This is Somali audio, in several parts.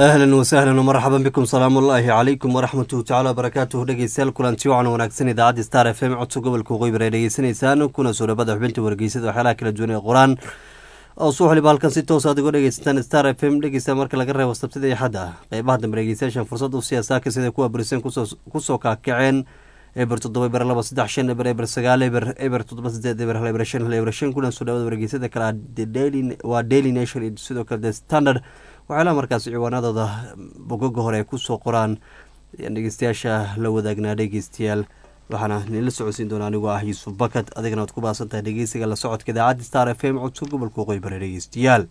ahlan wasahlan wmarxaban bikum salaamu ullaahi calaykum waraxmatuhu tacala wabarakaatuhu dhegeystayaal kulanti wacan wanaagsan idaacadda star f m codka gobolka waqooyi bare dhegeysanaysaan kuna soo dhawada xubinta wargeysada waxyaalaha kala duwan ee qoraan oo suu xiliba halkan si toos aad uga dhegeysataan star f m dhegeysta marka laga reebo sabtida iyo xadda qeybaha dambe dhegeystayaashan fursad u siiya saaka sida kuwa barisan kusoo kaakaceen eber toddoba eber laba saddex shan eber eber sagaal eber eber toddoba sideed eber hal eber shan hal eber shan kuna soo dhawada wargeysada kale waa daily nation iyo sidoo kale the standard waxyaalaha markaas ciwaanadooda bogoga hore ay kusoo qoraan dhegeystayaasha la wadaagnaa dhegeystayaal waxaana nila socodsiin doona anigoo ah yuusuf bakad adigana waad ku baasan tahay dhegeysiga la socodka idaacadda star f m codka gobolka waqooyi bare dhegeystayaal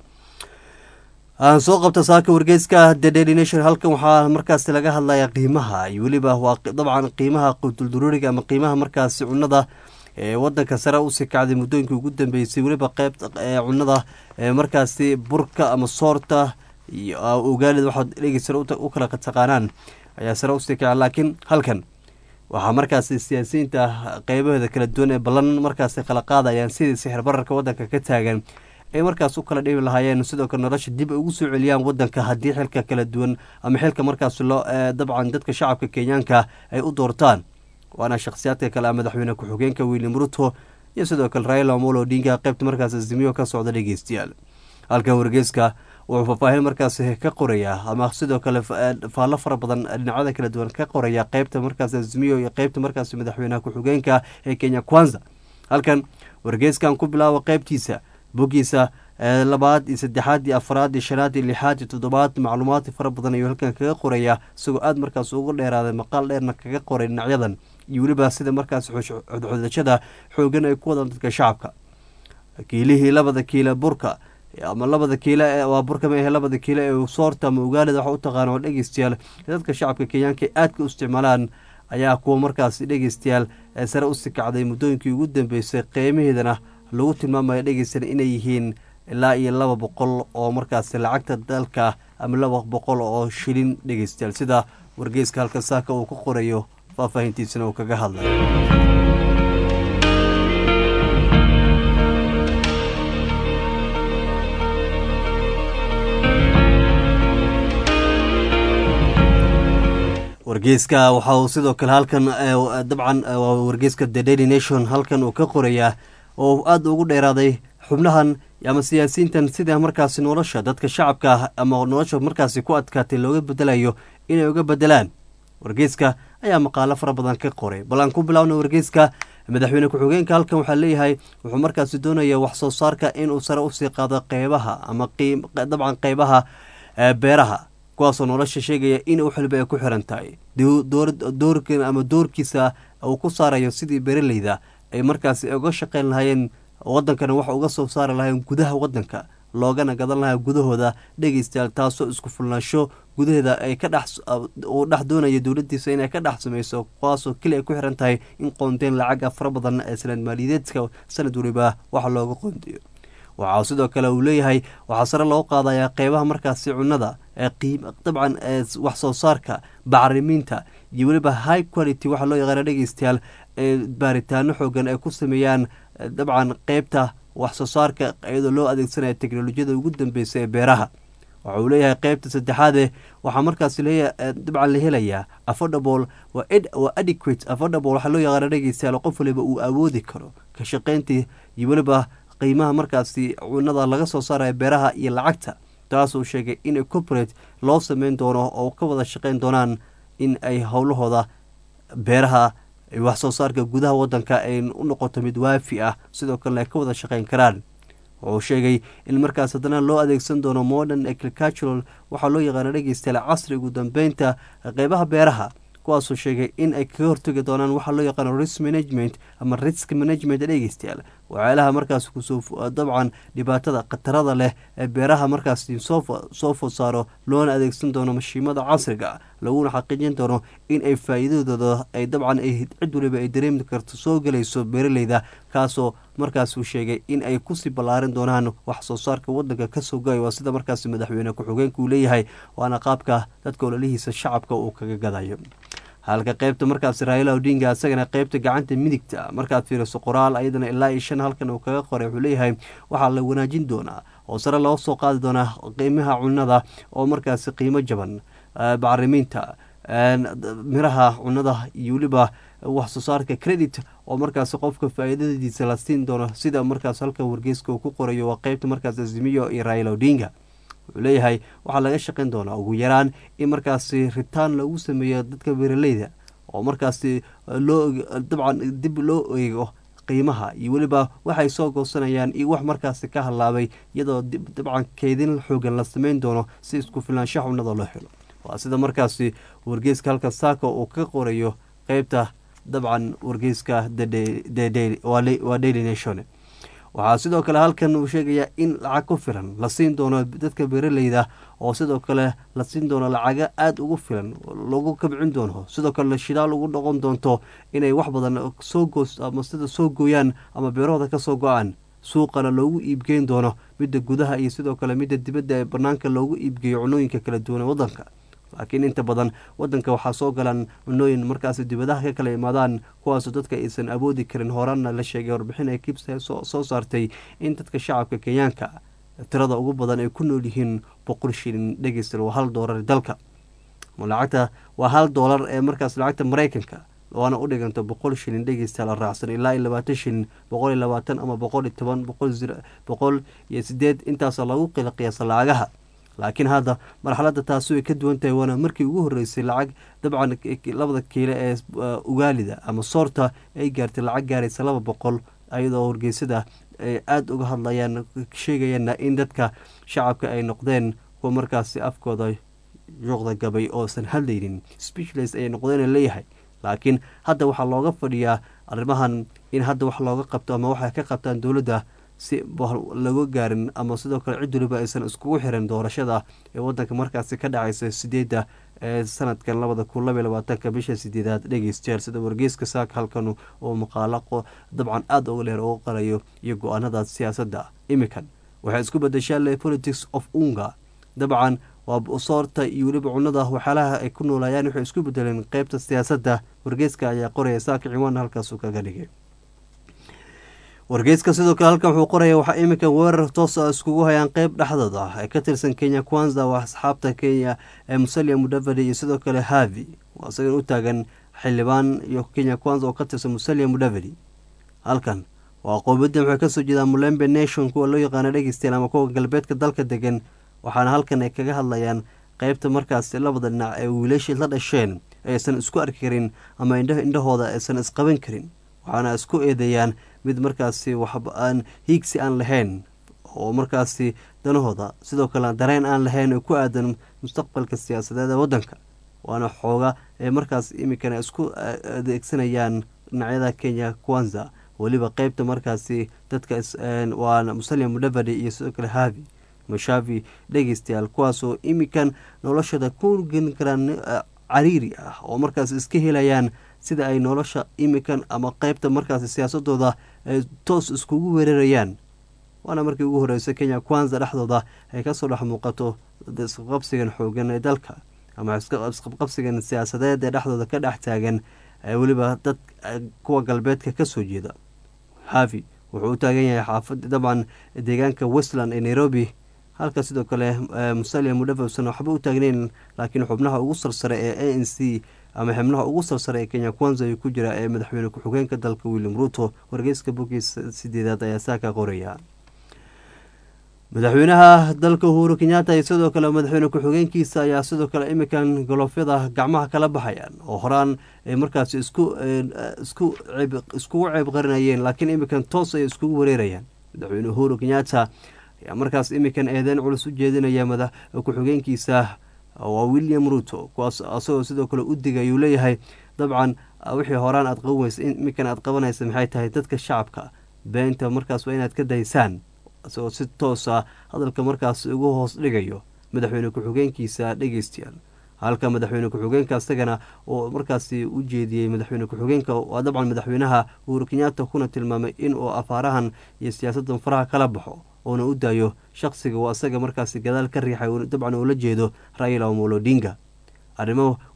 aan soo qabta saaka wargeyska the daily nation halkan waxaa markaasi laga hadlaya qiimaha iyo weliba waa dabcan qiimaha quduldururiga ama qiimaha markaasi cunada ee wadanka sare usii kacday muddooyinkii ugu dambeysay weliba qeyb cunada markaasi burka ama soorta iyo ogaalid waxaad dhegeysan u kala taqaanaan ayaa sare usii kaca laakiin halkan waxaa markaasi siyaasiyiinta qeybaheeda kala duwan ee ballan markaasi kala qaadayaan sidii sixir bararka wadanka ka taagan ay markaas u kala dhibi lahaayeen sidoo kale nolosha dib ay ugu soo celiyaan wadanka haddii xilka kala duwan ama xilka markaas loo dabcan dadka shacabka kenyaanka ay u doortaan waana shakhsiyaadka kale a madaxweyne ku-xigeenka william ruto iyo sidoo kale raila omolo odinga qeybta markaas azimiyo ka socda dhegeystayaal halkan wargeyska wuxuu faahfaahin markaas ka qorayaa ama sidoo kale faallo fara badan dhinacyada kala duwan ka qoraya qeybta markaas azimiyo iyo qeybta markaas madaxweynaha ku-xigeenka ee kenya kwanza halkan wargeyskan ku bilaabo qeybtiisa boggiisa labaad iyo saddexaad iyo afraad iyo shanaad iyo lixaad iyo toddobaad macluumaad fara badan ayuu halkan kaga qoraya isagoo aada markaas ugu dheeraaday maqaal dheerna kaga qoray dhinacyadan iyo weliba sida markaas xodxodashada xoogan ay ku wadaan dadka shacabka kiilihii labada kiila burka ama labada kiila waa burka maahe labada kiila ee soorta ama ugaalida waxa u taqaana oo dhegeystayaal dadka shacabka kenyaanka ay aadka u isticmaalaan ayaa kuwa markaas dhegeystayaal sare usii kacday muddooyinkii ugu dambeysay qiimaheedana lagu tilmaamaya dhegeysan inay yihiin ilaa iyo laba boqol oo markaas lacagta dalka ama laba boqol oo shilin dhegeystayaal sida wargeyska halka saaka uu ka qorayo faahfaahintiisana uu kaga hadlay wargeyska waxa uu sidoo kale halkan dabcan wargeyska the daily nation halkan uu ka qorayaa oo aada ugu dheeraaday xubnahan ama siyaasiyiintan sida markaasi nolosha dadka shacabka ama nolosha markaasi ku adkaatay looga bedelayo inay uga bedelaan wargeyska ayaa maqaalo fara badan ka qoray bal aan ku bilaawna wargeyska madaxweyne ku-xigeenka halkan waxaa leeyahay wuxuu markaasi doonaya wax soo saarka inuu sare usii qaado qeybaha ama dabcan qeybaha beeraha kuwaasoo nolosha sheegaya in u xilba ay ku xiran tahay doorkan ama doorkiisa uu ku saarayo sidii beeraleyda ay markaasi uga shaqeyn lahaayeen wadankana wax uga soo saari lahayen gudaha wadanka loogana gadan lahaa gudahooda dhegeystayaal taasoo isku fulnaansho gudaheeda ay ka dhex uu dhex doonaya dowladiisa inay ka dhex samayso kuwaasoo keli ay ku xiran tahay in qoondeyn lacaga fara badan ee sanad maaliyadeedka sanad waliba waxa looga qoondeeyo waxaa sidoo kale uu leeyahay waxaa sare loo qaadayaa qeybaha markaasi cunada ee qiim dabcan ee wax soo saarka bacrimiinta iyo weliba high quality waxaa loo yaqaana dhegeystayaal ee baaritaano xoogan ay ku sameeyaan dabcan qeybta wax soo saarka iyadoo loo adeegsanaya teknolojiyada ugu dambeysa ee beeraha waxa uu leeyahay qeybta saddexaade waxaa markaas dabcan la helayaa affordable waa adequate affordable waxaa loo yaqaana dhegeystayaal qof waliba uu awoodi karo ka shaqeyntii iyo weliba qiimaha markaasi cunada laga soo saaraya beeraha iyo lacagta taasuu sheegay in corporate loo sameyn doono oo ka wada shaqeyn doonaan in ay howlahooda beeraha wax soo saarka gudaha wadanka ay u noqoto mid waafi ah sidoo kalena ay ka wada shaqeyn karaan wuxuu sheegay in markaas haddana loo adeegsan doono modern agricultural waxaa loo yaqaana dhegeystayaal casri ugu dambeynta qeybaha beeraha kuwaasoo sheegay in ay kaga hortagi doonaan waxaa loo yaqaano risk management ama risk management dhegeystayaal waxyaalaha markaas kusoo dabcan dhibaatada khatarada leh ee beeraha markaas soo food saaro loona adeegsan doono mashiimada casriga laguna xaqiijin doono in ay faa-iidadooda ay dabcan cid waliba ay dareemi karto soo gelayso beeraleyda kaasoo markaas uu sheegay in ay kusii ballaarin doonaan wax soo saarka wadanka kasoo gaya waa sida markaas madaxweyne ku-xigeenka uu leeyahay waana qaabka dadka ololihiisa shacabka uu kaga gadayo halka qeybta markaas raila odinga isagana qeybta gacanta midigta markaad fiiriso qoraal ayadana ilaa iyo shan halkan uu kaga qoray wuxuu leeyahay waxaa la wanaajin doonaa oo sare loo soo qaadi doonaa qiimaha cunada oo markaasi qiimo jaban bacrimiinta miraha cunada iyo weliba wax soo saarka credit oo markaasi qofka faa-iidadiisa la siin doono sida markaas halka wargeyska uu ku qorayo waa qeybta markaas azimiyo iyo raila odinga wuxuu leeyahay waxaa laga shaqayn doonaa ugu yaraan in markaasi ritaan lagu sameeyo dadka beeraleyda oo markaasi loo dabcan dib loo eego qiimaha iyo weliba waxay soo goosanayaan iyo wax markaasi ka halaabay iyadoo dabcan keydin xoogan la sameyn doono si isku filaanshaha cunada loo helo waa sida markaasi wargeyska halka saaka uu ka qorayo qeybta dabcan wargeyska waa daily nation waxaa sidoo kale halkan uu sheegayaa in lacag ku filan la siin doono dadka beeraleyda oo sidoo kale la siin doono lacaga aada ugu filan lagu kabcin doono sidoo kale shidaal ugu noqon doonto inay wax badan soo goos ama sida soo gooyaan ama beerahooda kasoo go-aan suuqana loogu iibgeyn doono midda gudaha iyo sidoo kale midda dibadda ee banaanka loogu iibgeeyo cunooyinka kala duwan ee wadanka laakiin inta badan wadanka waxaa soo galaan cunooyin markaas dibadaha ka kala imaadaan kuwaasoo dadka aysan awoodi karin horaana la sheegay warbixin ee kibs soo saartay in dadka shacabka kenyaanka tirada ugu badan ay ku nool yihiin boqol shilin dhegeystal waa hal doolar dalka lacagta waa hal doolar ee markaas lacagta maraykanka waana u dhiganta boqol shilin dhegeystaal raacsan ilaa iyo labaatan shilin boqol iyo labaatan ama boqol iyo toban boqol iyo sideed intaasoo lagu qila qiyaasa lacagaha laakiin hadda marxaladda taasi way ka duwan tahay waana markii ugu horreysay lacag dabcan labada kiile ee ugaalida ama soorta ay gaartay lacag gaaraysa laba boqol iyadoo wargeysada ay aada uga hadlayaan sheegayaana in dadka shacabka ay noqdeen kuwa markaasi afkooda juuqda gabay oosan hadlaynin speechless ayay noqdeen leeyahay laakiin hadda waxaa looga fadhiyaa arrimahan in hadda wax looga qabto ama waxay ka qabtaan dowladda si laga gaarin ama sidoo kale cid waliba aysan iskugu xirin doorashada ee wadanka markaasi ka dhacaysa sideedda ee sanadkan labada kun labaiy labaatanka bisha sideedaad dhegeystayaal sida wargeyska saaka halkan oo maqaalo dabcan aada uga dheer uga qarayo iyo go-aanada siyaasadda imikan waxay isku badashaan politics of unga dabcan waa soorta iyo weliba cunada waxyaalaha ay ku noolayaan waxay isku bedeleen qeybta siyaasadda wargeyska ayaa qoraya saaka ciwaan halkaasu kaga dhigay wargeyska sidoo kale halkan wuxuu qoraya waxaa iminka weerar toos a iskugu hayaan qeyb dhexdooda ah ee ka tirsan kenya kwanza waa asxaabta kenya ee musalia mudavadi iyo sidoo kale havi waa isagan u taagan xildhibaan iyo kenya kwanza oo ka tirsan musalia mudavadi halkan waa qoomiyaddan waxay kasoo jeedaan mulembe nation kuwa loo yaqaana dhegeystayaal ama kuwa galbeedka dalka degan waxaana halkan ay kaga hadlayaan qeybta markaasi labada dhinac ee wiilashii la dhasheen aysan isku arki karin ama indhahooda aysan isqaban karin waxaana isku eedeeyaan mid markaasi waxaan hiigsi aan lahayn oo markaasi danahooda sidoo kale dareen aan lahayn oo ku aadan mustaqbalka siyaasadeed ee wadanka waana xooga ee markaas iminkana isku adeegsanayaan dhinacyada kenya kwanza weliba qeybta markaasi dadka waana musalia mudavadi iyo sidoo kale havi mashavi dhegeystayaal kuwaasoo iminkan noloshada ku geni karaan cariiri ah oo markaas iska helayaan sida ay nolosha iminkan ama qeybta markaasi siyaasadooda ay toos iskugu weerarayaan waana markii ugu horreysay kenya kwanza dhexdooda ay kasoo dhex muuqato isqabqabsigan xoogan ee dalka ama isqabqabsigan siyaasadeed ee dhexdooda ka dhex taagan weliba dad kuwa galbeedka kasoo jeeda havi wuxuu u taagan yahay xaafad dabcan deegaanka westland ee nairobi halka sidoo kale musalia mudhafowsan waxba u taagneyn laakiin xubnaha ugu sarsare ee a n c ama xubnaha ugu sarsare ee kenya kwanza ay ku jira ee madaxweyne ku-xigeenka dalka william ruto wargeyska bogiis sideedaad ayaa saa ka qoraya madaxweynaha dalka uhuru kenyatta iyo sidoo kale madaxweyne ku-xigeenkiisa ayaa sidoo kale iminkan golofyada gacmaha kala baxayaan oo horaan ay markaasi isku isku iskugu ceeb qarinayeen laakiin iminkan toos ay iskugu wareerayaan madaxweyne uhuru kenyatta ayaa markaas iminkan eedeyn culus u jeedinaya madax ku-xigeenkiisa waa william ruto kuwaas asagoo sidoo kale u digay uu leeyahay dabcan wixii horaan aad qaban weysa iminkan aad qabanaysa maxay tahay dadka shacabka beenta markaas waa inaad ka daysaan isagoo si toosa hadalka markaas ugu hoos dhigayo madaxweyne ku-xigeenkiisa dhegeystayaal halka madaxweyne ku-xigeenka isagana uu markaasi u jeediyey madaxweyne ku-xigeenka waa dabcan madaxweynaha uhuru kenyatta kuna tilmaamay inuu afaarahan iyo siyaasaddan faraha kala baxo uuna u daayo shaqsiga uu asaga markaasi gadaal ka riixay dabcan uu la jeedo raila omolo odinga arrimo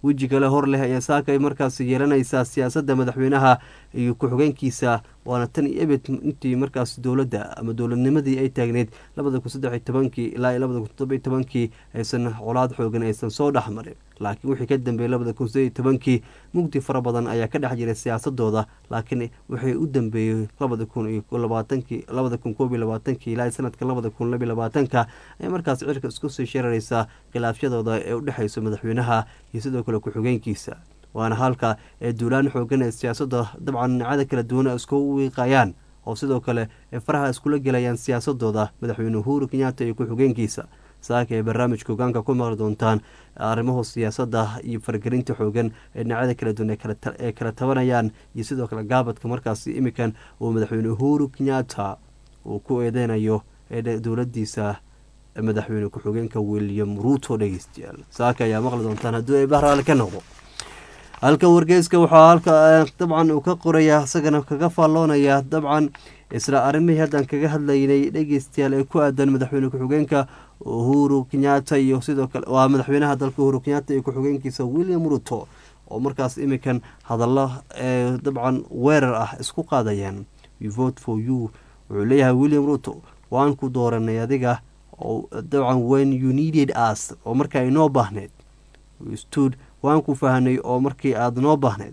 weji kale hor leh ayaa saakay markaas yeelanaysaa siyaasadda madaxweynaha iyo ku-xigeenkiisa waana tan iyo ebed intii markaas dowladda ama dowladnimadii ay taagneyd labada kun saddex iyo tobankii ilaa iyo labada kun toddoba iyo tobankii aysan colaad xoogan aysan soo dhexmarin laakiin wixii ka dambeeyey labada kun sideed iyo tobankii mugdi fara badan ayaa ka dhex jiray siyaasadooda laakiin waxay u dambeeyey labada kun iyo labaatankii labada kun koob iyo labaatankii ilaa sanadka labada kun labiyo labaatanka ayaa markaas cirka isku sii shiraraysa khilaafyadooda ee u dhexayso madaxweynaha iyo sidoo kale ku-xigeenkiisa waana halka ee duulaan xoogan ee siyaasadda dabcan dhinacada kala duwan ay isku wiiqayaan oo sidoo kale ee faraha iskula gelayaan siyaasadooda madaxweyne uhuru kenyatta iyo ku-xigeenkiisa saaka ee barnaamijka hogaanka ku maqli doontaan arrimuhu siyaasadda iyo faragelinta xoogan ee dhinacada kala duwan ee kala tabanayaan iyo sidoo kale gaabadka markaasi imikan uu madaxweyne uhuru kenyatta uu ku eedeynayo ee dowladiisa madaxweyne ku-xigeenka william ruuto dhegeystayaal saaka ayaa maqli doontaan haddii ay bahraale ka noqdo halka wargeyska waxaa halka dabcan uu ka qorayaa isagana kaga faalloonayaa dabcan isla arrimihii haddan kaga hadlaynay dhegeystayaal ee ku aadan madaxweyne ku-xigeenka uhuru kenyatta iyo sidoo kale waa madaxweynaha dalka uhuru kenyatta iyo ku-xigeenkiisa william ruto oo markaas imikan hadallo ee dabcan weerar ah isku qaadayaan vote for you wuxuu leeyahay william ruto waan ku dooranay adiga oo dabcan when you needed us oo markaa inoo baahneyd stood waan ku fahanay oo markii aada noo baahneyd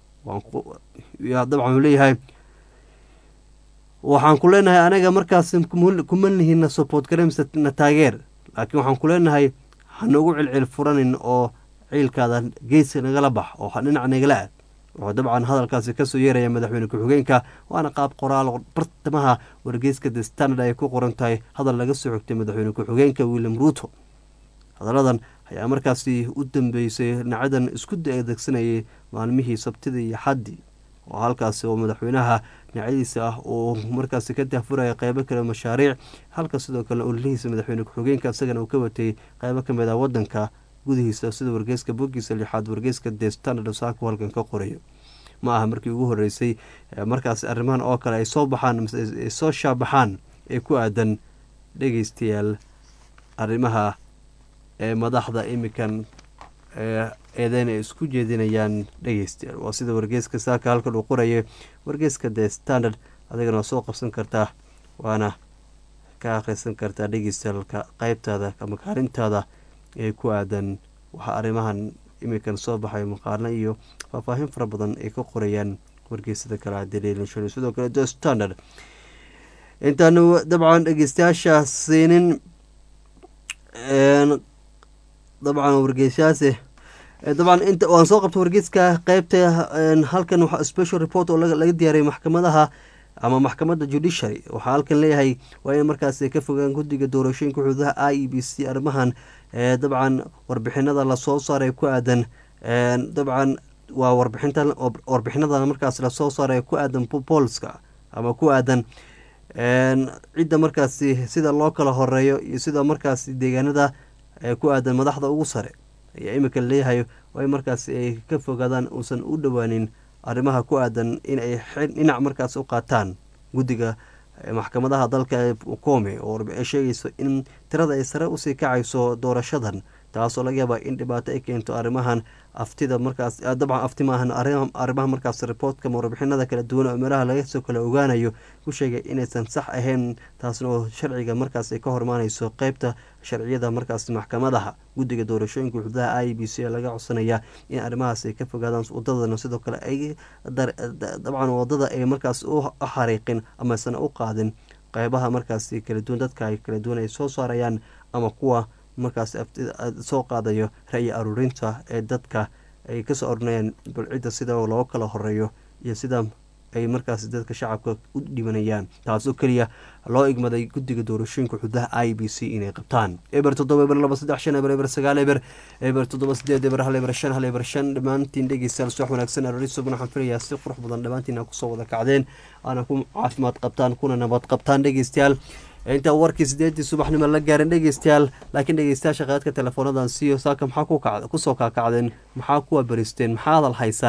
dabcan wuxuu leeyahay waxaan ku leenahay anaga markaas kuma nihina support gareemsa na taageer laakiin waxaan ku leenahay hanogu cilcil furanin oo ciilkaada gees nagala bax oo dhinac nagala aad wuxuu dabcan hadalkaasi kasoo yeeraya madaxweyne ku-xigeenka waana qaab qoraal bartamaha wargeyska the standard ay ku qoran tahay hadal laga soo xogtay madaxweyne ku-xigeenka william ruuto hadaladan ayaa markaasi u dambeysay dhinacadan isku adeegsanayay maalmihii sabtida iyo xaddi oo halkaasi oo madaxweynaha dhinacyadiisa ah uu markaasi ka daafuraya qeybo kale mashaariic halka sidoo kale ololihiisa madaxweyne ku-xigeenka isagana uu ka watay qeybo kamid ah wadanka gudihiisa sida wargeyska bogiisa lixaad wargeyska the standard saako halkan ka qorayo ma aha markii ugu horeysay markaas arrimahan oo kale ay soo baxaan ay soo shaabaxaan ee ku aadan dhegeystayaal arrimaha ee madaxda imikan eedeyn ay isku jeedinayaan dhegeystayaal waa sida wargeyska saaka halkan uu qorayay wargeyska the standard adigana waa soo qabsan kartaa waana ka akhrisan kartaa dhegeystayaalka qeybtaada ama kaalintaada ee ku aadan waxaa arrimahan imikan soo baxay maqaano iyo faahfaahin fara badan ay ka qorayaan wargeysada kale adeleelishon sidoo kale the standard intaanu dabcan dhegeystayaasha siinin dabcan wargeysyaasi dabcan inta waan soo qabta wargeyska qeybta halkan waxaa special report oo laga diyaariyay maxkamadaha ama maxkamadda judiciary waxaa halkan leeyahay waa in markaas ka fogaan guddiga doorashooyinka xuduudaha i e b c arrimahan dabcan warbixinada lasoo saaray ku aadan dabcan waa warbixinta warbixinada markaas lasoo saaray ku aadan bolska ama ku aadan cidda markaasi sida loo kala horeeyo iyo sida markaasi deegaanada ku aadan madaxda ugu sare ayaa imika leeyahay waa in markaasi ay ka fogaadaan uusan u dhowaanin arrimaha ku aadan in ay dhinac markaas u qaataan guddiga maxkamadaha dalka ee ukome oo ay sheegayso in tirada ay sare usii kacayso doorashadan taasoo laga yaaba in dhibaato ay keento arrimahan aftida markaas dabcan afti maahan arrimaha markaas reportka warbixinada kala duwan oo meelaha laga soo kala ogaanayo ku sheegay inaysan sax ahayn taasna oo sharciga markaas ay ka hormaanayso qeybta sharciyada markaas maxkamadaha guddiga doorashooyinka xududaha i b c ee laga codsanaya in arrimahaas ay ka fogaadaan wadadana sidoo kale ay dabcan wadada ay markaas u xariiqin amaysan u qaadin qeybaha markaas kala duwan dadka kala duwan ay soo saarayaan ama kuwa markaas soo qaadayo ra-yi aruurinta ee dadka ay kasoo oranayaan bulcidda sida loo kala horeeyo iyo sida ay markaas dadka shacabka u dhibanayaan taasoo keliya loo igmaday guddiga doorashooyinka xududaha i b c inay qabtaan eber toddoba eber laba saddex shan eber eber sagaal eber eber toddoba sideed eber hal eber shan hal eber shan dhammaantiin dhegeystayaal subax wanaagsan arorisobn waxaan filayaa si qurux badan dhammaantiin aa kusoo wada kacdeen aana ku caafimaad qabtaan kuna nabad qabtaan dhegeystayaal intaa warkii sideedii subaxnimo la gaarin dhegeystayaal laakiin dhegeystayaasha qaadka teleefoonadan siiyo saaka maxaa kusoo kaakacdeen maxaa kuwa beristeen maxaa hadal haysaan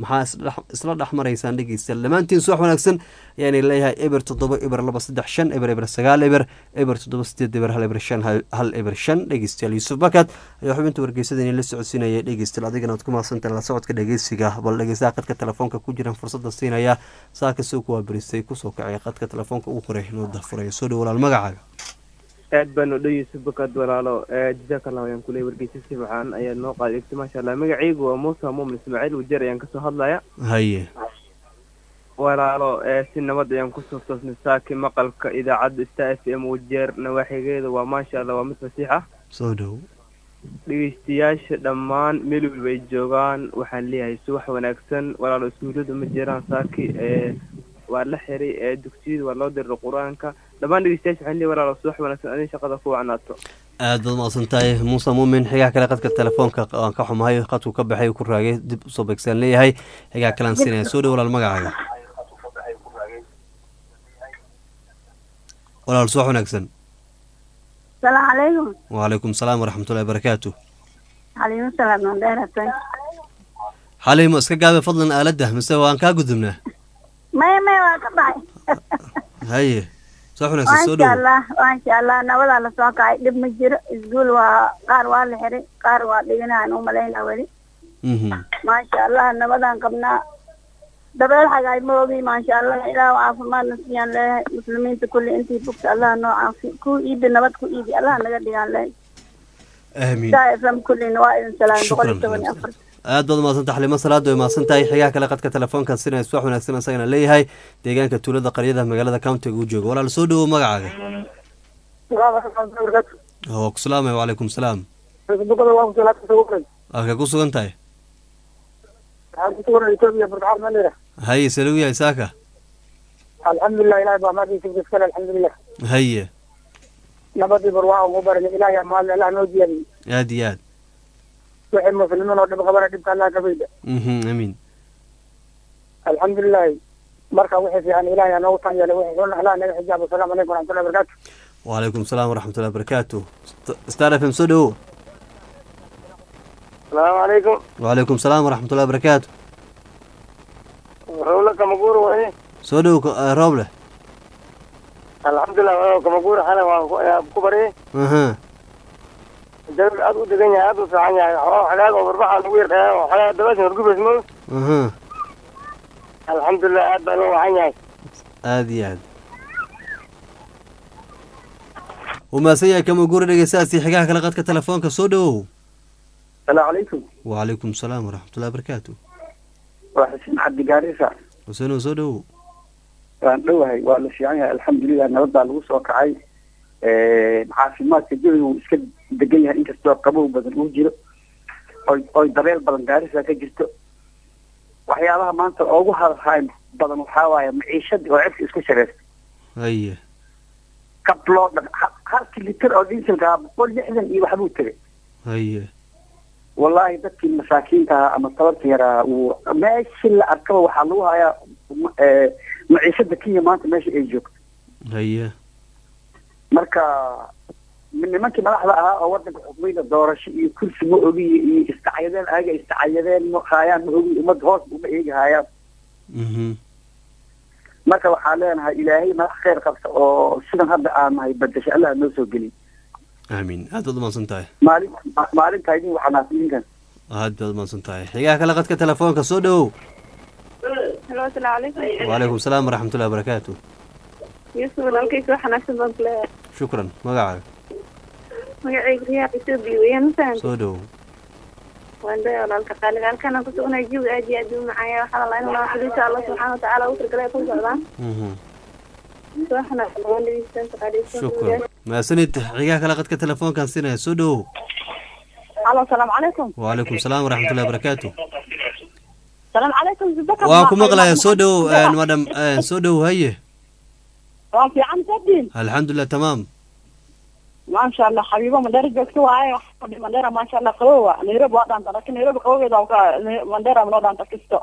maxaa isla dhex maraysaan dhegeystayaal dhammaantiin subax wanaagsan ayaana leeyahay eber toddoba eber laba saddex shan eber eber sagaal eber eber toddoba sideed eber hal eber shan hal eber shan dhegeystayaal yuusuf bakad ayaa xubinta wargeysada inay la socodsiinaya dhegeystayaal adigana waad ku mahadsantahay la socodka dhegeysiga bal dhegeystaha qadka telefoonka ku jiran fursada siinaya saaka soo kuwaa beristay kusoo kacay qadka telefoonka ugu horay inuu dafuraya soo dhow walaal magacaaga aad baan odhan yuusuf bakad walaalo jazakallah ayaan kuley wargeysa si fiican ayaad noo qaadegtay maasha allah magacaygu waa muusa muumin ismaaciil wajeer ayaan kasoo hadlaya haye walaalo si nabad ayaan kusoo toosnay saaki maqalka idaacadda star f m wajeer nawaaxigeeda waa maasha allah waa mid fasiix ah soo dhow dhegeystayaasha dhammaan meel walba ay joogaan waxaan leeyahay subax wanaagsan walaalo iskuulladu ma jiraan saaki waa la xiray dugsiyada waa loo diray qur-aanka dhammaan dhegeystayaasha waxaan leeyahay walaalo subax wanaagsan adin shaqada ku wacnaato aad baad maqsan tahay muuse muumin xigaa kale qadka telefoonka aan ka xumahay qadku ka baxay ku raagay dib usoo beegsaan leeyahay xigaa kalean siinaya soo dhow walaal magacaaga walaal subax wanaagsan السلام عليكم وعليكم السلام ورحمة الله وبركاته عليكم السلام من ديرتين xalimo iska gaabe fadlan aaladda mise waan kaa gudubnaa ماي ماي وكبعي haye soo wanaagsan وان soo شاء dhow الله وان شاء الله نوضع لسوكاي دب مجر اسقول وقار والحري قار ودينا انو ملينا ولي Mhm. ما شاء الله نوضع قبنا دبل حاجة موغي ما شاء الله إلى وعافى ما نسيان له مسلمين كل انتي بوكس الله نو عافي كو ايد نبات كو ايد الله نقدر له aamiin دائما كل نوائل سلام شكراً. بقول توني أفر aad baad umaadsantaha xalimo salaada way mahadsan tahay xigaa kale qadka telefoonkan sinaya subax wanaagsan isagana leeyahay deegaanka tuulada qaryada magaalada countiga uu joogo walaal soo dhowo magacaaga oo ku salaamay wacalaykum salaam halka ku sugan tahay haye salagu yahay saaka alxamdulilah ilahay baa mahadiisa iskale alxamdulilah haye nabadii barwaa ugu barina ilahay amaadle allah noo diyaariye aad iyo aad wixii muslimiin oo dhib qabana dhibka allah ka bayda mhm amiin alxamdulilahi marka wixii fiican ilahay anoogu tan yeelay wixii xun allah naga xijaab asalaamu calaykum waraxmatullahi barakaatu wacalaykum salaam waraxmatullahi barakaatu star f m soo dhowo asalaamu calaykum wacalaykum salaam waraxmatullahi barakaatu rawla kamaguur waye soo dhowo ko- eh, rooble alxamdulilah kamaguur xale waan ku baryay aha jawiga aad u degan yahay aad u fiican yahay xagaag oo barbaxa lagu yardhaa oo xagaag dabaashan horgubas mo aha alxamdulilah aad baa loo wacan yahay aad iyo aad umaasan yahay kama guri dhegeystaasi xigaha kale qadka telefoonka soo dhowow asalaamu calaykum wacalaykum salaam waraxmatullahi barakaatu waa xuseen cabdi gaarisa xuseen oo soo dhowow waan dhowahay waa la fiican yahay alxamdulilah nabad baa lagu soo kacay caafimaadka jawiga uu iska degan yahay inkastoo qabow badan uu jiro oy oy dabeel badan gaarisa ka jirto waxyaabaha maanta ugu hadhayn badan waxaa waaye maciishadii oo cirka isku shareystay haye kab loo dhan ha- halkii litir oo dieselka ahaa boqol lixdan iyo waxbuu tegay haye wallaahi dadkii masaakiinta ahaa ama tabarta yaraa uu meeshii la arkaba waxaa lagu hayaa ma- eh, maciishada kenya maanta meesha ay joogto haye marka nimankii madaxda ahaa oo wadanka xukmayda doorasho iyo kursi ma ogiy iyo istacyadeen ayaga istacyadeen ma haayaan ma ogiy ummadda hoos uma eegi haayaan mhm marka waxaa leenahay ilaahay madax khayr qabta oo sidan hadda aan nahay bedesha allah noo soo geliy aamiin aad baad umahadsan tahay maalin ma- maalintaa idin waxanaas idinkan aad baad umahadsan tahay xigaha kale qadka telefoonka soo dhowow halo asalaamu calaykum wacalaykum salaam waraxmatullahi barakaatu yuusuf walaalkaysa wax wanaagsan baan ku leeyahay shukran magacaaga magacayga riyaaq etoobiya weeyaan mafahant soo dhowow waan daya walaalka qaaliga halkana ku sugnahay jawiga aad iyo aad u macaaya waxaa la in laa xadiisa allah subxaana watacaala u tirgalay ku socdaan mhm soo wanaagsan waan dhageystaan taqaaliisan shukran maasanid xigaha kale qadka telefoonkan sinaya soo dhowow الو السلام عليكم wacalaykum salaam waraxmatullahi barakaatu السلام عليكم زبكة waan ku maqlayaa soo dhowow eh, madam eh, soo dhowow haye waan fiican sadin alxamdulilah tamaam maasha allah xabiibo mandheera joogto waaye mandheera maasha allah qabowa nairobi waa dhaanta laakiin nairobi qabogeeda waa ka mandheera manoo dhaanta kisto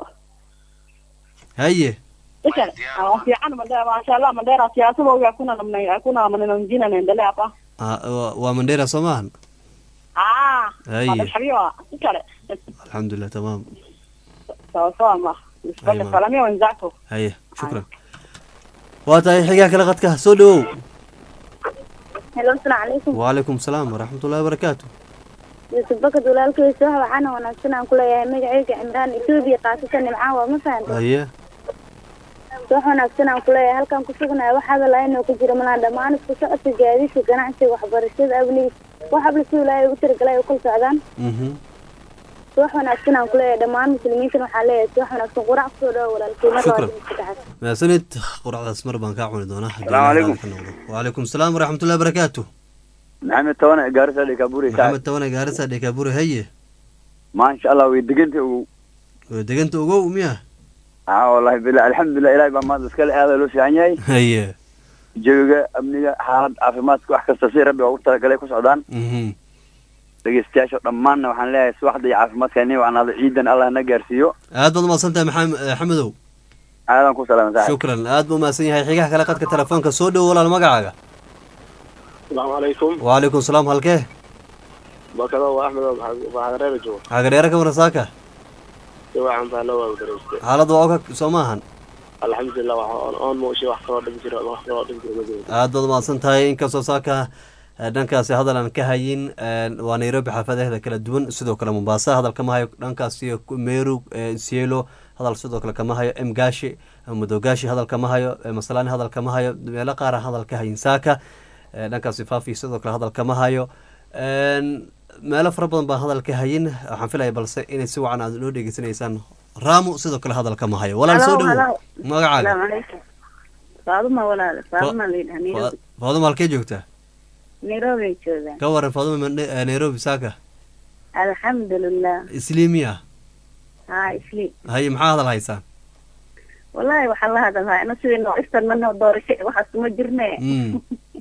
haye ikan waan fiican mandheera maasha allah mandheera siyaasada oga kuna namnay kuna mananjina naendelea hapa Ah, waa- waa mandheera soo maahan ah Haye. madam xabiiba ikale alxamdulilah tamaam sawa sawa ma nisbale Aywa. salamia wenzako haye shukran waa tahay xigaa kale qadka soo dhawow helo asalaamu calaykum wacalaykum salaam waraxmatullahi wabarakaatu yuusuf bakad walaalkiisa wax waxaana wanaagsan aan kuleeyahay magacayga cimraan etoobiya qaasatan nimcaan waa ma fahanta haye wax wanaagsan aan kuleeyahay halkaan ku sugnahay wax hadal aynoo ku jira malaan dhammaan isku socodka gaadiidka ganacsiga waxbarashada amniga wax habla si ilaahay ugu tiragalay ay u kala socdaan mhm wax wanaagsan aan kuleeyahay dhammaan muslimiintan waxaa leeyahay si wax wanaagsan qurac kusoo dhawo walaalkii mar Shukran. labaad saddexaad mahadsanid quracdaas mar baan kaa cuni doonaa haddii Salaamu Ilaahay calaykum. ka noqdo. wacalaykum salaam waraxmatullahi wabarakaatu maxamed toban gaarisa dhikaburi maxamed tabane gaarisa dhekabure haye maasha allah way deganta ugu oo deganta ogow miya aa wallahi billah alxamdulilah ilahay baa maanta iskale aada loo fiican yahay haye jawiga amniga xaalad caafimaadka wax kasta si rabbi ugu talagalay ku socdaan mhm dhegeystayaasha dhammaanna waxaan leeyahay subaxda iyo caafimaadka ni wacnaado ciidan allah na gaarsiiyo aad baad umahadsan tahay maxamed eh, xamedow aadan ku salaaman saaxib shukran aad buu umahadsan yahay xigaha kale qadka telefoonka soo dhowo walaal magacaaga asalaamu calaykum wacalaykum salaam halkee bakado waa axmed baxdareera joogo xagadheere ka waran saaka si wacan baa loo waagdareystay xaalad waa oga soo maahan alxamdulilah waxa oon oon muushi wax kaloo dhib jiro wax kaloo dhib jiro ma jiro aad baad umahadsan tahay inkastoo saaka eh, dhankaasi hadal aan ka hayin eh, waa nairobi xaafadaheeda kala duwan sidoo kale mombasa hadal kama hayo dhankaasi meru eh, sielo hadal sidoo kale kama hayo emgashi madogashi hadal kama hayo eh, masalani hadal kama hayo meelo qaara hadal ka hayin saaka eh, dhankaasi fafi sidoo kale hadal kama hayo En, meelo fara badan baan hadal ka hayin waxaan filaya balse inay si wacan aad noo dhegeysanaysaan raamu sidoo kale hadal kama hayo walaal soo Hello, dhowo hello. magacaaga salaamu calaykum faaduma walaale faaduma layidhaha nairobi faaduma halkee joogtaa nairobi ay joogaan ka waran faaduma Ma- eh, nairobi saaka alxamdulilah isliimiya haa isli haye maxaa hadal haysaan wallahi waxaa la hadalhaa ina sidii noociftan mana doorasho waxaas kuma jirne Mm.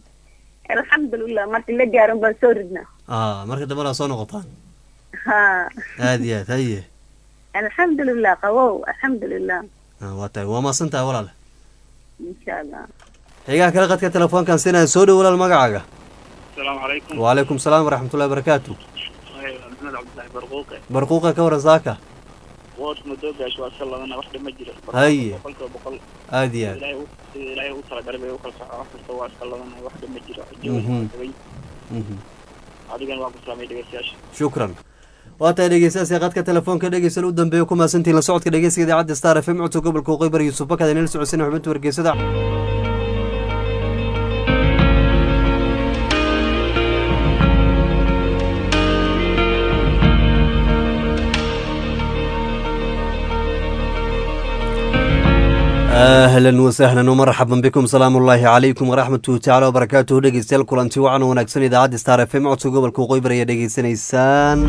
alxamdulilah markii la gaarin baan soo ridna ah marka dambena soo noqotaan haa aad iyo aad haye alxamdulilah qawow alxamdulilah Ah, waa tahay waa maasan tahay walaal insha allah xigaha kale qadka telefoonkan siinaya soo dhow walaal magacaaga asalaamu calaykum wacalaykum salaam waraxmatullahi wabarakaatu maxamed cabdillaahi barquuqe barquuqa ka waran saaka wood madoogash waa iska ladana wax dhib ma jiro Haye. boqolkiiba boqol aad iyo aad ilaahay u sida ilaahay u talagalay bay u kala socon wax kasta waa iska ladana wax dhib ma jiro Mhm. jooga Mhm. adigan waa ku salaamay dhegeystayaasha shukran waa tahay dhegeystayaasha qadka telefoonka dhegeysan u dambeeya ku mahadsantihiin la socodka dhegeysiga idaacadda star f m codka gobolka waqooyi bari yuusuf bakad inala socodsiina xubinta wargeysada ahlan wasahlan wmarxaban bikum salaamu ullaahi calaykum waraxmatuhu tacaala wabarakaatuhu dhegeystayaal kulanti wacan oo wanaagsan idaacadda star f m codka gobolka waqooyi bari ayaa dhegeysanaysaan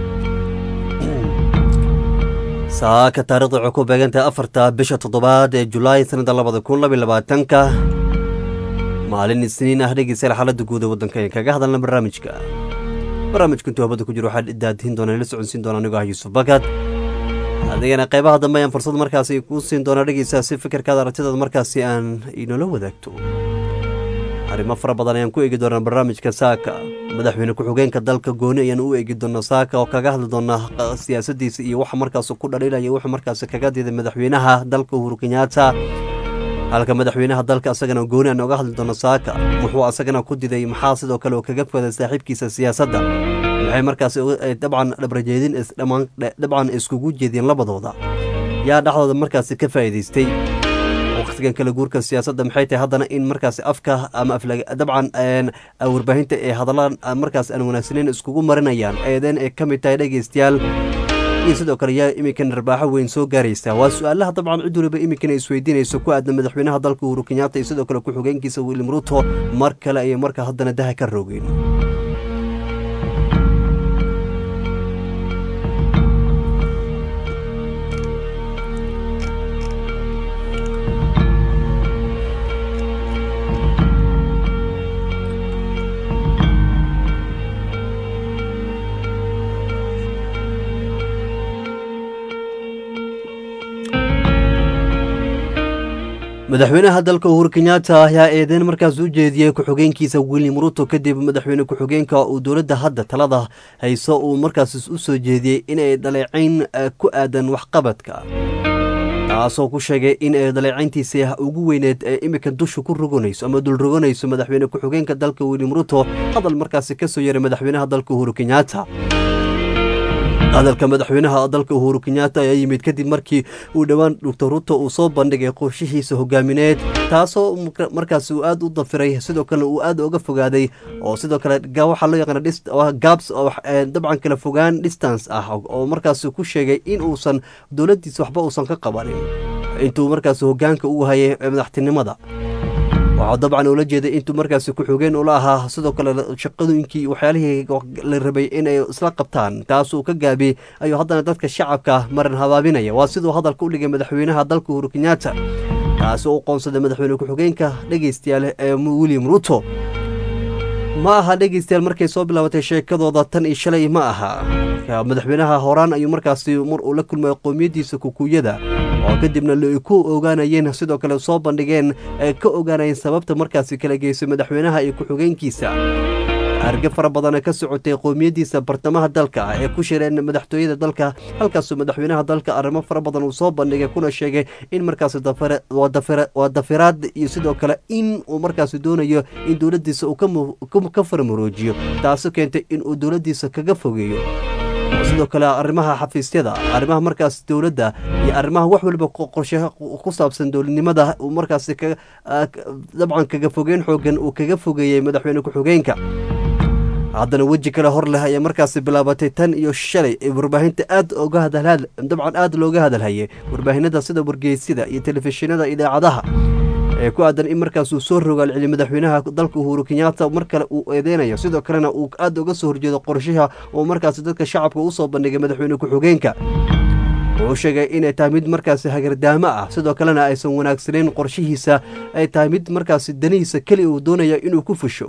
saaka taarikhda waxay ku beegantahay afarta bisha toddobaad ee julaay sanada labada kun labiyo labaatanka maalin isniin ah dhegeystayaal xaaladda guud ee waddanka ee kaga hadalna barnaamijka barnaamijka intuu habadda ku jiro waxaa daadihin doonaa la socodsiin doona anigoo ah yuusuf bakad adigana qeybaha dambe ayaan fursad markaasi kuu siin doonaa dhegeysaa si fikirkaada aragtidaada markaasi aan inoola wadaagto arrimo fara badan ayaan ku eegi doonaa barnaamijka saaka madaxweyne ku-xigeenka dalka gooni ayaan u eegi doonaa saaka oo kaga hadli doonaa qa- siyaasadiisa iyo waxa markaas ku dhaliilaya wuxuu markaasi kaga diiday madaxweynaha dalka uhuru kenyatta halka madaxweynaha dalka asagana gooni aan oga hadli doono saaka muxuu asagana ku diday maxaa sidoo kale oo kaga foday saaxiibkiisa siyaasadda maxay markaasi uga- ay dabcan dhabrajeedin is- dhammaan- dabcan iskugu jeediyeen labadooda yaa dhexdooda markaasi ka faa'iidaystay waqtigan kala guurka siyaasadda maxay tahay haddana in markaasi afka ama aflag dabcan een, warbaahinta ee hadalaan markaas aan wanaagsaneyn iskugu marinayaan eedeen ay ka mid tahay dhegeystayaal iyo sidoo kale yaa iminkan arbaaxo weyn soo gaaraysa waa su-aalaha dabcan cid waliba iminkana isweydiinayso ku aadan madaxweynaha dalka uhuru kenyatta iyo sidoo kale ku-xigeenkiisa william ruto mar kale ayay marka haddana daha ka rogeen madaxweynaha dalka uhuru kenyatta ayaa eedeyn markaas u jeediyey ku-xigeenkiisa william ruto kadib madaxweyne ku-xigeenka uu dowladda hadda talada hayso uu markaas u soo jeediyey inay dhaleecayn ku aadan waxqabadka taasoo ku sheegay in ay dhaleecayntiisa ugu weyneed ee iminka dusha ku roganayso ama dul roganayso madaxweyne ku-xigeenka dalka william ruto hadal markaasi ka soo yaray madaxweynaha dalka uhuru kenyatta hadalka madaxweynaha dalka uhuru kenyatta ayaa yimid kadib markii uu dhowaan doctor ruto uu soo bandhigay qorshihiisa hogaamineed taasoo markaas uu aada u dafiray sidoo kale uu aada uga fogaaday oo sidoo kale waxaa loo yaqaana gabs dabcan kala fogaan distance ah oo markaas ku sheegay in uusan dowladdiisa waxba uusan ka qabanin intuu markaas hogaanka u hayay madaxtinimada waxaa dabcan ula jeeday intuu markaasi ku-xogeen ula ahaa sidoo kale shaqadooyinkii waxyaalihii la rabay inay isla qabtaan taasuu ka gaabiyey ayuu haddana dadka shacabka maran habaabinaya waa siduu hadalka u dhigay madaxweynaha dalka uhuru kenyatta taasi u qoonsaday madaxweyne ku-xigeenka dhegeystayaal ee william ruto ma aha dhegeystayaal markay soo bilaabatay sheekadooda tan iyo shalay ma aha madaxweynaha horaan ayuu markaasi mar uu la kulmay qoomiyaddiisa kukuuyada oo kadibna ku ogaanayeen sidoo kale soo bandhigeen ka ogaanayeen sababta markaasi kala geysay madaxweynaha iyo ku-xigeenkiisa arge fara badana ka socotay qoomiyaddiisa bartamaha dalka ee ku shireen madaxtooyada dalka halkaasuu madaxweynaha dalka arrimo fara badan uu soo bandhigay kuna sheegay in markaasi waa dafiraad iyo sidoo kale in uu markaasi doonayo in dowladdiisa uu ka farmaroojiyo taasi keentay in uu dowladdiisa kaga fogeeyo sidoo kale arrimaha xafiisyada arrimaha markaas dowladda iyo arrimaha wax waliba qorshe ku saabsan dowladnimada uu markaasi dabcan kaga fogeyn xoogan uu kaga fogeeyey madaxweyne ku-xigeenka haddana weji kale hor leh ayaa markaasi bilaabatay tan iyo shalay ee warbaahinta aad oga hadal dabcan aad looga hadalhayay warbaahinada sida wargeysyada iyo telefishinada idaacadaha ee ku aadan in markaas uu soo rogaal celiyo madaxweynaha dalka uhuru kenyatta mar kale uu eedeynayo sidoo kalena uu aada uga soo horjeedo qorshaha uu markaasi dadka shacabka usoo bandhigay madaxweyne ku-xigeenka wuxuu sheegay inay tahay mid markaasi hagardaamo ah sidoo kalena aysan wanaagsanayn qorshihiisa ay tahay mid markaasi danihiisa keli uu doonaya inuu ku fusho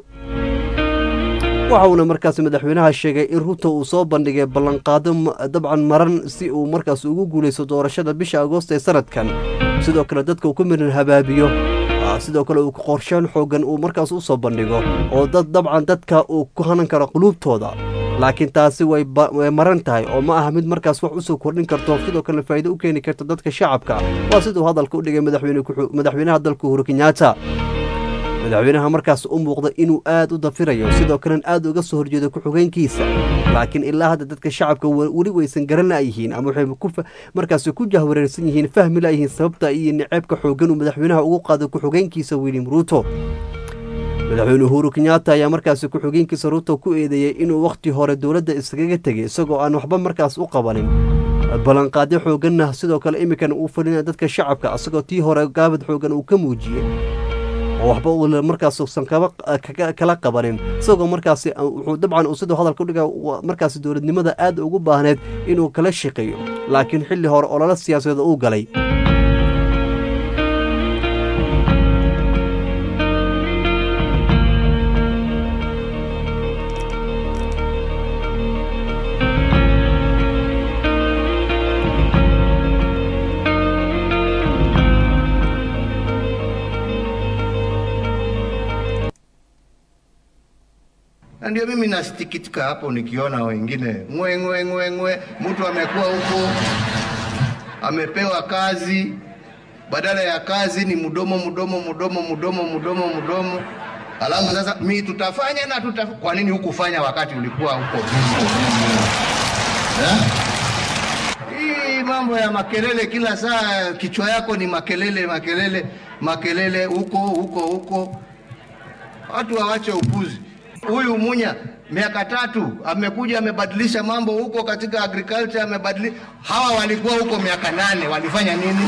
waxa uuna markaasi madaxweynaha sheegay in ruto uu soo bandhigay ballanqaado dabcan maran si uu markaas ugu guulaysto doorashada bisha agoost ee sanadkan sidoo kale dadka uu ku miran habaabiyo sidoo kale uu qorshaan xoogan uu markaas u soo bandhigo oo dad dabcan dadka uu ku hanan karo quluubtooda laakiin taasi way maran tahay oo ma aha mid markaas wax usoo kordhin karto sidoo kalena faa'iido u keeni karta dadka shacabka waa siduu hadalka u dhigay madaxweynaha dalka uhuru kenyatta madaxweynaha markaas u muuqda inuu aad u dafirayo sidoo kalena aad uga soo horjeedo ku-xigeenkiisa laakiin ilaa hadda dadka shacabka weli waysan garan la'yihiin ama waxay markaas ku jahwareersan yihiin fahmi la'yihiin sababta iyo niceebka xoogan uu madaxweynaha ugu qaado ku-xigeenkiisa william ruto madaxweyne uhuru kenyatta ayaa markaasi ku-xigeenkiisa ruto ku eedeeyey inuu wakhti hore dowladda iskaga tegay isagoo aan waxba markaas u qabanin ballanqaadyo xooganna sidoo kale iminkana uu falinaya dadka shacabka isagoo tii hore gaabad xoogan uu ka muujiyey oo waxba uu markaas usan kala qabanin isagoo markaasi wuxuu dabcan uu siduu hadalka udhiga markaasi dowladnimada aad ugu baahneed inuu kala shaqeeyo laakiin xilli hore ololo siyaasadeed uu galay na ndio mimi nasikitika hapo nikiona wengine ngwe ngwe ngwe ngwe, mtu amekuwa huko amepewa kazi, badala ya kazi ni mdomo mdomo mdomo mdomo mdomo mdomo. Alafu sasa mi tutafanya na tuta, kwa nini hukufanya wakati ulikuwa huko eh? Hii mambo ya makelele kila saa, kichwa yako ni makelele makelele makelele, huko huko huko. Watu wawache upuzi. Huyu Munya miaka tatu amekuja amebadilisha mambo huko katika agriculture, amebadilisha. Hawa walikuwa huko miaka nane, walifanya nini?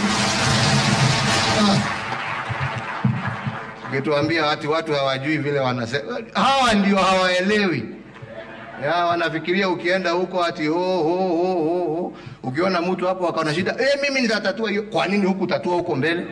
Ukituambia watu watu hawajui vile wanasema, hawa ndio hawaelewi ya, wanafikiria ukienda huko ati ho, ho, ho, ho, ho. Ukiona mtu hapo akaona shida eh, mimi nitatatua hiyo. Kwa nini huku tatua huko mbele?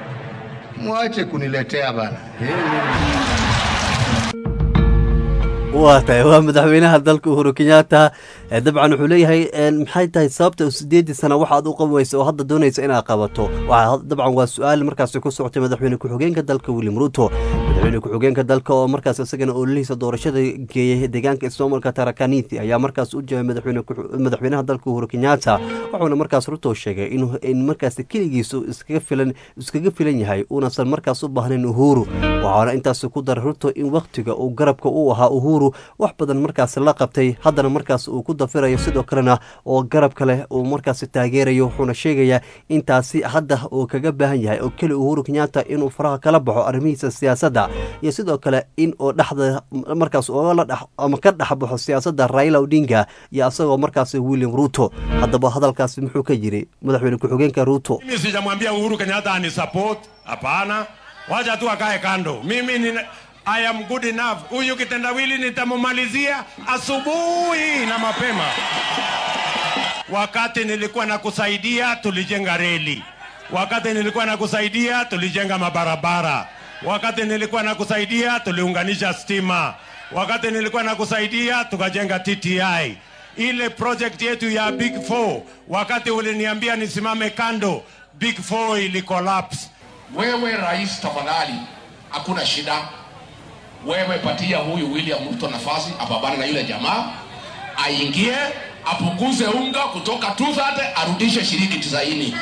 Mwache kuniletea bana eh, mimi. waa tahay waa madaxweynaha dalka uhuru kenyatta Eh, dabcan wuxuu leeyahay eh, maxay tahay sababta sideedii sana waxaad u qaban weysa oo hadda doonaysa inaad qabato Waxaa- dabcan waa su-aal markaasi ku socotay madaxweyne ku-xigeenka dalka william ruto madaxweyne ku-xigeenka dalka oo markaas isagana ololihiisa doorashada geeyay deegaanka ismaamulka tarakanithi ayaa markaas u jawaabay madaxweyne ku- madaxweynaha dalka uhuru kenyatta wuxuuna markaas ruto sheegay inuu in markaas keligiisu iskaga filan iskaga filan yahay uunasan markaas u baahnayn uhuru waxaana intaas ku daray ruto in wakhtiga uu garabka u ahaa uhuru wax badan markaas la qabtay haddana markaas uu ku dafirayo sidoo kalena oo garab kale uu markaas taageerayo wuxuuna sheegayaa intaasi hadda uu kaga baahan yahay oo keli uhuru kenyatta inuu faraha kala baxo arrimihiisa siyaasadda iyo sidoo kale in oo dhexda markaas oola dhex ama ka dhex baxo siyaasadda raila odinga iyo asagoo markaas william ruto haddaba hadalkaasi muxuu ka yiri madaxweyne ku-xigeenka ruto Mimi sijamwambia Uhuru Kenyatta ani support, hapana. Wacha tu akae kando. Mimi ni I am good enough. Huyu kitendawili nitamumalizia asubuhi na mapema. Wakati nilikuwa nakusaidia tulijenga reli. Wakati nilikuwa nakusaidia tulijenga mabarabara. Wakati nilikuwa nakusaidia tuliunganisha stima. Wakati nilikuwa nakusaidia tukajenga TTI. Ile project yetu ya Big Four, wakati uliniambia nisimame kando, Big Four ili collapse. Wewe rais, tafadhali, hakuna shida. Wewe patia huyu William Ruto nafasi apambane na yule jamaa, aingie apunguze unga kutoka 230 arudishe shilingi 90.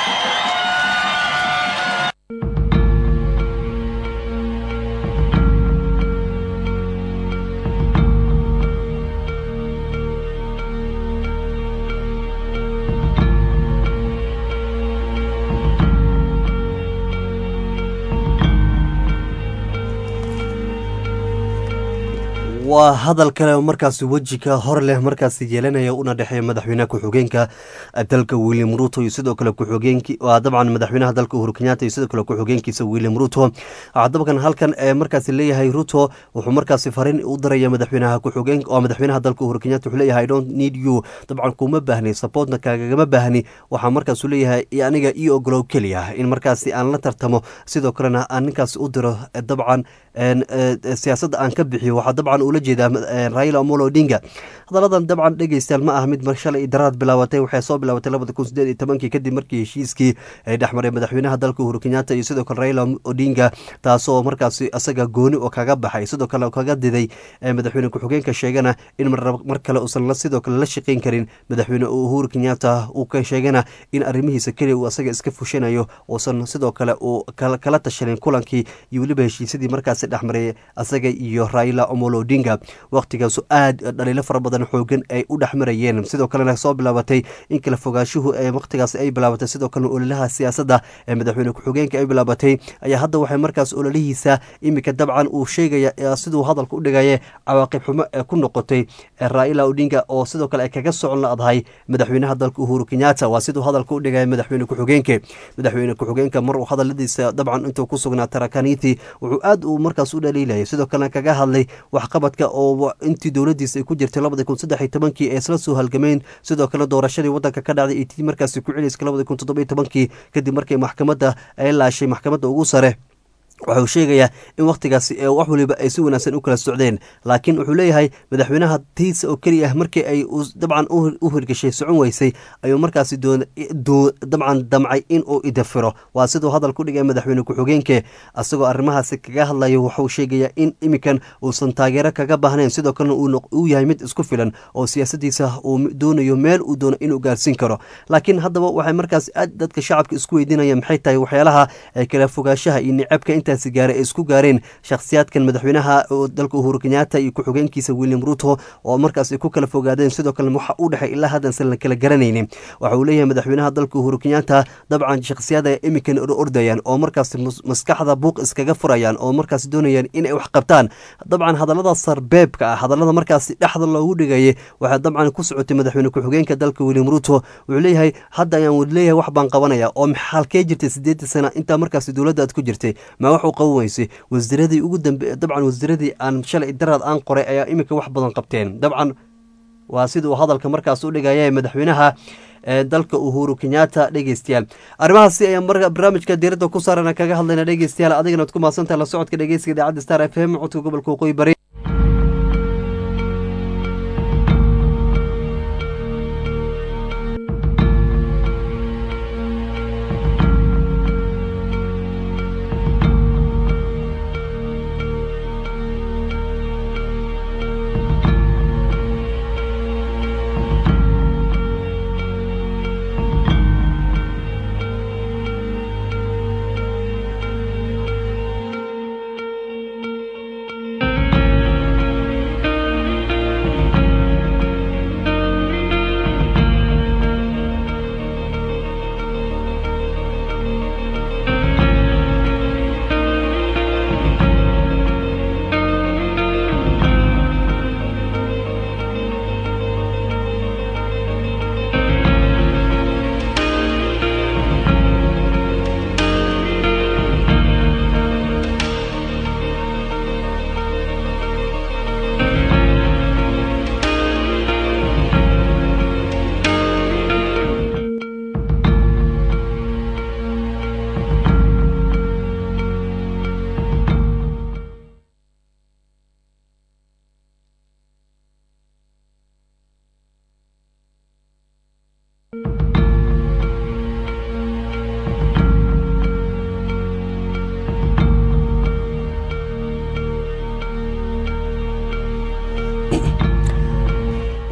waa hadal kale oo markaasi wejiga hor leh markaasi yeelanaya una dhexeeya madaxweynaha ku-xigeenka dalka william ruto iyo sidoo kale ku-xigeenki waa dabcan madaxweynaha dalka uhuru kenyatta iyo sidoo kale ku-xigeenkiisa william ruto waxaa dabcan halkan ee markaasi leeyahay ruto wuxuu markaasi fariin u diraya madaxweynaha ku-xigeen waa madaxweynaha dalka uhuru kenyatta wuxuu leeyahay i don't need you dabcan kuma baahni supportna kaagagama baahni waxaa markaasu leeyahay "I aniga ii ogolow keliya in markaasi aan la tartamo sidoo kalena aan ninkaasi u diro eh, dabcan een, eh, eh, siyaasadda aan ka bixiyo waxaa dabcan ula jeedaa eh, raila omolo odinga hadaladan dabcan dhegeystayaal ma ah mid mar shalay daraad bilaabatay waxay soo bilaabatay labada kun sideed iyo tobankii kadib markii heshiiskii ay dhexmaray madaxweynaha dalka uhuru kenyatta iyo sidoo kale raila odinga taasoo markaasi asaga gooni oo kaga baxay sidoo kale kaga diday eh, madaxweyne ku-xigeenka sheegana in mar mar kale uusan la sidoo kale la shaqeyn karin madaxweyne uhuru kenyatta uu ka sheegana in arrimihiisa keliya uu asaga iska fushanayo uusan sidoo kale uu kala kala tashanin kulankii iyo weliba heshiisyadii markaasi dhexmaray asaga iyo raila omolo odinga waqtigaasu aad dhaliilo fara badan xoogan ay u dhexmarayeen sidoo kalena soo bilaabatay in kala fogaashuhu ee waqtigaasi ay bilaabatay sidoo kalena ololaha siyaasadda ee madaxweyne ku-xigeenka ay bilaabatay ayaa hadda waxay markaas ololihiisa iminka dabcan uu sheegaya ee siduu hadalka u dhigaye cawaaqib xumo ee ku noqotay ee raila odinga oo sidoo kale ay kaga socon la-dahay madaxweynaha dalka uhuru kenyatta waa siduu hadalka u dhigaya madaxweyne ku-xigeenka madaxweyne ku-xigeenka mar uu hadaladiisa dabcan intuu ku sugnaa tarakanithi wuxuu aad uu markaas u dhaliilayay sidoo kalena kaga hadlay waxqabadka oo intii dowladiisa ay ku jirtay labadi kun saddex iyo tobankii ee isla soo halgameen sidoo kale doorashadii wadanka ka dhacday iyo tii markaasi ku celiska labadi kun toddoba iyo tobankii kadib markii maxkamadda ay laashay maxkamadda ugu sare wuxuu sheegayaa in wakhtigaasi ee wax waliba ay si wanaagsan u kala socdeen laakiin wuxuu leeyahay madaxweynaha tiisa oo keliya ah markii ay u- dabcan u u hirgashay socon weysay ayuu markaasi doon doo dabcan damcay in uu idafiro waa siduu hadal ku dhigay madaxweyne ku-xigeenke asagoo arrimahaasi kaga hadlayo wuxuu sheegayaa in iminkan uusan taageero kaga baahnayn sidoo kalena uu noq- uu yahay mid isku filan oo siyaasadiisa uu doonayo meel uu doono inuu gaarsiin karo laakiin haddaba waxay markaas aad dadka shacabka isku weydiinayaan maxay tahay waxyaalaha ee kala fogaanshaha iyo nicabka intaasi gaaray ay isku gaareen shakhsiyaadkan madaxweynaha oo dalka uhuru kenyatta iyo ku-xigeenkiisa william ruto oo markaas ay ku kala fogaadeen sidoo kalena waxa u dhexay ilaa haddansan la kala garanaynin waxa uu leeyahay madaxweynaha dalka uhuru kenyatta dabcan shakhsiyada ay iminkan or ordayaan oo markaas mus- maskaxda buuq iskaga furayaan oo markaas doonayaan inay wax qabtaan dabcan hadallada sarbeebka ah hadallada markaasi dhexda loogu dhigayay waxaa dabcan ku socotay madaxweyne ku-xigeenka dalka william ruto wuxuu leeyahay hadda ayaan wad leeyahay wax baan qabanaya oo maxaalkee jirtay sideetan sana intaa markaasi dowladda aad ku jirtay ma wax u qaban weysay wasiiradii ugu dambe dabcan wasiiradii aan shalay daraad aan qoray ayaa iminka wax badan qabteen dabcan waa sida uu hadalka markaas u dhigaya ee madaxweynaha ee dalka uhuru kenyatta dhegeystayaal arrimahaasi ayaan mar barnaamijka diiradda ku saarana kaga hadlayna dhegeystayaal adigana ad ku mahadsantahay la socodka dhegeysiga idaacadda star f m codka gobolka waqooyi bari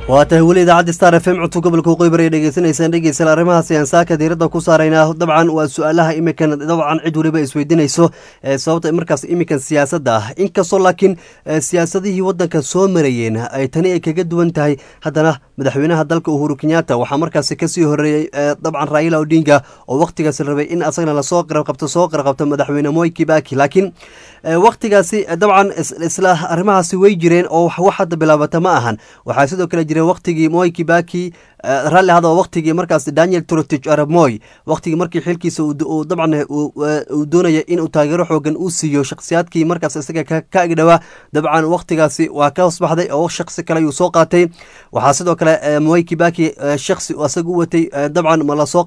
waa tahay weli idaacadda star f m codka gobolka waqooyi ay dhegeysanaysaan dhegeystayaal arrimahaasi aan saaka diiradda ku saaraynaa dabcan waa su-aalaha iminkan dabcan cid weliba isweydiinayso sababta markaas iminkan siyaasadda ah inkastoo laakiin siyaasadihii waddanka soo marayeen ay tani ay kaga duwan tahay haddana madaxweynaha dalka uhuru kenyatta waxaa markaasi kasii horeeyey dabcan raila odinga oo wakhtigaasi rabay in asagana lasoo qarabqabto soo qarqabto madaxweyne moi kibaki laakiin wakhtigaasi dabcan isla arrimahaasi way jireen oo wax hadda bilaabata ma ahan waxaa sidoo kale jira waktigii moi kibaki raalli hadaba waktigii markaas daniel trotich arab moy waktigii markii xilkiisa dabcan uu doonaya inuu taageero xoogan uu siiyo shakhsiyaadkii markaas isaga ka agdhowaa dabcan waktigaasi waa ka hoosbaxday oo shaksi kale ayuu soo qaatay waxaa sidoo kale moi kibaki shaksi asaga u watay dabcan ma lasoo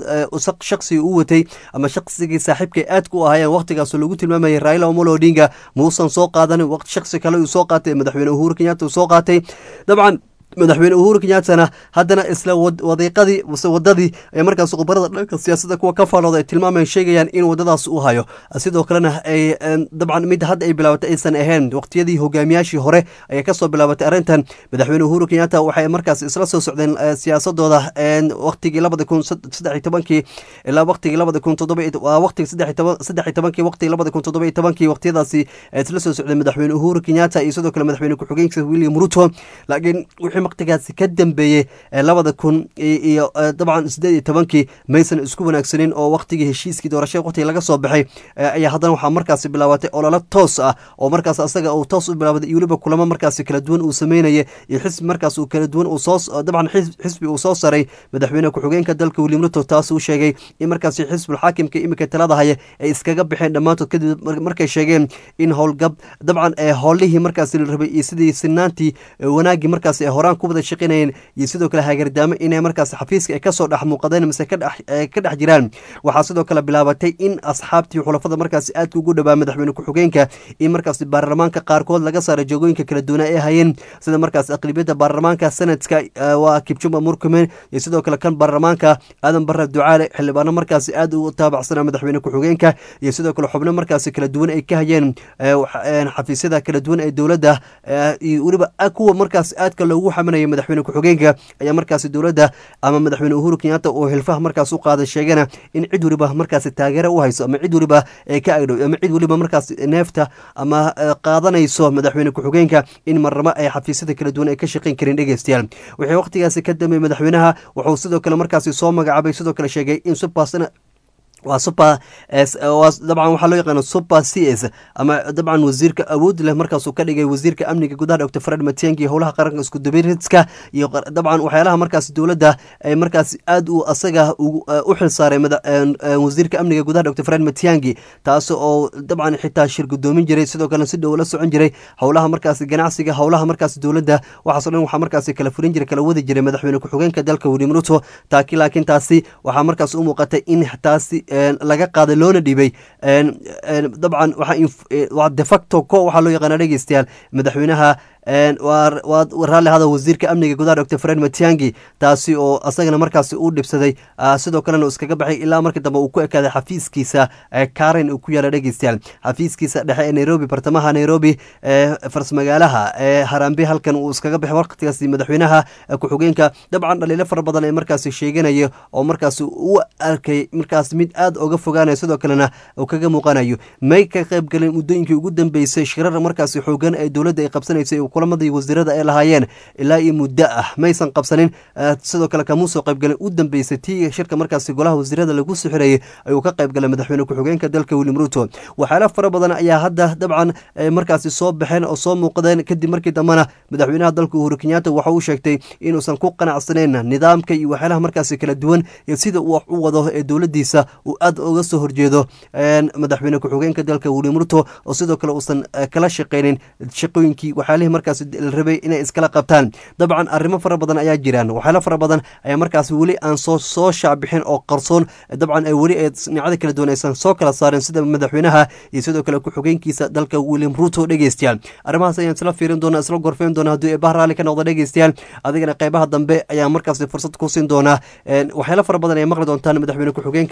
shaksi u watay ama shaksigii saaxiibkay aadka u ahaayeen waktigaas lagu tilmaamayay raila omolo odinga muusan soo qaadanin shaksi kale uu soo qaatay madaxweyne uhuru kenyatta uu soo qaatay dabcan madaxweyne uhuru kenyattana haddana isla wadiiqadii mase wadadii ee markaas khubarada dhanka siyaasadda kuwa ka faalooda ay tilmaamayaan sheegayaan in wadadaas uu hayo sidoo kalena ay dabcan mid hadda ay bilaabatay aysan ahayn waqtiyadii hogaamiyaashii hore ayay kasoo bilaabatay arrintan madaxweyne uhuru kenyatta waxay markaas isla soo socdeen siyaasadooda waqtigii labada kun saddex tobankii ilaa waqtigii labada kun toddoba waa waqtigii saddex tobankii waqtigii labada kun toddoba tobankii waqtiyadaasi isla soo socdeen madaxweyne uhuru kenyatta iyo sidoo kale madaxweyne ku-xigeenkiisa william ruto laakiin wixii waqtigaasi ka dambeeyey labada kun iyo dabcan sideed iyo tobankii maysan isku wanaagsanin oo waqtigii heshiiskii doorashada waqtigii laga soo baxay ayaa haddana waxaa markaasi bilaabatay ololo toos ah oo markaas asaga uu toos u bilaabatay iyo weliba kulamo markaasi kala duwan uu sameynaya iyo xisbi markaas uu kala duwan uu soo dabcan xisbi uu soo saray madaxweyne ku-xigeenka dalka william ruto taas uu sheegay in markaasi xisbul xaakimka iminka talada haya ay iskaga baxeen dhammaantood kadib markay sheegeen in howlgab dabcan howlihii markaasi la rabay iyo sidii sinaantii wanaagii markaasi horaan ku wada shaqeynayeen iyo sidoo kale hagardaamo inay markaas xafiiska ay kasoo dhex muuqadeen mise ka dhex jiraan waxaa sidoo kale bilaabatay in asxaabtii xulafada markaasi aadka ugu dhowaa madaxweyne ku-xigeenka in markaasi baarlamaanka qaarkood laga saaray joogooyinka kala duwana ay hayeen sida markaas aqlibiyadda baarlamaanka sanadka waa kibjumba murkumen iyo sidoo kale kan baarlamaanka aadan barre ducaale xildhibaano markaasi aad u taabacsana madaxweyne ku-xigeenka iyo sidoo kale xubno markaasi kala duwan ay ka hayeen xafiisyada kala duwan ee dowladda iyo weliba kuwa markaas aadka loogu xaminaya madaxweyne ku-xigeenka ayaa markaasi dowladda ama madaxweyne uhuru kenyatta oo hilfaha markaas u qaaday sheegana in cid weliba markaasi taageero u hayso ama cid weliba ee ka agdhow ama cid weliba markaas neefta ama qaadanayso madaxweyne ku-xigeenka in marnabo ay xafiisyada kala duwan ay ka shaqeyn karin dhegeystayaal wixii waqtigaasi ka dambeeyey madaxweynaha wuxuu sidoo kale markaasi soo magacaabay sidoo kale sheegay in subasna waa super dabcan waxaa loo yaqaana super c s ama dabcan wasiirka awood leh markaasuu ka dhigay wasiirka amniga gudaha doctor fred matiangi howlaha qaranka iskudubiridska iyo dabcan waxyaalaha markaas dowladda ay markaas aad uu asaga u xil saaray wasiirka amniga gudaha doctor fred matiangi taas oo dabcan xitaa shir gudoomin jiray sidoo kalena si dhow la socon jiray howlaha markaas ganacsiga howlaha markaas dowladda waxaaso dhan waxaa markaas kala furin jiray kala wadi jiray madaxweyne ku-xigeenka dalka william ruto taaki laakiin taasi waxaa markaas u muuqatay in taasi laga qaaday loona dhibay dabcan waa defacto ko waxaa loo yaqaana dhegeystayaal madaxweynaha waa raalli hada wasiirka amniga gudaha doctor fred matiangi taasi oo asagana markaasi uu dhibsaday sidoo kalena iskaga baxay ilaa markii dambe uu ku ekaaday xafiiskiisa karen uu ku yaala dhegeystayaal xafiiskiisa dhexe ee nairobi bartamaha nairobi farsmagaalaha ee harambe halkan uu iskaga baxay waqtigaasi madaxweynaha ku-xigeenka dabcan dhaliilo fara badan ee markaasi sheeganaya oo markaasi u arkay markaas mid aad oga fogaanaya sidoo kalena uu kaga muuqanayo may ka qayb galeen muddooyinkii ugu dambeysay shirar markaasi xoogan ee dowladda ay qabsanaysay kulamadii wasiirada ay lahaayeen ilaa iyo muddo ah maysan qabsanin sidoo kale kamuu soo qaybgalin u dambeysay tii shirka markaasi golaha wasiirada lagu sixirayay ayuu ka qaybgalay madaxweyne ku-xigeenka dalka william ruto waxyaala fara badan ayaa hadda dabcan markaasi soo baxeen oo soo muuqdeen kadib markii dambena madaxweynaha dalka uhuru kenyatta waxa uu sheegtay inuusan ku qanacsaneyn nidaamka iyo waxyaalaha markaasi kala duwan iyo sida uu wax u wado ee dowladiisa uu aad uga soo horjeedo madaxweyne ku-xigeenka dalka william ruto oo sidoo kale uusan kala shaqeynin shaqooyinkii waxyaalihii markaas la rabay inay iskala qabtaan dabcan arrimo fara badan ayaa jiraan waxyaalo fara badan ayaa markaas weli aan soo soo shaacbixin oo qarsoon dabcan weli ee dhinacyada kala duwan aysan soo kala saaren sida madaxweynaha iyo sidoo kale ku-xigeenkiisa dalka william ruto dhegeystayaal arrimahaas ayaan isla fiirin doona isla gorfeyn doona haddii eebaha raalli ka noqda dhegeystayaal adigana qeybaha dambe ayaa markaas fursad ku siin doonaa waxyaalo fara badan ay maqli doontaan madaxweyne ku-xigeenka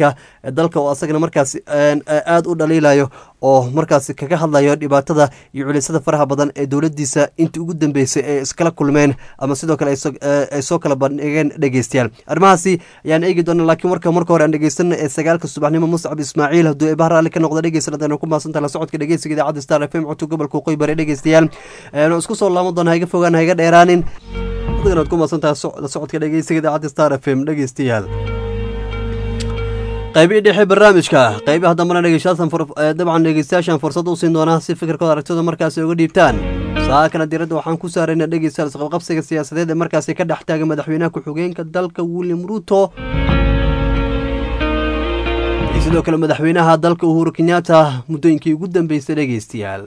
dalka oo asagana markaasi aada u dhaliilayo oo markaasi kaga hadlayo dhibaatada iyo culisada faraha badan ee dowladiisa intii ugu dambeysay ee iskala kulmeen ama sidoo kale ay soo kala bandhigeen dhegeystayaal arrimahaasi ayaan eegi doona laakiin warka marka hore aan dhegeysana ee sagaalka subaxnimo muscab ismaaciil hadduu eebaha raalli ka noqda dhegeysan hadaynu ku maasantaha la socodka dhegeysiga idaacadda star f m codka gobolka waqooyi bari dhegeystayaal isku soo laaban doona haiga fogaan haiga dheeraanin adiganaad ku maasantaha la socodka dhegeysiga idaacadda star f m dhegeystayaal qaybihii dhexe barnaamijka qaybaha dambena dhegeystayaashan dhegeystayaashan fursad u siin doonaa si fikirkooda aragtida markaasi uga dhiibtaan saakana diradda waxaan ku saarayna dhegeystayaal isqabqabsiga siyaasadeed ee markaasi ka dhex taaga madaxweynaha ku-xigeenka dalka william ruto iyo sidoo kale madaxweynaha dalka uhuru kenyatta muddooyinkii ugu dambeysay dhegeystayaal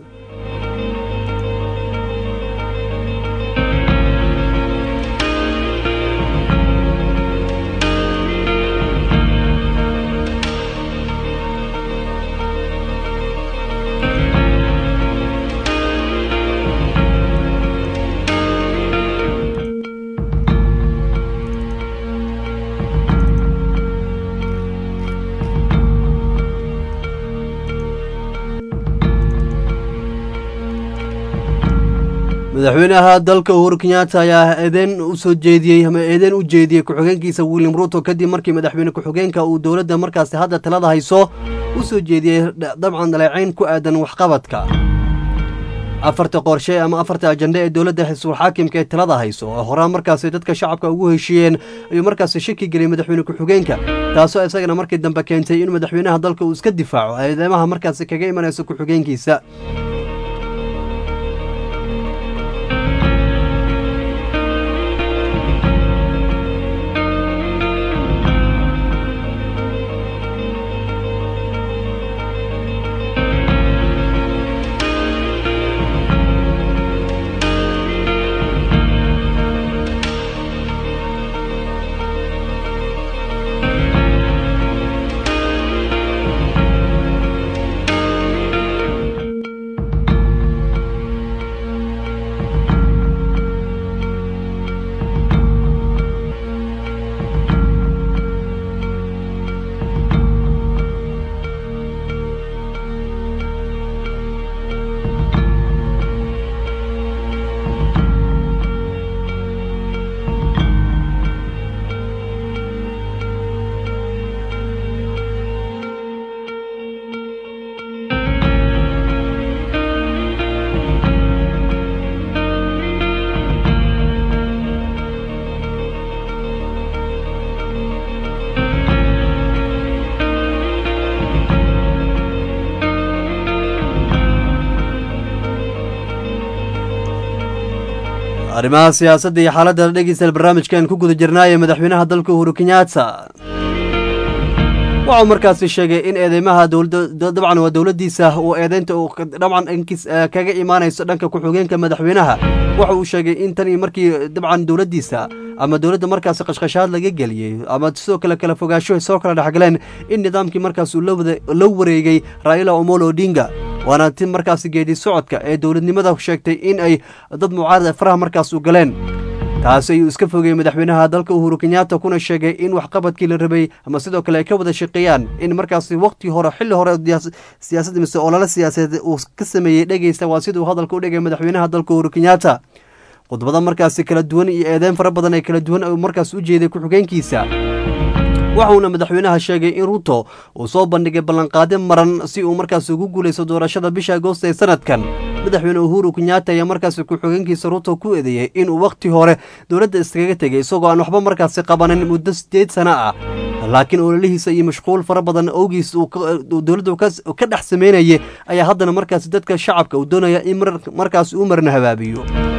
madaxweynaha dalka uhuru kenyatta ayaa eedeen usoo jeediyey ama eedeen u jeediyey ku-xigeenkiisa william ruto kadib markii madaxweyne ku-xigeenka uu dowladda markaasi hadda talada hayso u soo jeediyey dabcan dhaleecayn ku aadan waxqabadka afarta qorshe ama afarta ajande ee dowladda xisbul xaakimka ee talada hayso oo horaan markaasi dadka shacabka ugu heshiiyeen ayuu markaasi shaki geliyey madaxweyne ku-xigeenka taasoo isagana markii dambe keentay in madaxweynaha dalka uu iska difaaco eedeymaha markaasi kaga imanaysa ku-xigeenkiisa arrimaha siyaasadda iyo xaaladda dhegeystayaal barnaamijkan ku guda jirnaaye madaxweynaha dalka uhuru kenyatta waxau markaasi sheegay in eedeymaha dabcan waa dowladdiisa uu eedeynta uu dabcan inkiis kaga imaanayso dhanka ku-xigeenka madaxweynaha waxa uu sheegay in tan iyo markii dabcan dowladdiisa ama dowladda markaasi qashqashaad laga geliyey ama sidoo kale kala fogaasho soo kala dhexgaleen in nidaamkii markaas uu la wareegay raila omolo odinga waana ti markaasi geedi socodka ee dowladnimada sheegtay in ay dad mucaarad faraha markaas u galeen taasi ayuu iska fogeyey madaxweynaha dalka uhuru kenyatta kuna sheegay in waxqabadkii la rabay ama sidoo kale ay ka wada shaqeeyaan in markaasi waqti hore xilli hore siyaasadda mise olole siyaasadeed uu ka sameeyey dhegeysta waa siduu hadalka u dhigay madaxweynaha dalka uhuru kenyatta khudbada markaasi kala duwan iyo eedeyn fara badan ee kala duwan uu markaas u jeeday ku-xigeenkiisa waxauna madaxweynaha sheegay in ruto uu soo bandhigay ballanqaadi maran si uu markaas ugu guulaysto doorashada bisha agoost ee sanadkan madaxweyne uhuru kenyatta ayaa markaasi ku-xigeenkiisa ruto ku eedeeyey inuu wakhti hore dowladda iskaga tegay isagoo aan waxba markaasi qabanin muddo sideed sano ah laakiin ololihiisa iyo mashquul fara badan owgiis uu dowladda ka dhex sameynayay ayaa haddana markaasi dadka shacabka uu doonaya in markaas uu marna habaabiyo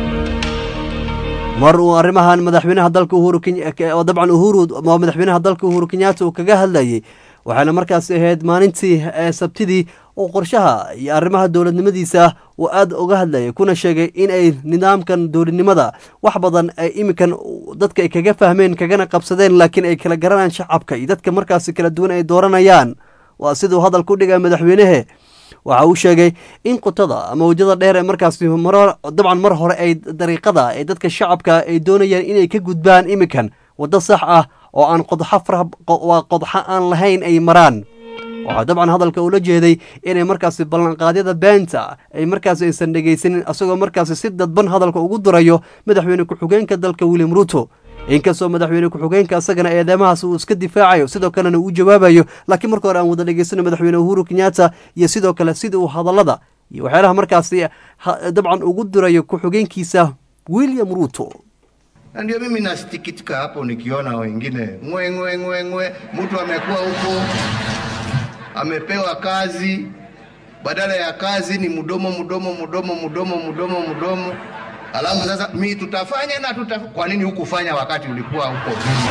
mar uu arrimahan madaxweynaha dalka uhuru dabcan uhuru waa madaxweynaha dalka uhuru kenyatta uu kaga hadlayay waxaana markaasi ahayd maalintii ee sabtidii oo qorshaha iyo arrimaha dowladnimadiisa uu aad uga hadlayay kuna sheegay in ay nidaamkan dowladnimada wax badan ay iminkan dadka ay kaga fahmeen kagana qabsadeen laakiin ay kala garanayaan shacabka iyo dadka markaasi kala duwan ay dooranayaan waa siduu hadalka u dhigay madaxweynehe waxa uu sheegay in qutada ama wejada dheer ee markaasi dabcan mar hore ay dariiqada ee dadka shacabka ay doonayaan inay ka gudbaan iminkan waddo sax ah oo aan qodxo fara waa qodxo aan lahayn ay maraan waxaa dabcan hadalka ula jeeday inay markaasi ballanqaadyada beenta ay markaasi aysan dhegaysanin asagoo markaasi si dadban hadalka ugu durayo madaxweyne ku-xigeenka dalka william ruto inkastoo madaxweyne ku-xigeenka asagana eedeymahaas uu iska difaacayo sidoo kalena uu jawaabayo laakiin marka hore aan wada dhegaysano madaxweyne uhuru kenyatta iyo sidoo kale sida uu hadallada iyo waxyaalaha markaasi dabcan ugu dirayo ku-xigeenkiisa william ruto na ndio mimi nasikitika hapo nikiona wengine ngwe ngwe ngwe ngwe, mtu amekuwa huko amepewa kazi, badala ya kazi ni mdomo mdomo mdomo mdomo mdomo mdomo. Alafu sasa mi tutafanya na tuta, kwa nini hukufanya wakati ulikuwa huko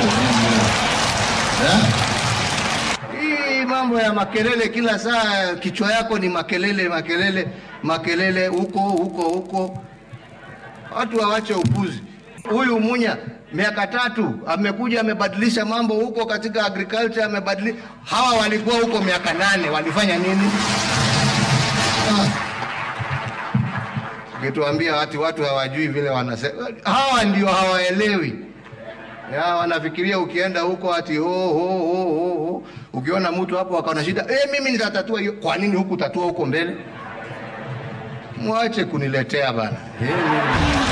eh? Hii mambo ya makelele kila saa, kichwa yako ni makelele makelele makelele, huko huko huko. Watu wawache upuzi. Huyu Munya miaka tatu amekuja amebadilisha mambo huko katika agriculture, amebadilisha. Hawa walikuwa huko miaka nane, walifanya nini? Ukituambia watu watu hawajui vile wanasema, hawa ndio hawaelewi ya, wanafikiria ukienda huko ati ho, ho, ho, ho, ho. Ukiona mtu hapo akaona shida eh, mimi nitatatua hiyo. Kwa nini huku tatua huko mbele? Mwache kuniletea bana eh, mimi.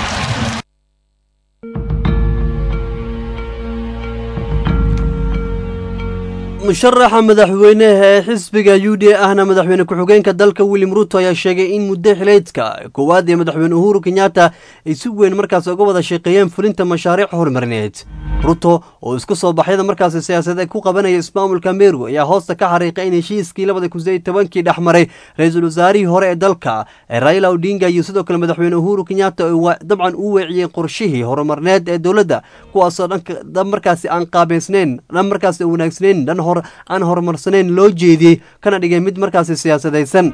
musharaxa madaxweyneha ee xisbiga u d ahna madaxweyne ku-xigeenka dalka william ruto ayaa sheegay in muddo xileedka koowaad ee madaxweyne uhuru kenyatta ay si weyn markaas uga wada shaqeeyeen fulinta mashaariic horumarineed ruto oo isku soo baxyada markaasi siyaasadeed ku qabanaya ismaamulka meru ayaa hoosta ka xariiqay in heshiiskii labada kun sideed tobankii dhex maray ra-iisul wasaarihii hore ee dalka raila odinga iyo sidoo kale madaxweyne uhuru kenyatta oo dabcan uu weeciyey qorshihii horumarneed ee dowladda kuwaasoo dhan markaasi aan qaabeysnayn dhan markaasi wanaagsanayn dhan hor aan horumarsanayn loo jeediyey kana dhigay mid markaasi siyaasadaysan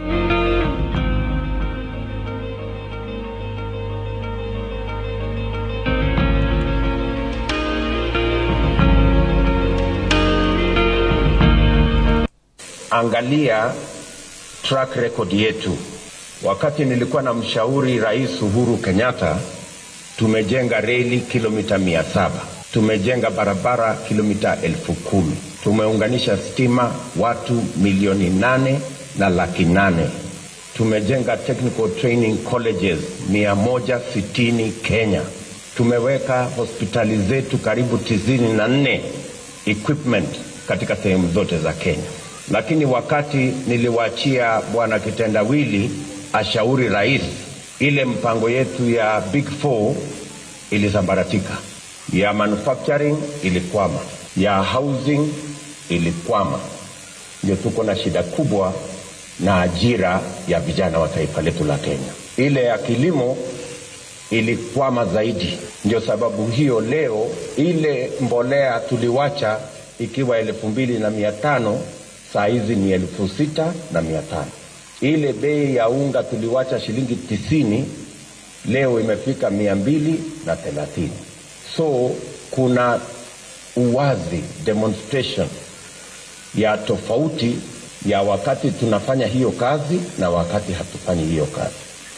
Angalia track record yetu. Wakati nilikuwa na mshauri Rais Uhuru Kenyatta, tumejenga reli kilomita mia saba tumejenga barabara kilomita elfu kumi tumeunganisha stima watu milioni nane na laki nane tumejenga technical training colleges mia moja sitini Kenya. Tumeweka hospitali zetu karibu tisini na nne equipment katika sehemu zote za Kenya lakini wakati niliwaachia bwana kitendawili ashauri rais, ile mpango yetu ya big four ilisambaratika, ya manufacturing ilikwama, ya housing ilikwama. Ndio tuko na shida kubwa na ajira ya vijana wa taifa letu la Kenya. Ile ya kilimo ilikwama zaidi. Ndio sababu hiyo leo ile mbolea tuliwacha ikiwa elfu mbili na mia tano saa hizi ni elfu sita na mia tano. Ile bei ya unga tuliwacha shilingi tisini, leo imefika mia mbili na thelathini. So kuna uwazi demonstration ya tofauti ya wakati tunafanya hiyo kazi na wakati hatufanyi hiyo kazi.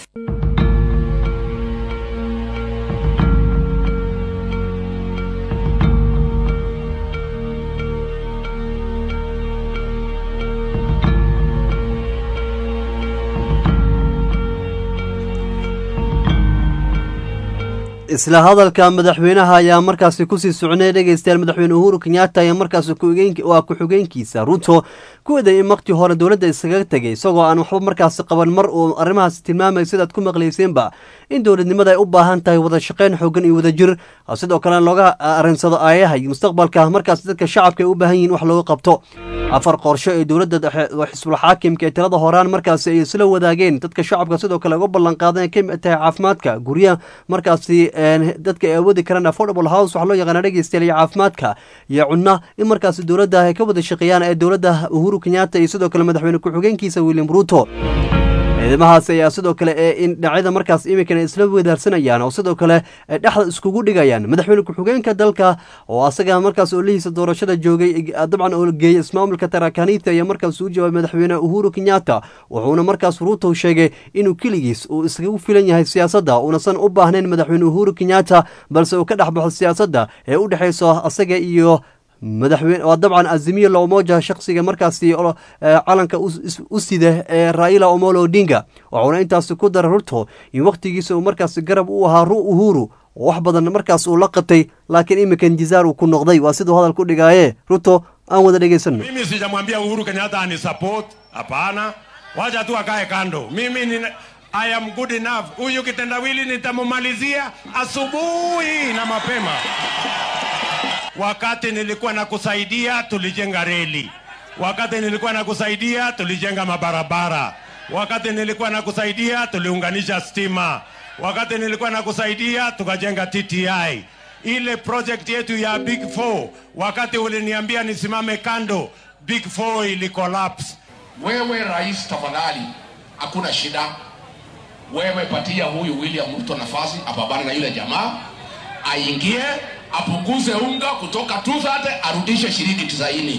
isla hadalka madaxweynaha ayaa markaasi kusii socnay dhegeystayaal madaxweyne uhuru kenyatta ayaa markaasi waa ku-xigeenkiisa ruto ku eeday in maktii hore dowladda iskaga tegay isagoo aan waxba markaasi qaban mar uu arrimahaasi tilmaamay sidaad ku maqlayseenba in dowladnimada ay u baahan tahay wada shaqeyn xoogan iyo wadajir sidoo kalena looga arinsado aayaha iyo mustaqbalka markaasi dadka shacabka ay u baahan yihin wax looga qabto afar qorsho ee dowladda dhexe xisbul xaakimka ee tirada horaan markaasi ay isla wadaageen dadka shacabka sidoo kale uga ballanqaadan ka mid tahay caafimaadka guryaha markaasi dadka ay awoodi karaan affordable house waxaa loo yaqaana dhegeystayaal iyo caafimaadka iyo cunno in markaasi dowladda ay ka wada shaqeeyaan ee dowladda uhuru kenyatta iyo sidoo kale madaxweyne ku-xigeenkiisa william ruto ciidamahaas ayaa sidoo kale ee in dhinacyada markaas iminkan ay isla wadaarsanayaan oo sidoo kale ay dhexda iskugu dhigayaan madaxweyne ku-xigeenka dalka oo asaga markaas olihiisa doorashada joogay dabcan oo geeyay ismaamulka tarakaniita ayaa markaas uu jawaabay madaxweyne uhuru kenyatta wuxuuna markaas ruuto sheegay inuu keligiis uu iskagu filan yahay siyaasadda uunasan u baahnayn madaxweyne uhuru kenyatta balse uu ka dhex baxo siyaasadda ee u dhexayso asaga iyo madaxweyne waa dabcan azimiyo lomoja shakhsiga markaasi calanka u sida ee raila omolo odinga wuxuuna intaasi ku dara ruto in wakhtigiisa uu markaasi garab u ahaa ru uhuru oo wax badan markaas uu la qabtay laakiin iminkan jizaar uu ku noqday waa siduu hadal ku dhigaaye ruto aan wada dhegaysano mimi sijamwambia uhuru kenyatta ani support hapana wacha tu akae kando mimi ni I am good enough. Huyu kitendawili nitamumalizia asubuhi na mapema. Wakati nilikuwa nakusaidia tulijenga reli, wakati nilikuwa nakusaidia tulijenga mabarabara, wakati nilikuwa nakusaidia tuliunganisha stima, wakati nilikuwa nakusaidia tukajenga TTI. Ile project yetu ya Big Four, wakati uliniambia nisimame kando, Big Four ili collapse. Wewe rais, tafadhali, hakuna shida. Wewe patia huyu William Ruto nafasi apambane na yule jamaa, aingie apunguze unga kutoka 230 arudishe shilingi 90.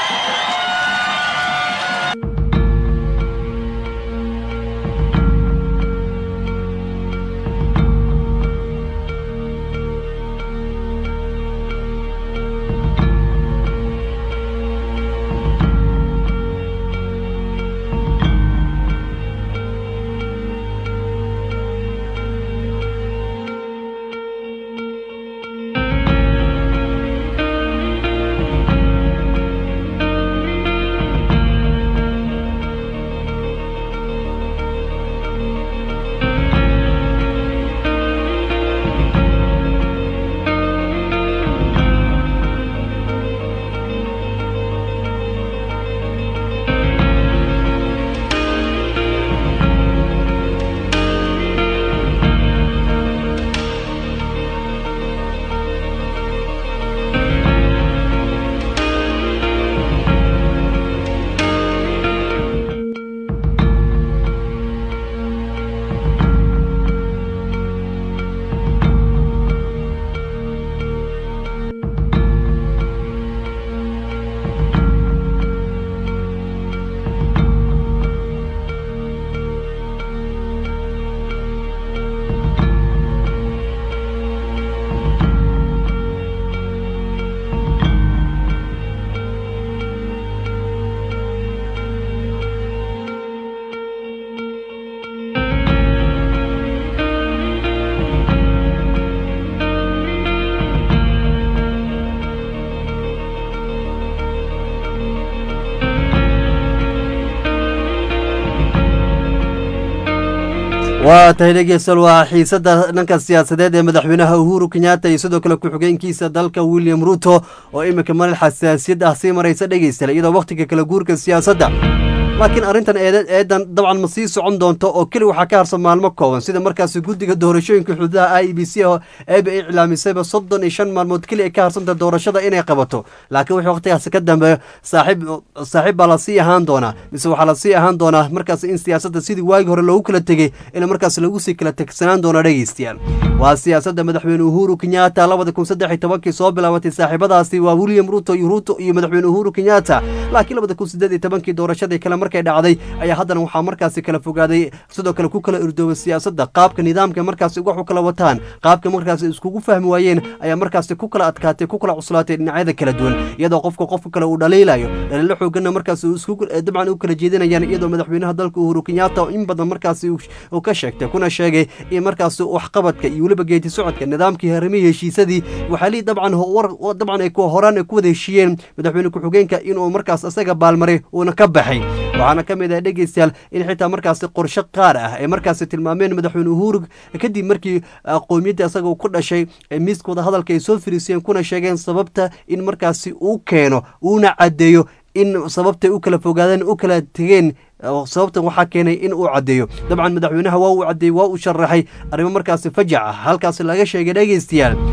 waa tahay dhegeystayaal waa xiisada dhanka siyaasadeed ee madaxweynaha uhuru kenyatta iyo sidoo kale ku-xigeenkiisa dalka william ruto oo iminka maral xasaasiyad ah sii maraysa dhegeystayaal iyadoo wakhtiga kala guurka siyaasadda laakiin arrintan eedan dabcan ma sii socon doonto oo keli waxaa ka harsan maalmo kooban sida markaasi guddiga doorashooyinka xuduudaha i e b c eeba ay iclaamisayba soddon iyo shan maalmood keli ay ka harsanta doorashada inay qabato laakiin wixii wakhtigaasi ka dambeeyo saaxiib saaxiib baa lasii ahaan doonaa mise waxaa lasii ahaan doonaa markaas in siyaasadda sidii waagi hore loogu kala tegey in markaas lagu sii kala tegsanaan doono dhegeystayaal waa siyaasadda madaxweyne uhuru kenyatta labada kun saddex iyo tobankii soo bilaabatay saaxiibadaasi waa william ruto iyo ruto iyo madaxweyne uhuru kenyatta laakiin labada kun siddeed iyo tobankii doorashadii kale markay dhacday ayaa haddana waxaa markaasi kala fogaaday sidoo kale ku kala irdoobay siyaasadda qaabka nidaamka markaasi wax u kala wataan qaabka markaasi iskugu fahmi waayeen ayaa markaasi ku kala adkaatay ku kala cuslaatay dhinacyada kala duwan iyadoo qofka qofka kale uu dhaliilayo dhaliilo xooganna markaasi dabcan u kala jeedinayaan iyadoo madaxweynaha dalka uhuru kenyatta in badan markaasi uu ka sheegtay kuna sheegay in markaasi waxqabadka iyo weliba geeti socodka nidaamkii harimihii heshiisadii waxaa lii dabcan dabcan ay horaan ay ku wada heshiiyeen madaxweyne ku-xigeenka inuu markaas isaga baalmaray uuna ka baxay waxaana ka mid ah dhegeystayaal in xitaa markaasi qorshe qaar ah ay markaasi tilmaameen madaxweyne uhuru kadib markii qowmiyadda isaga ku dhashay miiskooda hadalka ay soo firiisiyeen kuna sheegeen sababta in markaasi uu keeno uuna caddeeyo in sababtay u kala fogaadeen u kala tegeen sababtan waxaa keenay in uu caddeeyo dabcan madaxweynaha waa uu caddeeyey waa uu sharaxay arrimo markaasi fajac ah halkaasi laga sheegay dhegeystayaal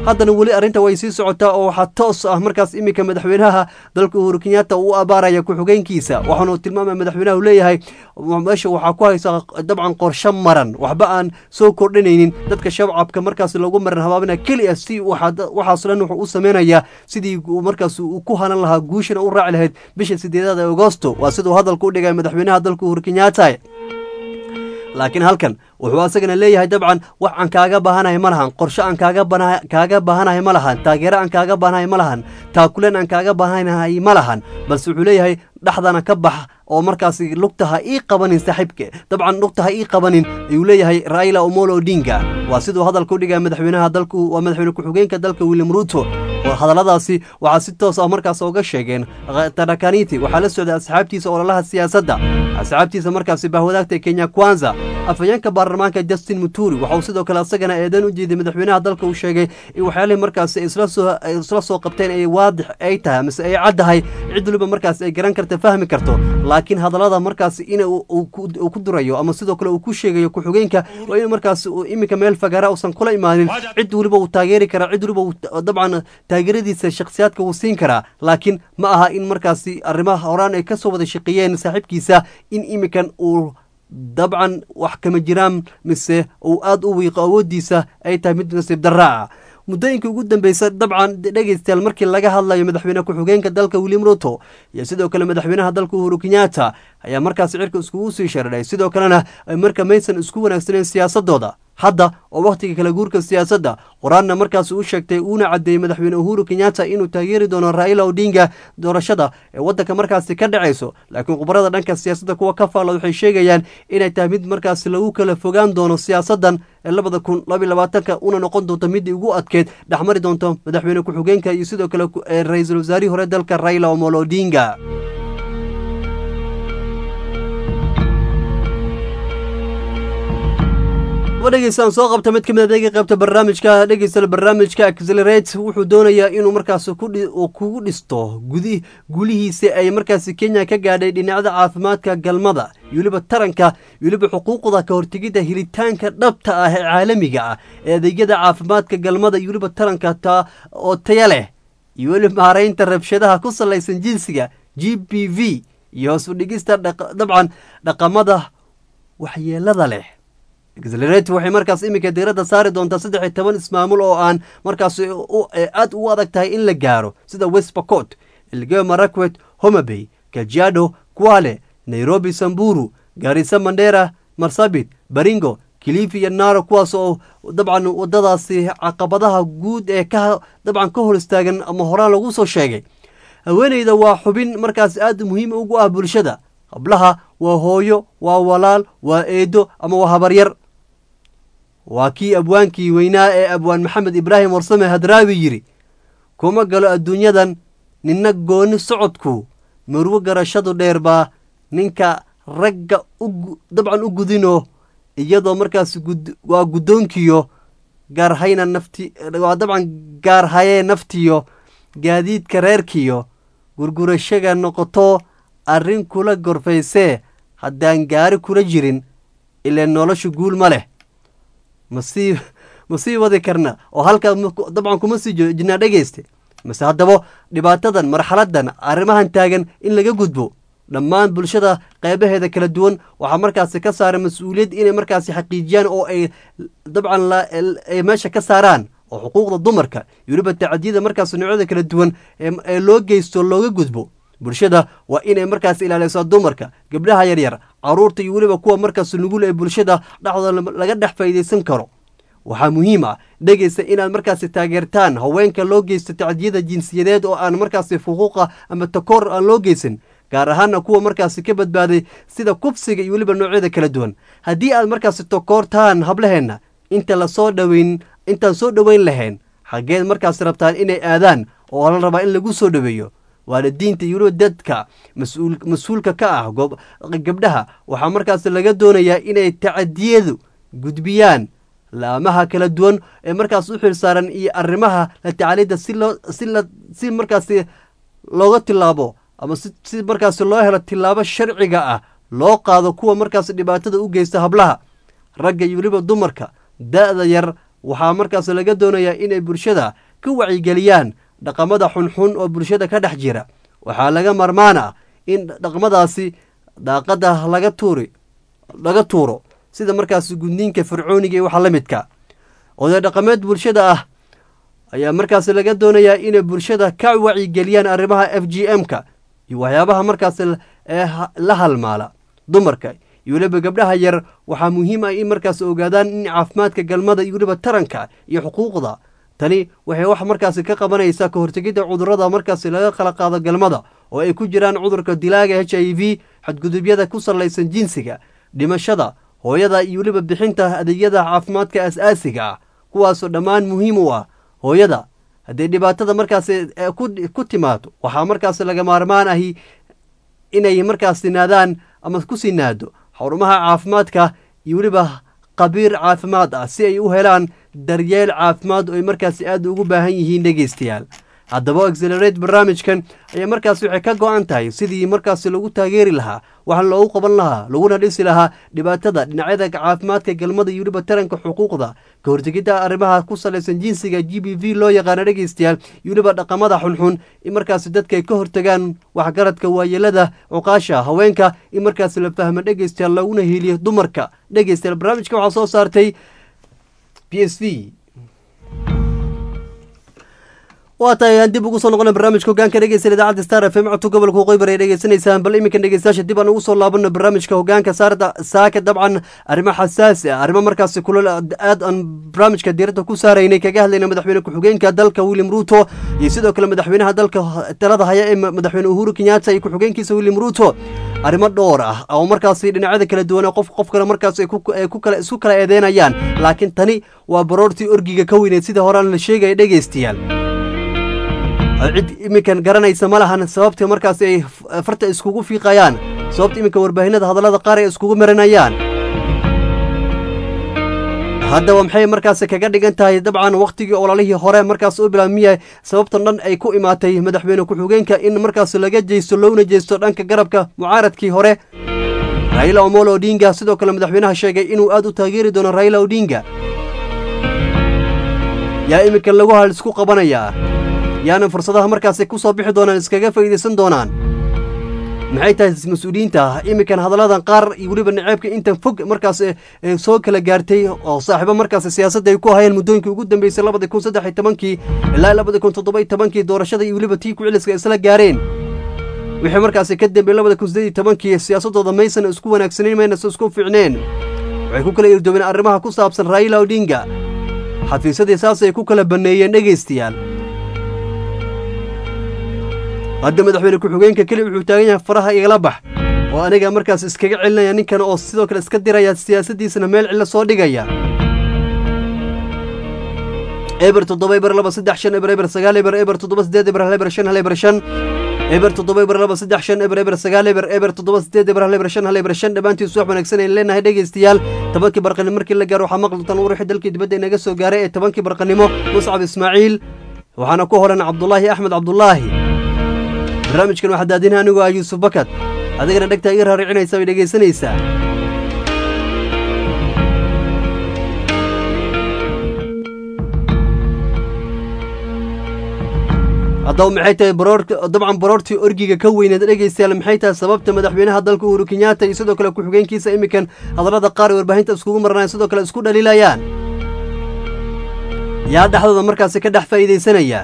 haddana weli arrinta way sii socotaa oo waxaa toos ah markaas iminka madaxweynaha dalka uhuru kenyatta uu abaaraya ku-xigeenkiisa waxaana uu tilmaamaya madaxweynahu leeyahay meesha waxaa ku haysa dabcan qorshe maran waxba aan soo kordhinaynin dadka shacabka markaas lagu maran habaabina keliya si waxaas dhan wuxuu u sameynayaa sidii markaas uu ku hanan lahaa guushana u raaci lahayd bisha sideedaad ee agosto waa siduu hadalka u dhigay madaxweynaha dalka uhuru kenyatta laakiin halkan wuxuu asagana leeyahay dabcan wax aan kaaga baahanahay ma lahan qorshe aan kaaga kaaga baahanahay ma lahan taageero aan kaaga baahanahay ma lahan taakuleen aan kaaga baahanahay ma lahan balse wuxuu leeyahay dhexdana ka bax oo markaas lugta ha ii qabanin saaxiibke dabcan lugta ha ii qabanin ayuu leeyahay raila omolo odinga waa siduu hadalka u dhigaya madaxweynaha dalku waa madaxweyne ku-xigeenka dalka william ruto hadalladaasi waxaa si toos ah markaas oga sheegeen tarakaniti waxaa la socday asxaabtiisa ololaha siyaasadda asxaabtiisa markaasi bahwadaagta kenya kwanza afhayeenka baarlamaanka justin muturi waxauu sidoo kale asagana eedan u jeeday madaxweynaha dalka uu sheegay in waxyaalihii markaasi isla soo qabteen ay waadix ay tahay mise ay caddahay cid waliba markaas ay garan karta fahmi karto laakiin hadallada markaas in uu ku durayo ama sidoo kale uu ku sheegayo ku-xigeenka waa in markaas iminka meel fagaara uusan kula imaanin cid waliba uu taageeri karaa cid waliba dabcan taageeradiisa shakhsiyaadka wuu siin karaa laakiin ma aha in markaasi arrimaha horaan ay ka soo wada shaqeeyeen saaxiibkiisa in iminkan uu dabcan wax kama jiraan mise uu aada u wiiqo awooddiisa ay tahay mid nasiib daraaca muddooyinkii ugu dambeysa dabcan dhegeystayaal markii laga hadlayo madaxweyne ku-xigeenka dalka william ruto iyo sidoo kale madaxweynaha dalka uhuru kenyatta ayaa markaas cirka iskugu sii sharadhay sidoo kalena marka maysan isku wanaagsaneyn siyaasadooda hadda oo wakhtiga kala guurka siyaasadda qoraanna markaas uu sheegtay uuna caddeeyey madaxweyne uhuru kenyatta inuu taageeri doono raila odinga doorashada ee waddanka markaasi ka dhacayso laakiin khubarada dhanka siyaasadda kuwa ka faalla waxay sheegayaan inay tahay mid markaasi lagu kala fogaan doono siyaasaddan ee labada kun labiyo labaatanka una noqon doonto midii ugu adkeed dhexmari doonto madaxweyne ku-xigeenka iyo sidoo kale ra-iisul wasaarihii hore dalka raila omolo odinga dhegeystaan soo qabta mid ka mid adeega qaybta barnaamijka dhegeystal barnaamijka accelerate wuxuu doonayaa inuu markaas kugu dhisto gudi gulihiisa ay markaasi kenya ka gaadhay dhinacda caafimaadka galmada iyo weliba taranka iyo weliba xuquuqda ka hortegidda helitaanka dhabta ah ee caalamiga ah ee adeegyada caafimaadka galmada iyo weliba taranka ta oo taya leh iyo weliba maaraynta rabshadaha ku salaysan jinsiga g b v iyo hoos u dhigista dabcan dhaqamada waxyeelada leh accelerate waxay markaas iminka diiradda saari doontaa saddex iyo toban ismaamul oo aan markaas aad u adag tahay in la gaaro sida west bacot elgeyo marakwet homabay kajiado kwale nairobi samburu gaarisa mandera marsabit baringo kilifi iyo naaro kuwaas oo dabcan wadadaasi caqabadaha guud ee ka dabcan ka hor istaagan ama horaan lagu soo sheegay haweeneyda waa xubin markaas aad muhiim ugu ah bulshada hablaha waa hooyo waa walaal waa eedo ama waa habaryar waa kii abwaankii weynaa ee abwaan maxamed ibraahim warsame hadraawi yidhi kuma galo adduunyadan ninna gooni socodku marwo garashadu dheer baa ninka ragga dabcan u gudinoo iyadoo markaas waa guddoonkiyo gaarhayna nafti waa dabcan gaarhayee naftiyo gaadiidka reerkiyo gurgurashaga noqoto arrin kula gorfaysee haddaan gaari kula jirin ilee noloshu guul ma leh masii ma sii wadi karna oo halkaa dabcan kuma sii jirnaa dhegeyste mase haddaba dhibaatadan marxaladan arrimahan taagan in laga gudbo dhammaan bulshada qeybaheeda kala duwan waxaa markaasi ka saaran mas-uuliyad inay markaasi xaqiijiyaan oo ay dabcan ay meesha ka saaraan oo xuquuqda dumarka iyo weliba tacadiyada markaas noocyada kala duwan ee loo geysto looga gudbo bulshada waa inay markaas ilaaliso dumarka gabdhaha yaryar caruurta iyo weliba kuwa markaas nugul ee bulshada dhexdooda laga dhex faa'iidaysan karo waxaa muhiim ah dhegeysta inaad markaasi taageertaan haweenka loo geysto tacdiyada jinsiyadeed oo aan markaasi fuquuqa ama takoor aan loo geysan gaar ahaana kuwa markaasi ka badbaaday sida kubsiga iyo weliba noocyada kala duwan haddii aad markaasi takoortaan hablaheenna inta lasoo dhaweyn intaan soo dhoweyn lahayn xaggeed markaasi rabtaan inay aadaan oo la rabaa in lagu soo dhoweeyo waalidiinta iyo weliba dadka mas-uulka ka ah gabdhaha waxaa markaasi laga doonayaa inay tacadiyadu gudbiyaan laamaha kala duwan ee markaas u xil saaran iyo arrimaha la tacaalidda si loo si la si markaasi looga tilaabo ama si markaasi loo helo tilaabo sharciga ah loo qaado kuwa markaas dhibaatada u geysta hablaha ragga iyo weliba dumarka da-da yar waxaa markaas laga doonayaa inay bulshada ka wacyigeliyaan dhaqamada xunxun oo bulshada ka dhex jira waxaa laga marmaan ah in dhaqmadaasi daaqada laga tuuri laga tuuro sida markaas gudniinka fircooniga iyo waxa la midka oday dhaqameed bulshada ah ayaa markaas laga doonayaa inay bulshada ka wacyigeliyaan arrimaha f g m-ka iyo waxyaabaha markaas ee la halmaala dumarka iyo weliba gabdhaha yar waxaa muhiim ah in markaas ogaadaan in caafimaadka galmada iyo weliba taranka iyo xuquuqda tani waxay wax markaasi ka qabanaysaa ka hortegidda cudurrada markaasi laga kala qaado galmada oo ay ku jiraan cudurka dilaaga h i v xadgudubyada ku sallaysan jinsiga dhimashada hooyada iyo weliba bixinta adeegyada caafimaadka as-aasiga ah kuwaasoo dhammaan muhiim u ah hooyada haddii dhibaatada markaasi ku timaado waxaa markaasi laga maarmaan ahi inay markaas sinaadaan ama ku sinaado xarumaha caafimaadka iyo weliba qabiir caafimaad ah si ay u helaan daryeel caafimaad oo ay markaasi aad ugu baahan yihiin dhegeystayaal haddaba accelerate barnaamijkan ayaa markaas waxay ka go-an tahay sidii markaasi lagu taageeri lahaa waxaa loogu qaban lahaa laguna dhisi lahaa dhibaatada dhinacyada caafimaadka galmada iyo weliba taranka xuquuqda ka hortegidda arrimaha ku salaysan jinsiga g b v loo yaqaano dhegeystayaal iyo weliba dhaqamada xunxun in markaasi dadka ay ka hortagaan waxgaradka waayeelada cuqaasha haweenka in markaasi la fahmo dhegeystayaal laguna heliyo dumarka dhegeystayaal barnaamijka waxaa soo saartay b s v waa tahay aan dib ugu soo noqona barnaamijka hogaanka dhegeysan idaacadda star f m codka gobolka waqooyi ay dhegeysanaysaan bal iminkan dhegeystayaasha dib aan ugu soo laabano barnaamijka hogaanka saarda saaka dabcan arrimo xasaasi ah arrimo markaasi kulal aad aan barnaamijka diiradda ku saaraynay kaga hadlayna madaxweyne ku-xigeenka dalka william ruto iyo sidoo kale madaxweynaha dalka talada haya ee madaxweyne uhuru kenyatta iyo ku-xigeenkiisa william ruto arrimo dhowr ah oo markaasi dhinacyada kala duwan qof qof kale markaas ay ku kala isku kala eedeynayaan laakiin tani waa baroortii orgiga ka weyneed sida horaan la sheegaya dhegeystayaal cid iminkan garanaysa ma lahan sababta markaas ay farta iskugu fiiqayaan sababta iminka warbaahinada hadallada qaar ay iskugu marinayaan haddaba maxay markaas kaga dhigan tahay dabcan wakhtigii ololihii hore markaas u bilaabmiya sababtan dhan ay ku imaatay madaxweyne ku-xigeenka in markaas laga jeysto loona jeysto dhanka garabka mucaaradkii hore raila omolo odinga sidoo kale madaxweynaha sheegay inuu aad u taageeri doono raila odinga yaa iminkan lagu hal isku qabanayaa yaana fursadaha markaasi ku soo bixi doonaan iskaga faa'iidaysan doonaan maxay tahay mas-uuliyiinta iminkan hadalladan qaar iyo weliba naceebka intan fog markaas soo kala gaartay oo saaxiibo markaas siyaasadda ay ku hayeen muddooyinkii ugu dambeysay labadi kun saddex iyo tobankii ilaa labadi kun toddoba iyo tobankii doorashada iyo weliba tii ku-ciliska isla gaareen wixii markaasi ka dambeeyey labada kun siddeed iyo tobankii siyaasaddooda maysan isku wanaagsanayn maynase isku fiicneen waxay ku kala irdoobeen arrimaha ku saabsan raila odinga xafiisyadii saasay ku kala banneeyeen dhegaystayaal hadda madaxweyne ku-xigeenka keli wuxuu taagan yahay faraha igala bax oo aniga markaas iskaga celinaya ninkan oo sidoo kale iska diraya siyaasaddiisana meel cillo soo dhigaya eber toddoba eber laba saddex shan eber eber sagaal eber eber toddoba sideed eber hal eber shan hal eber shan eber toddoba eber laba saddex shan eber eber sagaal eber eber toddoba sideed eber hal eber shan hal eber shan dhammaantiisu wax wanaagsan aynu leenahay dhegaystayaal tobankii barqanimo markii la gaaro waxaa maqli doontaan uruxii dalkii dibadda inaga soo gaaray ee tobankii barqanimo muscab ismaaciil waxaana ku horan cabdulaahi axmed cabdulaahi barnaamijkan waxaa daadinaha anigoo ah yuusuf bakad adigana dhegtaa ii raaricinaysa way dhegaysanaysaa haddaba maxay tahay baroorka dabcan baroortii orgiga ka weyneed dhegaystayaal maxay tahay sababta madaxweynaha dalka uhuru kenyatta iyo sidoo kale ku-xigeenkiisa iminkan hadallada qaar ee warbaahinta iskugu maranayan sidoo kale isku dhaliilayaan yaa dhexdooda markaasi ka dhex faa'iidaysanaya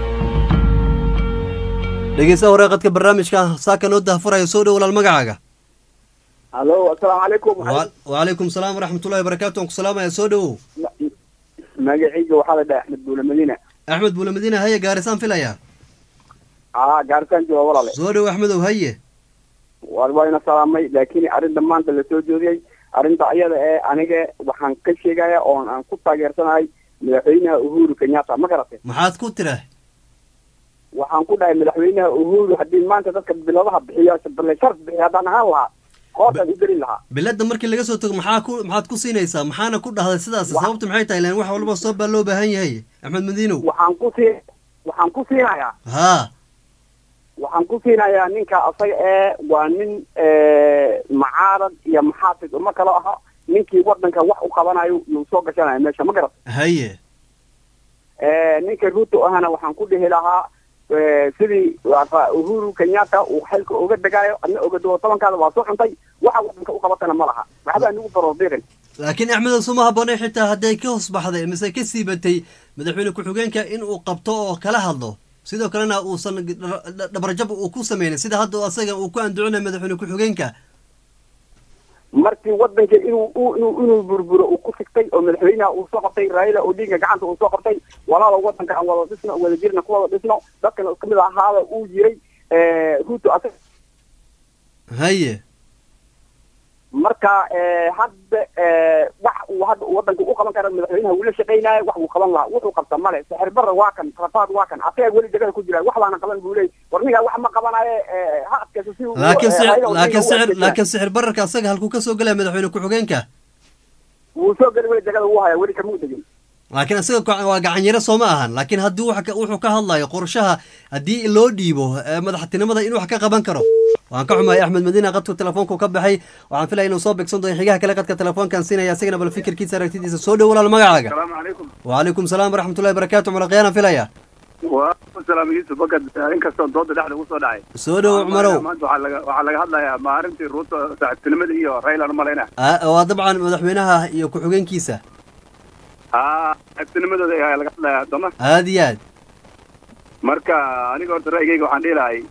dhegeysta hore qadka barnaamijka saaka noo dahfuraya soo dhow walaal magacaaga halo asalaamu calaykum wacalaykum salaam waraxmatullahi wabarakaatu aan ku salaamaya soo dhowow magacayga waxaa la dhahay axmed buule madiina axmed buule madiina haye gaarisaan filaya aa gaarisaan jooga walaale soo dhow axmedow haye war waa ina salaamay laakiin arrinta maanta lasoo jeediyey arrinta ayada ee aniga waxaan ka sheegaya oon aan ku taageersanahay madaxweynaha uhuru kenyatta ma garatay maxaad ku tira waxaan ku dhahay madaxweynaha uhuru haddii maanta dadka biladaha bixiya bale sharaf bixiya haddaan ahaan lahaa hoosaan u gelin lahaa bilada markii laga soo tago maxaa ku maxaad ku siinaysaa maxaana ku dhahday sidaas sababtu maxay tahay lan wax walba soo baa loo baahan yahay axmed madiinow waxaan ku sii waxaan ku siinayaa haa waxaan ku siinayaa ninka asaga ee waa nin macaarad iyo maxaafid uma kala aha ninkii wadanka wax u qabanayo yuu soo gashanaya meesha ma garat haye ninka ruto ahana waxaan ku dhihi lahaa eh, sidii waa uhuru kenyatta uu xilka uga degaayo adna oga duwo tobankaada waa soo xuntay waxa wadanka u qabatana ma laha waxbaa nagu barordiiqin laakiin axmedow suma habboonay xitaa hadday ka hoos baxday mise ka siibatay madaxweyne ku-xigeenka in uu qabto oo kala hadlo sidoo kalena uusan dha- dha- dhabarjab uu ku sameynin sida hadda asaga uu ku anducinay madaxweyne ku-xigeenka markii wadanka inuu uu- inuu inuu burburo uu ku sigtay oo madaxweynaha uu soo qabtay raila odinga gacanta uu soo qabtay walaalo wadanka aan wada dhisno wada jirna ku wada dhisno dadkana kamid ahaada uu jiray eh, ruto asaga haye marka eh, hadda eh, wax uu hadda uu wadanka u qaban kara madaxweynaha wuu la shaqaynaayo wax uu qaban lahaa wuxuu qabta male sixir barra waa kan rafaad waa kan asaga weli jagada ku jira wax baana qaban buu leeyay war ninkaa wax ma qabanaye eh, ha adkayso si uu- laakiin eh, sicir Raila Odinga laakiin u sicir adkaysanaayo. laakiin sicir bararka asaga halkuu ka soo gelaya madaxweyne ku-xigeenka wuu soo geli weli jagada uu haya weli kama u degin laakiin isaga ka- waa gacanyaro soo ma ahan laakiin haddii wax ka- wuxuu ka hadlayo qorshaha haddii loo dhiibo ee madaxtinimada in wax ka qaban karo waan ka xumahay axmed madiina qadku telefoonku ka baxay waxaan filaya inuu soo begsan doono xigaha kale qadka telefoonkan siinaya isagana bal fikirkiisa aragtidiisa soo dhow walaal magacaaga السلام عليكم وعليكم السلام ورحمة الله وبركاته ملقيانا فيليا والسلام يوسف بقد inkastoo dooda dhexda ugu soo dhacay soo dhow cumarow maanta waxaa laga waxaa laga hadlayaa ma arrintii ruuto saaxiibtinimada iyo raila u malaynaa آه، waa dabcan madaxweynaha iyo ku-xigeenkiisa haa saaxiibtinimadooda ayaa laga hadlayaa sooma aad iyo aad marka aniga horta ra'yigayga waxaan dhihi lahay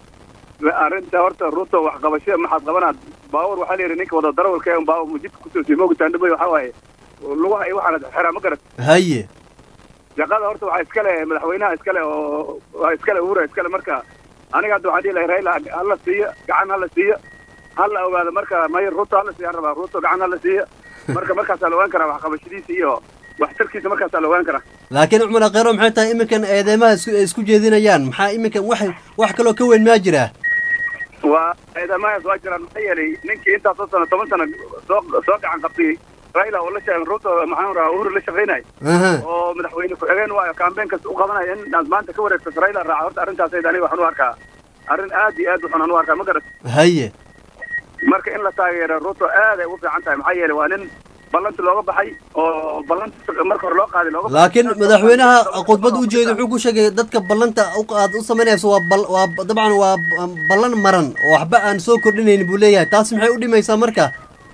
arrinta horta ruuto wax qabasho maxaad qabanaad baawar waxaa la yidhi ninka wada darawalka ee baa jidka kusoo siimo ogtaandhabay waxaa waaye lugaha iyo waxaanad xiraa ma garat haye shaqada horta waxaa iskale madaxweynaha iskale oo waa iskale uhura iskale marka aniga hadda waxaan dhihi lahay raila hala siiyo gacan hala siiyo hala ogaado marka may ruto hala siiyo aan rabaa ruto gacan hala siiyo marka markaasaa la ogaan karaa waxqabashadiisa iyo waxtarkiisa markaasaa la ogaan karaa laakiin cumar akhero maxay tahay iminkan eedeymaha isku ay isku jeedinayaan maxaa iminkan wax wax kaloo ka weyn maa jiraa waa ciidamadaas waa jiraan maxaa yeelay ninkii intaasoo sano toban sano soo soo gacan qabtay raila oo la shaqeyn ruto maxaan rahaa uhuru la shaqeynay Aha. oo madaxweyne ku-xigeen waayo campaign kasta u qabanaya in aad maanta ka wareegsato raila raaca horta arrintaas ayda aniga waxaan u arkaa arrin aad iyo aad waxaan u arkaa ma garat haye marka in la taageero ruto aad ay ugu fiican tahay maxaa yeelay waa nin ballanti looga baxay oo ballanti marka hore loo qaaday looga laakiin madaxweynaha khudbad u jeeda wuxuu ku sheegay dadka ballanta u- aad u samaynayso waa bal waa dabcan waa b- ballan maran oo waxba aan soo kordhinayn buu leeyahay taas maxay u dhimaysaa marka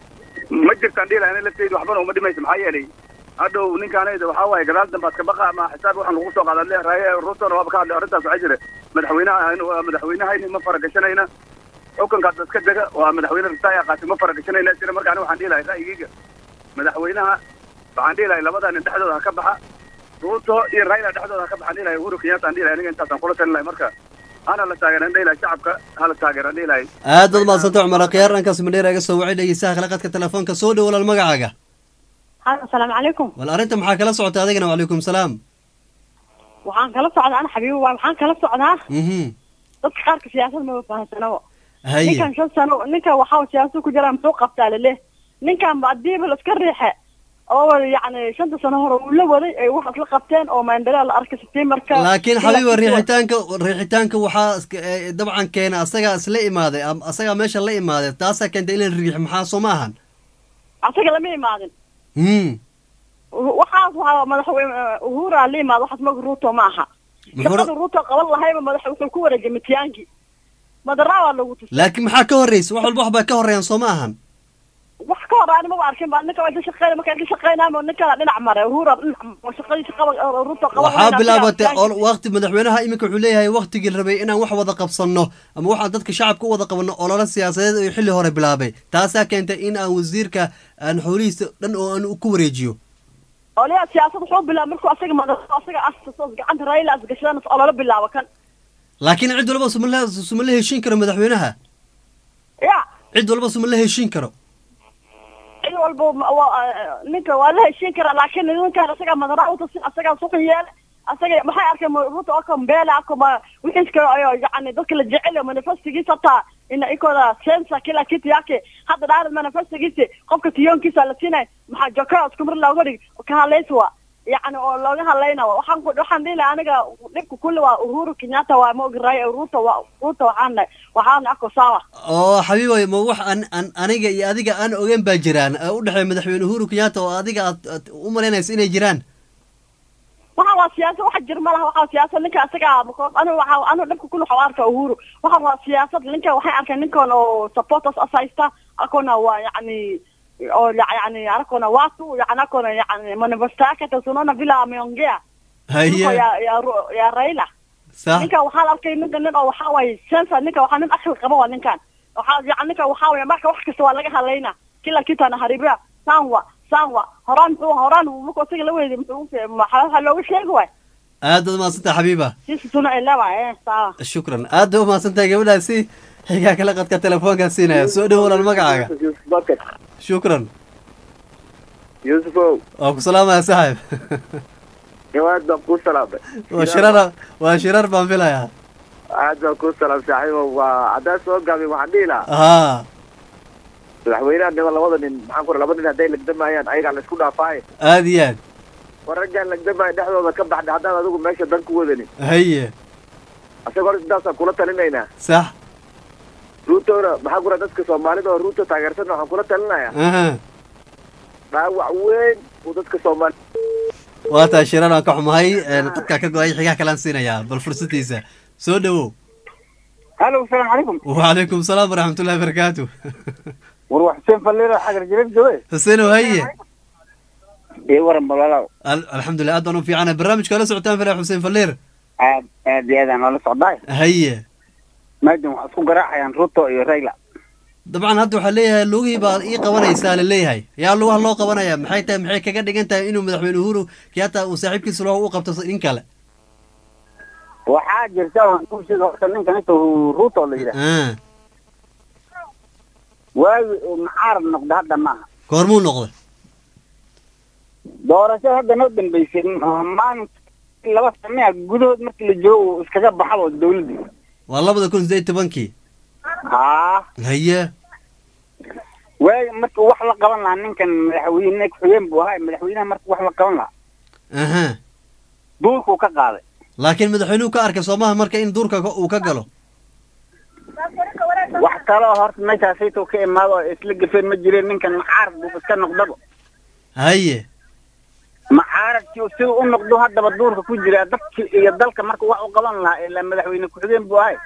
ma jirtaan dhihi lahayn lafteedu waxbana uma dhimaysa maxaa yeelay hadhow ninkaanayda waxaa waaye gadaal dambe aad ka baqa ama xisaab waxaan lagu soo qaada le raaye rutona waaba ka hadlay arrintaas waxaa jira madaxweynaha waa madaxweynahayni ma faragashanayna xukunkaas iska dega waa madaxweyne ritaaya qaatay ma faragashanayna jira marka aniga waxaan dhihi lahay ra'yigeyga madaxweynaha waxaan dhihi lahay labadaa nin dhexdooda ha ka baxa ruto iyo raila dhexdooda ha ka baxaan dhihi lahay uhuru kenyatta aan dhihi lahay aniga intaasaan kula talin lahay marka hana la taageeran dhihi lahay shacabka hala taageeran dhihi lahay aad baad mahadsantay cumar akhyaar dhankaas mandheera iga soo wacay dhegeystaha kale qadka telefoonka soo dhow walaal magacaaga halo asalaamu calaykum wal arrinta maxaa kala socotay adigana wacalaykum salaam waxaan kala socdaa ana xabiibo waay waxaan kala socdaa mhm dadka qaarka siyaasad ma fahansanabo haye ninkan shan sano ninkan waxaa siyaasad ku jira muxuu qabtaa lale ninkan hadiiba la iska riixe oo yacni shanta sano hore uu la waday ay wax isla qabteen oo maendelea la arkay sitiimarka laakiin xabiiba riixitaanka riixitaanka waxaa iska- ee, dabcan keena asagaa isla imaaday am- asagaa meesha la imaaday taasaa keentay in la riix maxaa soo ma ahan asaga lama imaadin hmm waxaas waa madaxweyne uhura la imaado waxaas maga ruto ma aha Muxuu- shaqada ruto qaban lahayba madax wuxuu ku wareejay mityaanki madaraa waa lagu tusay laakiin maxaa ka horreysa wax walba wax baa ka horreeyaan soo ma ahan wax ka hor ani maba arkin ba ninka waa isla shaqeynay marka isla shaqeynaa ninkana dhinac maray uhura dhinac oo shaqadiisa qaba ruto qaban waxaa bilaabatay oo waqti madaxweynaha iminka wuxuu leeyahay waqtigii la rabay inaan wax wada qabsanno ama waxaan dadka shacabka u wada qabanno olole siyaasadeed oo xilli hore bilaabay taasaa keentay in aan wasiirka aan xoolihiisa dhan oo aan ku wareejiyo oliyaa siyaasad wuxuu bilaabay markuu asaga madax asaga asaso gacanta raila asgashadan olole bilaabo kan laakiin cid walba suma la suma la heshiin karo madaxweynaha ya cid walba suma la heshiin karo cid walba ma- waa- ninka waa la heshiin karaa laakiin ninkan asaga madaraa utasi asagaa suqan yeele asaga maxay arkeen ma- ruto ako mbele ako ma wixiis kale ayo yani dadka la jecel manifestigiisa hataa ina ikooda sensa kila kitu yake hadda dhaarid manifestigiisi qofka tiyonkiisa la siinay maxaa jokera isku mar looga dhig kahaleyswa yacni oo looga hadlaynayo waxaan ku waxaan dhihi lahaa aniga dhibka kulli waa uhuru kenyatta waa ma ogi raaya ruto waa ruto waxaan nahay waxaan ako sawa oo xabiibay ma wax an an aniga iyo adiga aan ogeyn baa jiraan ee u dhexeeya madaxweyne uhuru kenyatta oo adiga aad aad u malaynayso inay jiraan waxaan waa siyaasad wax jir ma laha waxaa siyaasad ninka isaga because anu waxa anu dhibka kulli waxaa u arka uhuru waxaan waa siyaasad ninka waxay arkeen ninkan oo supporters asaysta akona waa yacni oo yani anakona watu yani akona yani manifesto yake tunaona vile ameongea haye Ninka ya ya Ru- ya Raila sax ninka waxaa la arkay ninka nin oo waxaa waaye sensa ninka waxaa nin akli qaba waa ninkan waxaa yani ninka waxaa waaye marka wax kasta waa laga hadlayna kila kitu anaharibia sanwa sanwa horaan muxuu horaan markuu isaga la weydiy muxuu maxaa waxaa looga sheegi waay aad baad umahadsantahay xabiiba sisi tunaelewa eh sawa shukran aad baad umahadsantahay gabadhaasi xigaa kala qadka telefoonkaa siinaya soo dhow walaal magacaaga shukran yuusufow waa ku salaamaya saaxib aad baan kuu salaamay waa shirar waa shirar baan filayaa aad baan kuu salaam saaxiibo waa haddaan soo gaabay waxaan dhihi lahaa haa madaxweynaha nima labada nin maxaan ku laba nin hadday lagdamayaan ayagaa la isku dhaafaaye aad iyo aad war raggaan lagdamaya dhexdooda ka baxda haddaan adigu meesha dan ku wadanin haye asaga hor intaasaan kula talinaynaa sax ruutona maxaan ku dadka soomaalida oo ruuto taageersan waxaan kula talinayaa aha dhaawac weyn uu dadka soomaali waa tahay shirar aan ka xumahay een, dadkaa ka go-ay xigaa kalaan siinayaa bal fursadiisa soo dhowow halo asalaamu calaykum wacalaykum salaam waraxmatullahi barakaatu war waa xuseen falleero xagar jireed jowe xuseenow haye ii waran balalaw Al- alxamdulilah aad baan u fiicana barnaamijka la socotaan filaa xuseen falleer aad aad iyo aad aan noola socdaay haye maadam waxaa isku garaacayaan ruto iyo rayla dabcan hadda waxaa leeyahay lugihii baa ii qabanaysaa la leeyahay yaa lugaha loo qabanaya maxay tahay maxay kaga dhigan tahay inuu madaxweyne uhuru kenyatta uu saaxiibkiisa lugaha u qabto nin kale waxaa jirta kursiga horta ninkan inta ruto la yidhaah Ah, waagi uu mucaarad noqda hadda maaha goormuu noqday doorashada hadda noo dambeysay m- maalinta laba samea gudahood markii la joogo uu iskaga baxabo dawladii waa labada kun sideed tobankii haa haye waagi marka wax la qaban lahaa ninkan madaxweyne ku-xigeen buu ahaa madaxweynaha marka wax la qaban lahaa aha duulkuu ka qaaday laakiin madaxweynuhu ka arkay soomaha marka in duurka ka- uu ka galo wax kale oo horta meeshaasaytuu ka imaado oo isla gafeen ma jireen ninkan mucaarad buu iska noqdaba haye mucaaradkii siduu u noqdo haddaba duurka ku jiraa dadki iyo dalka marka wax u qaban lahaa ilaa madaxweyne ku-xigeen buu ahay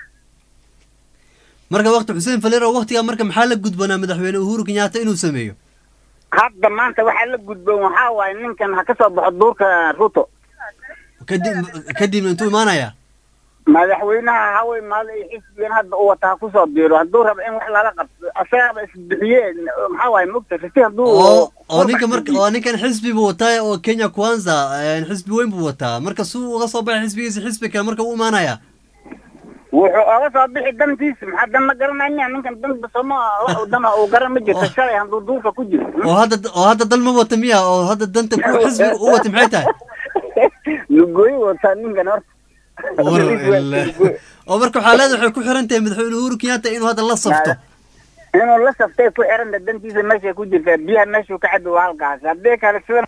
marka wakti xuseen falero waktigaa marka maxaa la gudbanaa madaxweyne uhuru kenyatta inuu sameeyo hadda maanta waxaa la gudboon waxaa waaye ninkan ha ka soo baxo duurka ruto kadib kadibna intuu imaanaya madaxweynaha hawa imaado iyo xisbigan hadda uu wata ha kusoo biiro hadduu rabo in wax lala qabto asagaaba isbixiye maxaa waaye mogta riti hadduu oo oo ninka marka oo ninkan xisbi buu wataa oo kenya kwanza een, xisbi weyn buu wataa marka suu uga soo baxay xisbigiisa xisbi kale marka uu imaanaya wuxuu oga soo bixi dantiisa maxaa dan ma garanaya ninkan danba sooma wax uu dana uu garan ma jirto shalay hadduu duurka ku jiro oo hadda oo hadda dal ma wata miya oo hadda danta ku xisbiga u wata maxay tahay lugooyi wataa ninkan horta war ilaa oo marka waxaa leedahay waxay ku xiran tahay madaxweyne uhuru kenyatta inuu hadda la safto inuu la saftay ku xiranta dantiisa meeshay ku jirtaa biyaha meeshuu ka cabi waa halkaas haddii kale sidan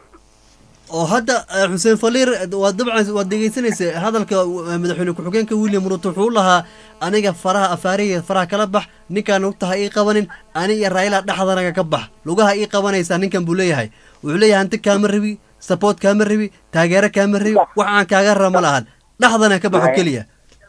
oo hadda eh, xuseen faliir eh, waa dabcan waad dhegeysanaysa hadalka eh, madaxweyne ku-xigeenka william ruto wuxuu lahaa aniga faraha afaarihiya faraha kala bax ninkaan lugta ha ii qabanin ani iyo raila dhexdanaga ka bax lugaha ii qabanaysaa ninkan buu leeyahay wuxuu leeyahay hanti kaama rabi support kaama rabi taageero kaama rabi wax aan kaaga raba ma lahan dhexdana ka baxo keliya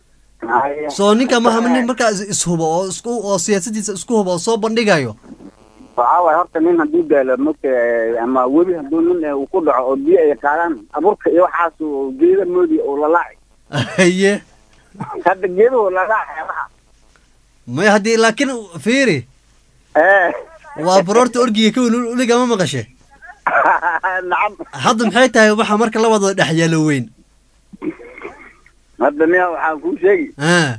soo ninka maha nin markaa is- ishubo oo isku oo siyaasadiisa isku hubo oo soo bandhigayo waxaa waaye horta nin hadduu gaalo mogta ama webi hadduu nin eh, uu ku dhaco oo biyo ay qaadaan abuurka iyo waxaas uu geeda moodi uu lalaaci haye hadda geeduhu lalaaci waxa may haddii laakiin fiiri eh waa baroorta orgiga ka weyn uliga ma maqashe nacam hadda maxay tahay waxa marka la wada dhex yaalo weyn hadda miya waxaan kuu sheegi ah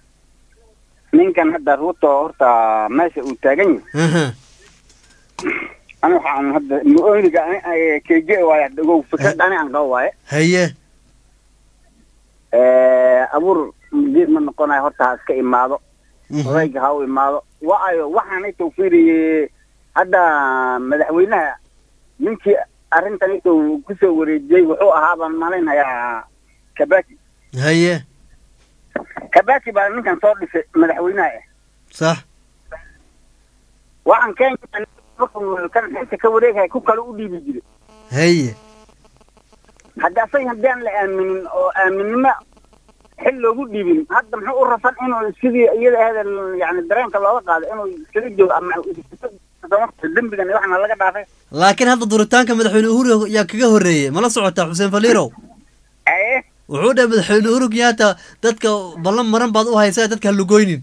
ninkan hadda ruto horta meesha uu taagan yahay aha ani waxaan hadda muoniga keje waaye hadda ogow fikrad ani aan qabo waaye haye abuur geed ma noqonayo horta ha iska imaado odayga ha u imaado waayo waxaan intuu fiiriyey hadda madaxweynaha ninkii arrintan intuu kusoo wareejiyey wuxuu ahaa baan malaynayaa kabaki haye kabaki baa ninkan soo dhisay madaxweynaha ah sax waxaan kenya markuu kan xilka ka wareegaya ku kale u dhiibi jiray haye hadda asaga haddii aan la aaminin oo aaminnimo xil loogu dhiibin hadda muxuu u rafan inuu sidii iyada ahayd yani dareenka looga qaado inuu iskaga joogo ama dembigan iyo waxna laga dhaafay laakiin hadda duritaanka madaxweyne uhuru yaa kaga horreeyey mala socotaa xuseen faliirow aye wuxuu dhahay madaxweyne uhuru kenyatta dadka ballan maran baad u haysaa dadka ha lugoynin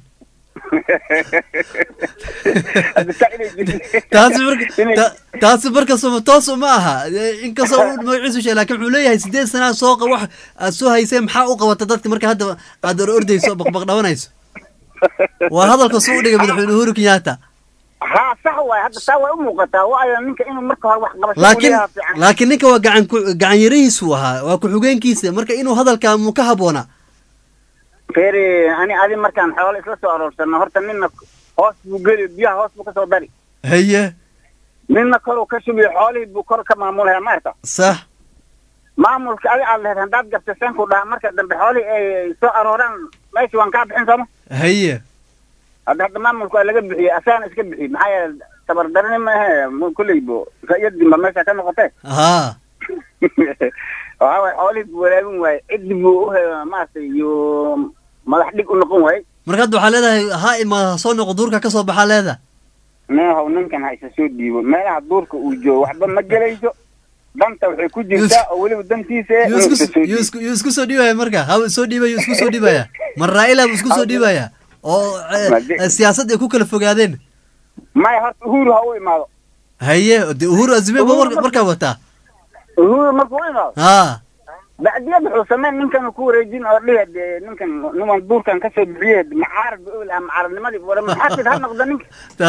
taasi marka ta- taasi marka soma toos uma aha Eh, inkastoo uu magaciisu sheegay laakiin wuxuu leeyahay sideed sanaa soo qa- wax aad soo haysee maxaa u qabata dadka marka hadda aad or ordayso baqbaq dhabanayso waa hadalka suu u dhigay madaxweyne uhuru kenyatta haa sax waay hadda taa way u muuqataa waayo ninka inuu marka hore wax qabasho laakiin uleeyaha fiican laakiin ninka waa gacan ku gacan yarihiisu ahaa waa ku-xigeenkiisa marka inuu hadalka mu ka habboona feri ani adi markaan xoolo isla soo aroorsano horta nina hoos buu geli biyaha hoos buu kasoo dari haye nina koruu ka shubiyo xoolihii buu kor ka maamulaya maarta sax maamulka adi aad lehed haddaad gabta sanku dhaha marka dambe xoolihii ay soo arooraan meesha waan kaa bixin sooma haye hadda hadda maamulka waa laga bixiyey asagana iska bixiyey maxaa yeele tabardarani maahe m- kulley bu ra'yadii ma meesha ka noqotee haa waxaa waay xoolihii buu walaabin waaye ciddi buu u he- maaragtay iyo madax dhig u noqon waaye marka hadda waxaa leedahay ha imaada soo noqo duurka ka soo baxaa leeda neehow ninkan ha isa soo dhiibo meelaha duurka uu joogo waxba ma gelayso danta waxay ku jirtaa oo weliba dantiisa eh, yuu inuu isku isa soo yuu isku yuu isku soo dhiibaya marka ha soo dhiibaya yuu isku soo dhiibaya mar raa'ila buu isku soo dhiibaya oo eh, eh, siyaasad ay ku kala fogaadeen maya horta uhuru ha u imaado haye de uhuru azime ba war- markaa wataa uhuru markuu u imaado haa bacdiyad wuxuu sameyn ninkan ku wareejin oo dhihi de ninkan niman duurkan kasoo bixiye macaarad ba ol ah macaaradnimadii wara maxaafid ha noqdo ninka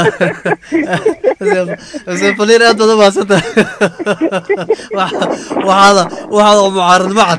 xuseen faliir aad baad u mahadsanta waxaada waxaada oo mucaarad macad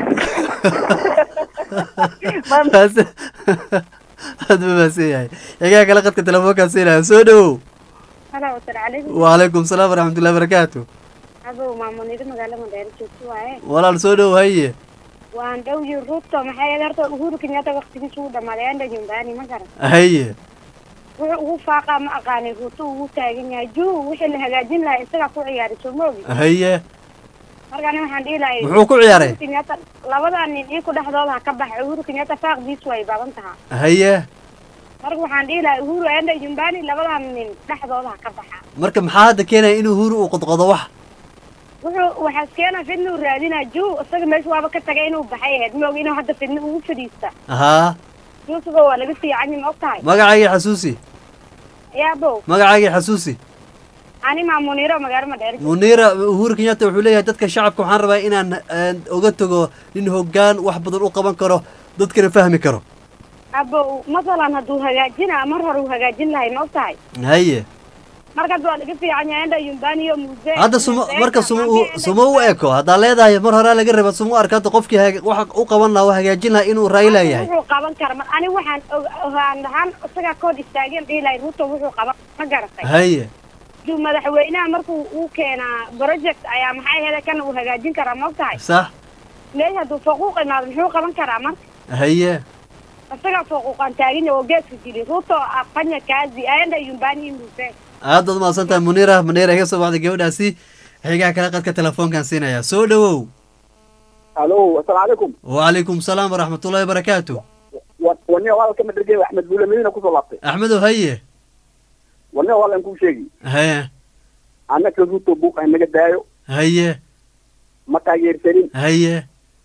aad ba mahadsan yahay egaa kale qadka telefoonkaan siinaya soo dhowow halo asalaam calaykum waalaikum salaam waraxmatullahi barakaatu abow maamunido magaalo mandheero joogto waaye walaal soo dhowow haye waan dhow iyo ruto maxay ahayd horta uhuru kenyatta waktigiisa uu dhamaaday anda nyumbani ma garan haye wuxuu ugu faaqaa ma aqaanay ruto ugu taagan yahay juu wixii la hagaajin lahaa isagaa ku ciyaaray soo ma ogi haye markaani waxaan dhihi lahay Muxuu ku ciyaaray? Uhuru kenyatta labadaa nin iyo ku dhexdooda ha ka baxay uhuru kenyatta faaqdiisu way badan tahaa haye marka waxaan dhihi lahay uhuru anda nyumbani labadaa nin dhexdooda ha ka baxa marka maxaa hadda keenaya in uhuru uu qodqodo wax wuxuu waxaas keena fidna uu raadinaa juu isaga meesha waaba ka tagay inuu baxay ahayd ma ogi inuu hadda fidna ugu fadhiista haa juusuga waa laga fiican yahay ma og tahay magacaagii xasuusi yaabo magacaagii xasuusi ani maa muniiro magaalo madheer muniira uhuru kenyatta wuxuu leeyahay dadka shacabka waxaan rabaa inaan eh, uga tago nin hoggaan wax badan u qaban karo dadkana fahmi karo abo masalan hadduu hagaajina mar hore uu hagaajin lahay ma og tahay haye marka hadda waa laga fiican yahay enda yumbani iyo muse hadda suma marka suma u- suma u eko haddaa leedahay mar horaa laga raba suma u arka hadda qofkii haga- waxa u qaban lahaa oo hagaajin lahaa inuu raila yahay wuxuu qaban kara mar ani waxaan og- ogaan lahaan isagaa kood istaageen dhihi lahay ruto wuxuu qaban ma garatay haye duu madaxweynaha markuu uu keenaa project ayaa maxay hele kana uu hagaajin karaa ma og tahay sax meesha hadduu faquuq imaado muxuu qaban karaa marka haye isagaa faquuqan taagin oo geeska jiri ruto afanya kazi aenda yumbani iyo muse aad baad umahadsan tahay muniira muniira iga soo baxday gabadhaasi xigaha kale qadka telefoonkan siinaya soo dhowow alo asalaamu calaykum wacalaykum salaam waraxmatullahi wabarakaatu waniga hadalka madargey axmed buule madiina kusoo laabtay axmedow haye waniga hadalkan kuu sheegi haye annaka ruto buuq ah naga daayo haye ma taageersanin haye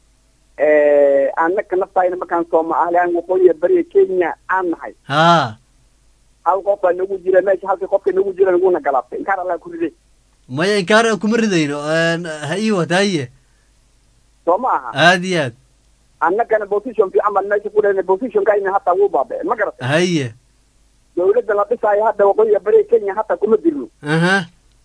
annaka naftayna markaan soomaaliyan waqooyiga bariga kenya aan nahay haa hal qof baa nagu jira meesha halkii qofka nagu jira naguna galaabtay inkaan allah ku riday maya inkaar kuma ridayno ha ii wad haye soo ma aha aad iyo aad annagana position fiican baan meesha ku leenahay positionkayna hataa wuu baaba'e ma garatay haye dawladda la dhisaayo hadda waqooyiga bariga kenya hataa kuma jirno aha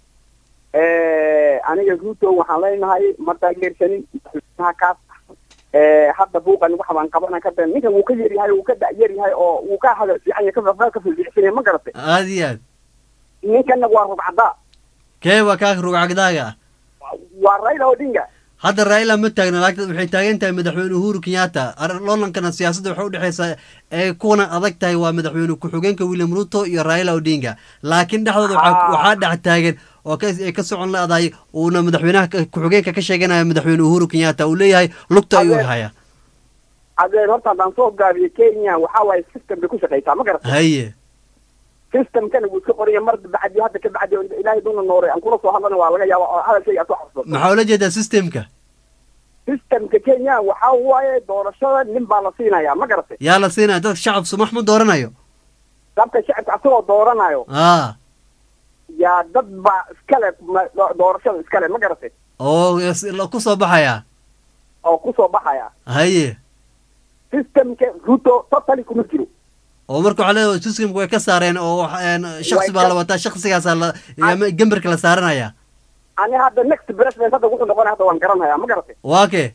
aniga ruto waxaan leenahay ma taageersanin madaxweynaha kaas hadda buuqan wax baan qabana ka dan ninkan wuu ka yar yahay wuu ka da' yar yahay oo wuu ka hadal fiican yahay ka ka fiicsan ma garatay aad iyo aad ninkana waa rugcadaa kee waa kaa rugcagdaaga ah waa raila odinga hadda raila ma taagna laakiin waxay taagan tahay madaxweyne uhuru kenyatta Ar- loolankana siyaasadda waxay udhexeysaa ee kuwana adag tahay waa madaxweyne ku-xigeenka william ruto iyo raila odinga laakiin dhexdooda waxaa waxaa dhex taagan oo ka ay ka socon leedahay uuna madaxweynaha ka- ku-xigeenka ka sheeganaya madaxweyne uhuru kenyatta uu leeyahay lugta ayuu Adeer. haya adeer horta haddaan soo gaabiyo kenya waxaa waaye system bay ku shaqaysaa ma garata haye systemkana wuu iska qoraya mar bacdi hadda ka bacdi oo ilaahay duna nooray aan kula soo hadlana waa laga yaaba oo hadalkayga aad soo xasuusato maxaa ula jeedaa systemka systemka kenya waxaa waaye doorashada nin baa la siinaya ma garatay yaa la siinaya dadka shacab sumax ma dooranayo dabka shacabka asagoo dooranayo aa yaa dad baa iskale ma- doorashada iskale ma garatay oo is- la- ku soo baxaya oo kusoo baxaya haye systemka ruto totally kuma jiro oo marka waxaa leedahay systemka way ka saareen oo wax- een, shaksi Way baa ka- la wataa shakhsigaasaa la ama gemberka la saaranaya ani hadda next president hadda wuxuu noqonaya hadda waan garanaya ma garatay waa kee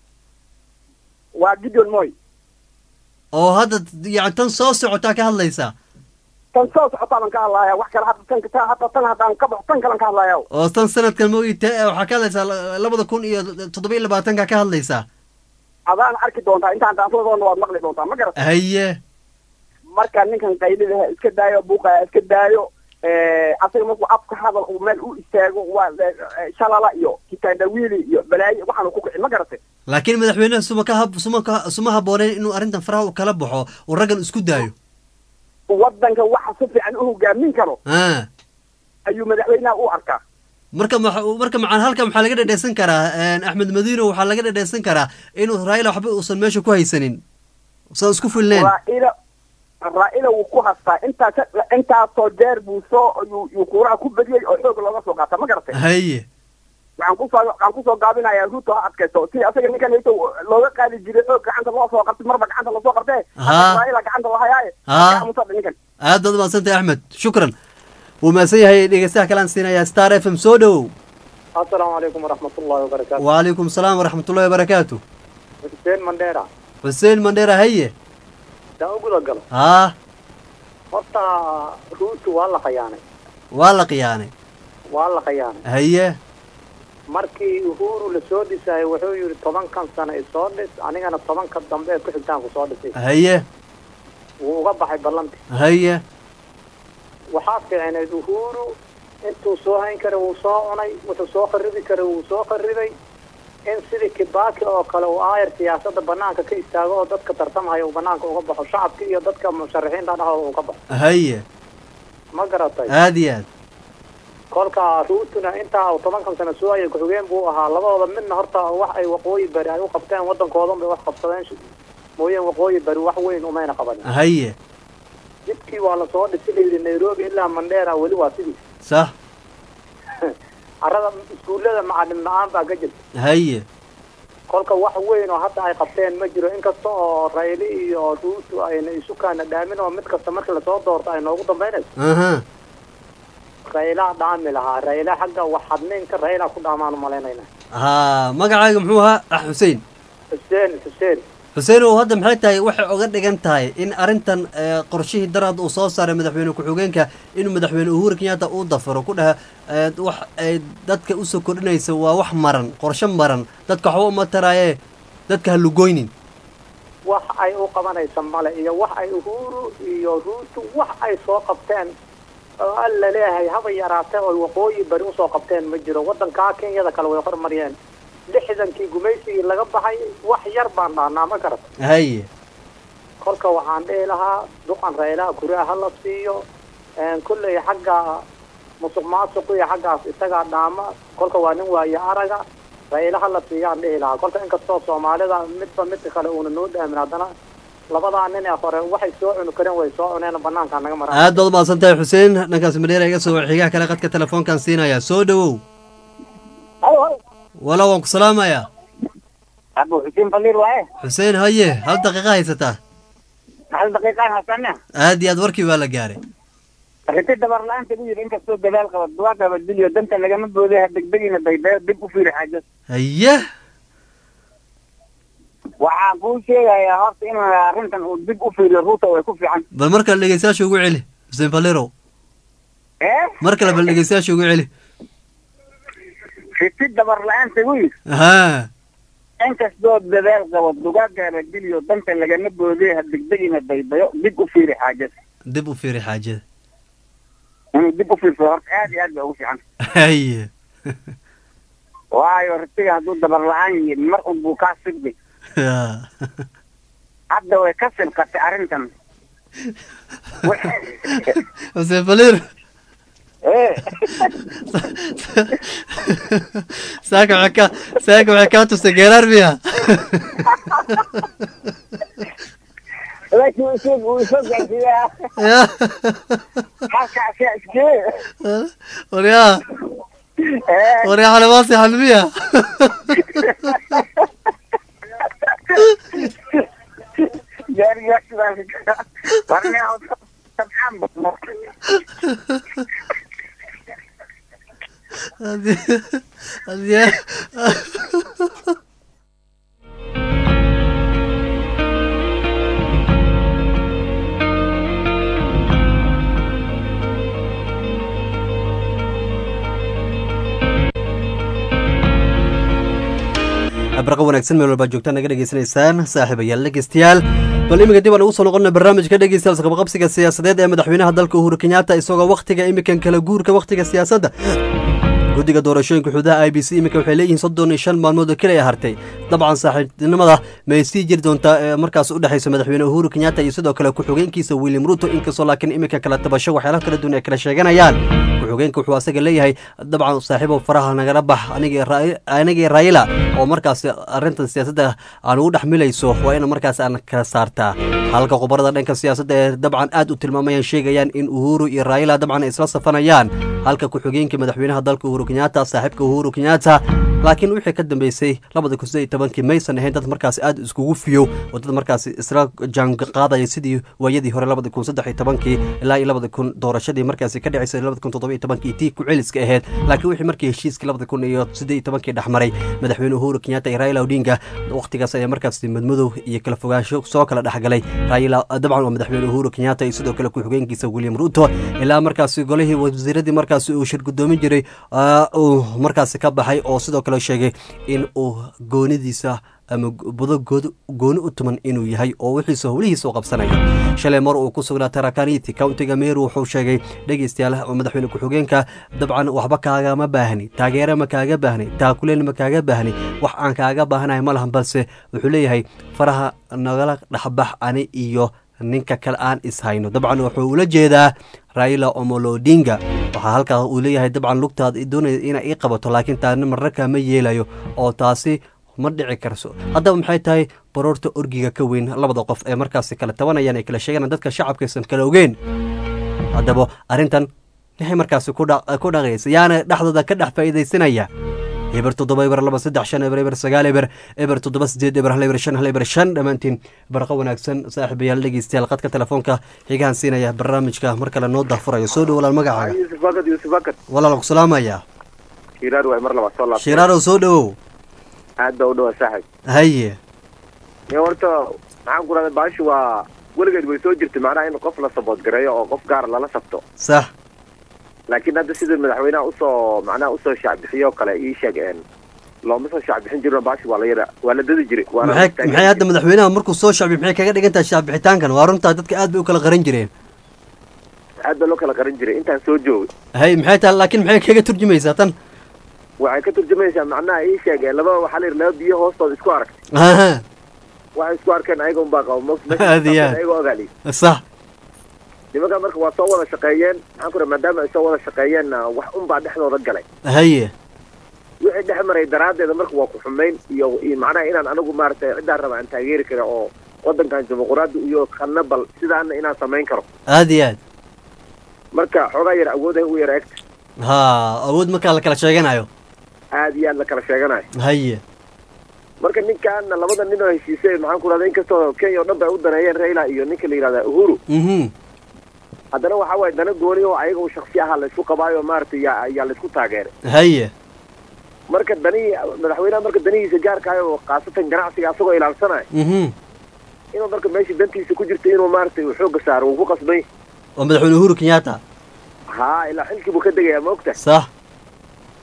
waa gideon moy oo hadda yani tan soo socotaa ka hadlaysa tan soo socotaa baan ka hadlaya wax kale hadda tan tan hadda tan haddaan ka baxo tan kalen ka hadlaya oo tan sanadkan ma ogta waxaa ka hadlaysaa la- labada kun iyo toddoba iyo labaatanka ka hadlaysaa adaan arki doontaa intaan daansadoona waad maqli doontaa ma garatay haye marka ninkan qaylidaha iska daayo buuqa iska daayo asaga markuu afka hadal uu meel u istaago waa eh, shalala iyo kitandawili iyo balaayo waxaanu ku kici ma garatay laakiin madaxweynaha suma ka hab suma ka suma habbooneen inuu arrintan faraha u kala baxo uu raggan isku daayo wadanka waxa si fiican u hogaamin karo ah ayuu madaxweynaha u arkaa marka maxa- marka macaan halkan waxaa laga dhadheysan karaa een, axmed madiino waxaa laga dhadheysan karaa inuu raila waxba uusan meesha ku haysanin usan isku filneen raa'ila raa'ila wuu ku hastaa intaas intaasoo jeer buu soo yuu yuu kuuraha ku badiyey oo xoog looga soo qaata ma garatay haye waxaan kusoo waxaan kusoo gaabinayaa ruto ha adkaysto si asaga ninkan hayto looga qaadi jiray xoog gacanta loo soo qabtay marba gacanta lasoo qabtee Haa. raa'ila gacanta lahayaaye Haa. musadha ninkan aad baad umahadsantahay axmed shukran wuu mahadsan yahay dhegeystaha kalaan siinayaa star f m soo dhowow asalaamu calaykum waraxmatullahi wabarakaatu wacalaykum salaam waraxmatullahi wabarakaatu xuseen mandheera xuseen mandheera haye daan u guda galo haa horta ruutu waa la khayaanay waa la khiyaanay waa la khayaanay haye markii uhuru lasoo dhisayay wuxuu yidhi tobankan sano isoo dhis anigana tobanka dambe ee ku xigtaan kusoo dhisay haye wuu uga baxay ballanti haye waxaa fiicnayd uhuru intuu soo hayn kara wuu soo cunay wuxuu soo kharibi kara wuu soo kharibay in sidii kibaki oo kale uu aayar siyaasadda banaanka ka istaago oo dadka tartamhaya uu banaanka uga baxo shacabka iyo dadka musharaxiinta dhexdooda uu ka baxo haye ma garatay aad iyo aad kolka ruutuna intaa uu tobankan sano soo hayay ku-xigeen buu ahaa labadooda midna horta wax ay waqooyi bari ay u qabteen waddankoodan bay wax qabsadeen sh- mooyeen waqooyi bari wax weyn umayna qabanin haye jidkii waa lasoo dhisi layidhi nairobi ilaa mandheera weli waa sidii sax carrada iskuullada macalin la-aan baa ka jirta haye kolka wax weyn oo hadda ay qabteen ma jiro inkasta oo rayli iyo ruutu ayna isu kaana dhaamin oo mid kasta markii lasoo doorto ay noogu dambaynayso aha raylaa dhaami lahaa rayla xagga wax hadnaynka raylaa ku dhaamaan umalaynayna haa magacaaga muxuu ahaa ah xuseen xuseen xuseen xuseen ow hadda maxay tahay waxay oga dhigan tahay in arrintan ee, qorshihii daraad uu soo saaray madaxweyne ku-xigeenka inuu madaxweyne uhuru kenyatta uu dafaro ku dhaha ee, wax ay dadka usoo kordhinaysa waa wax maran qorshe maran dadka waxba uma taraaye dadka ha lugoynin wax ay u qabanaysa male iyo wax ay uhuru iyo ruutu wax ay soo qabteen oo alla leeyahay haba yaraatee oo waqooyi bari usoo qabteen ma jiro waddankaa kenyada kale way hormariyeen lixdankii gumaysigii laga baxay wax yar baan dhahnaa ma garata haye kolka waxaan dhihi lahaa duqan raylaha kuriha ha la siiyo kulley xagga musuq maasuq iyo xaggaas isagaa dhaama kolka waa nin waaye araga raylaha la siiyaan dhihi lahaa kolka inkastoo soomaalida midba midka kale uuna noo dhaamin haddana labadaa nin ee hore waxay soo cuni kareen way soo cuneen banaankaa naga maraan aad baad umahadsan tahay xuseen dhankaas madheera iga soo xigaha kale qadka telefoonkan siinayaa soo dhowow wala waan ku salaamayaa abu xuseen faliir waaye xuseen haye hal daqiiqa haysataa hal daqiiqaan hasana aad iyo aad warkii baa la gaaray arrinta dabar la-aanta buu yidhi inkastoo dadaal qaba duwaa qaba diliyo danta lagama booday ha degdegina daydayo dib u fiiri xaajo haye waxaan kuu sheegayaa horta in arrintan uu dib u fiiriyo ruuta way ku fiican bal mar kale dhegeystayaasha ugu celi xuseen falirow ee mar kale bal dhegeystayaasha ugu celi riti dabar la-aanta wiil ha inkastoo dadaal qabo dugaaggaana geliyo danta lagama boodee ha degdegina daydayo dib u fiiri xaajada dib u fiiri xaajada inuu dib u fiirsado horta aad iyo aad bay ugu fiican haye waayo ritiga hadduu dabar la-aan yihiin mar un buu kaa sigday Ya. hadda way ka silqatay arrintan Jose Valer ee saaka waxay ka saaka waxay kaa tustay geeraar miya laakiin uu isoo uu isoo gaarsiiyaa Ya. halkaasi iskee waryaa waryaa xalamaasi xalmiya gaarigaasidaas warnaa sabxaan badno Hadii- hadii- barqa wanaagsan meel walbaa joogtaan naga dhegeysanaysaan saaxiibayaal dhegeystayaal bal iminka dib aan ugu soo noqona barnaamijka dhegeystayaal qabqabsiga siyaasadeed ee madaxweynaha dalka uhuru kenyatta isagoo wakhtiga imikan kala guurka wakhtiga siyaasadda guddiga doorashooyinka xuduudaha i b c iminka waxay leeyihiin soddon iyo shan maalmood oo keliya hartay dabcan saaxiibtinimada may sii jiri doontaa ee markaas u dhexaysa madaxweyne uhuru kenyatta iyo sidoo kale ku-xigeenkiisa william ruto inkastoo laakiin iminka kala tabasho waxyaalaha kala duwan ay kala sheeganayaan ku-xigeenka wuxuu asaga leeyahay dabcan saaxiibo faraha nagala bax anigii raila oo markaas arrintan siyaasadda aan ugu dhex milayso waa in markaas aan kala saartaa halka khubarada dhanka siyaasadda ee dabcan aad u tilmaamayaan sheegayaan in uhuru iyo raila dabcan ay isla safanayaan halka ku-xigeenka madaxweynaha dalka uhuru kenyatta saaxiibka uhuru kenyatta laakiin wixii ka dambeysay labada kun siddeed iyo tobankii maysan ahayn dad markaas aad iskugu fiyo oo dad markaas isla jaanka qaadaya sidii waayadii hore labada kun saddex iyo tobankii ilaa iyo labada kun doorashadii markaasi ka dhaceysay labada kun toddoba iyo tobankii tii ku celiska ahayd laakiin wixii markii heshiiskii labada kun iyo siddeed iyo tobankii dhexmaray madaxweyne uhuru kenyatta iyo raila odinga waqtigaas ayaa markaasi madmadow iyo kala fogaansho soo kala dhexgalay raila dabcan waa madaxweyne uhuru kenyatta iyo sidoo kale ku-xigeenkiisa william ruto ilaa markaasi golihii wasiiradii markaasi uu shir gudoomin jiray uu markaasi ka baxay oo sidoo kale sheegay in uu goonidiisa ama budo gooni u tuman inuu yahay oo wixiisa howlihiisa u qabsanaya shalay mar uu ku sugnaa tarakaniti countiga meru wuxuu sheegay dhegeystayaal madaxweyne ku-xigeenka dabcan waxba kaagama baahni taageere ma kaaga baahni taakuleen ma kaaga baahni wax aan kaaga baahanahay ma lahan balse wuxuu leeyahay faraha nagala dhexbax ani iyo ninka kale aan ishayno dabcan wuxuu ula jeedaa raila omolodinga waxaa halkaa uu leeyahay dabcan lugtaad doonaya inay ii qabato laakiin taani mararkaa ma yeelayo oo taasi ma dhici karso haddaba maxay tahay baroorta orgiga ka weyn labada qof ee markaasi kala tabanayaan ay kala sheegaan dadka shacabkaysan kala ogeen haddaba arrintan maxay markaasi ku dhaqaysa yaana dhexdooda ka dhex faa'iidaysanaya eber toddoba eber laba saddex shan eber eber sagaal eber eber toddoba sideed eber hal eber shan hal eber shan dhammaantiin barqa wanaagsan saaxiibayaal dhegeystayaal qadka telefoonka xigahan siinaya barnaamijka mar kale noo daafurayo soo dhow walaal magacaaga yusuf bakad yusuf bakad walaal ku salaamaya shiraar waay mar labaad soo laabtay shiraarow soo dhowow aad baa u dhawaa saaxib haye iyo horta maxaan ku rahday baashi waa weligeed way soo jirtay macnaha in qof la sabood gareeyo oo qof gaara lala sabto sax laakiin hadda sida madaxweynaha usoo macnaha usoo shaacbixiyo kale ii sheeg een looma soo shaacbixin jirin baashi waa la yara waa la dadi jiray waana maxay maxay hadda madaxweynaha markuu soo shacbi maxay kaga dhigan tahay shacbixitaankan waa runtaa dadka aad bay u kala qaran jireen aad baa loo kala qaran jiray intaan soo joogay hay maxay tahay laakiin maxay kaga turjumaysaa tan waxay ka turjumaysaa macnaha ii sheeg laba waxaa la yidhi laba biyo hoostooda isku aragtay aha waxay isku arkeen ayaga unbaa qabo Aad iyo aad. ayaga ogaali sax nimanka marka waa soo wada shaqeeyeen maxaan ku rahay maadaama ay soo wada shaqeeyeenna wax unbaa dhexdooda galay haye wixii dhex maray daraaddeeda marka waa ku xumayn iyo iyo macnaha inaan anagu maaragtay ciddaan raba aan taageeri kara oo waddankan dimuquraadi iyo kanna bal sidaana inaan samayn karo aad iyo aad marka xoogaa yar awoodahay u yara egta ha awood markaa la kala sheeganayo aad iyo aad la kala sheeganayo haye marka ninkaana labada nin oo heshiisay maxaan ku rahda inkastoo kenya oo dhan bay u daneeyeen raila iyo ninka la yidhahda uhuru mhm haddana waxa waaye dana gooni oo ayaga uu shaksi ahaa laysku qabaayo maaragtay yaa yaa laysku taageeray haye marka danihii madaxweynaha marka danihiisa gaarkaayo oo khaasatan ganacsiga asagoo ilaalsanayo mhm inuu marka meeshii dantiisa ku jirta inuu maaragtay uu xoogga saaro uu ku qasbay waa madaxweyne uhuru kenyatta haa ilaa xilkii buu ka degayaa ma ogta sax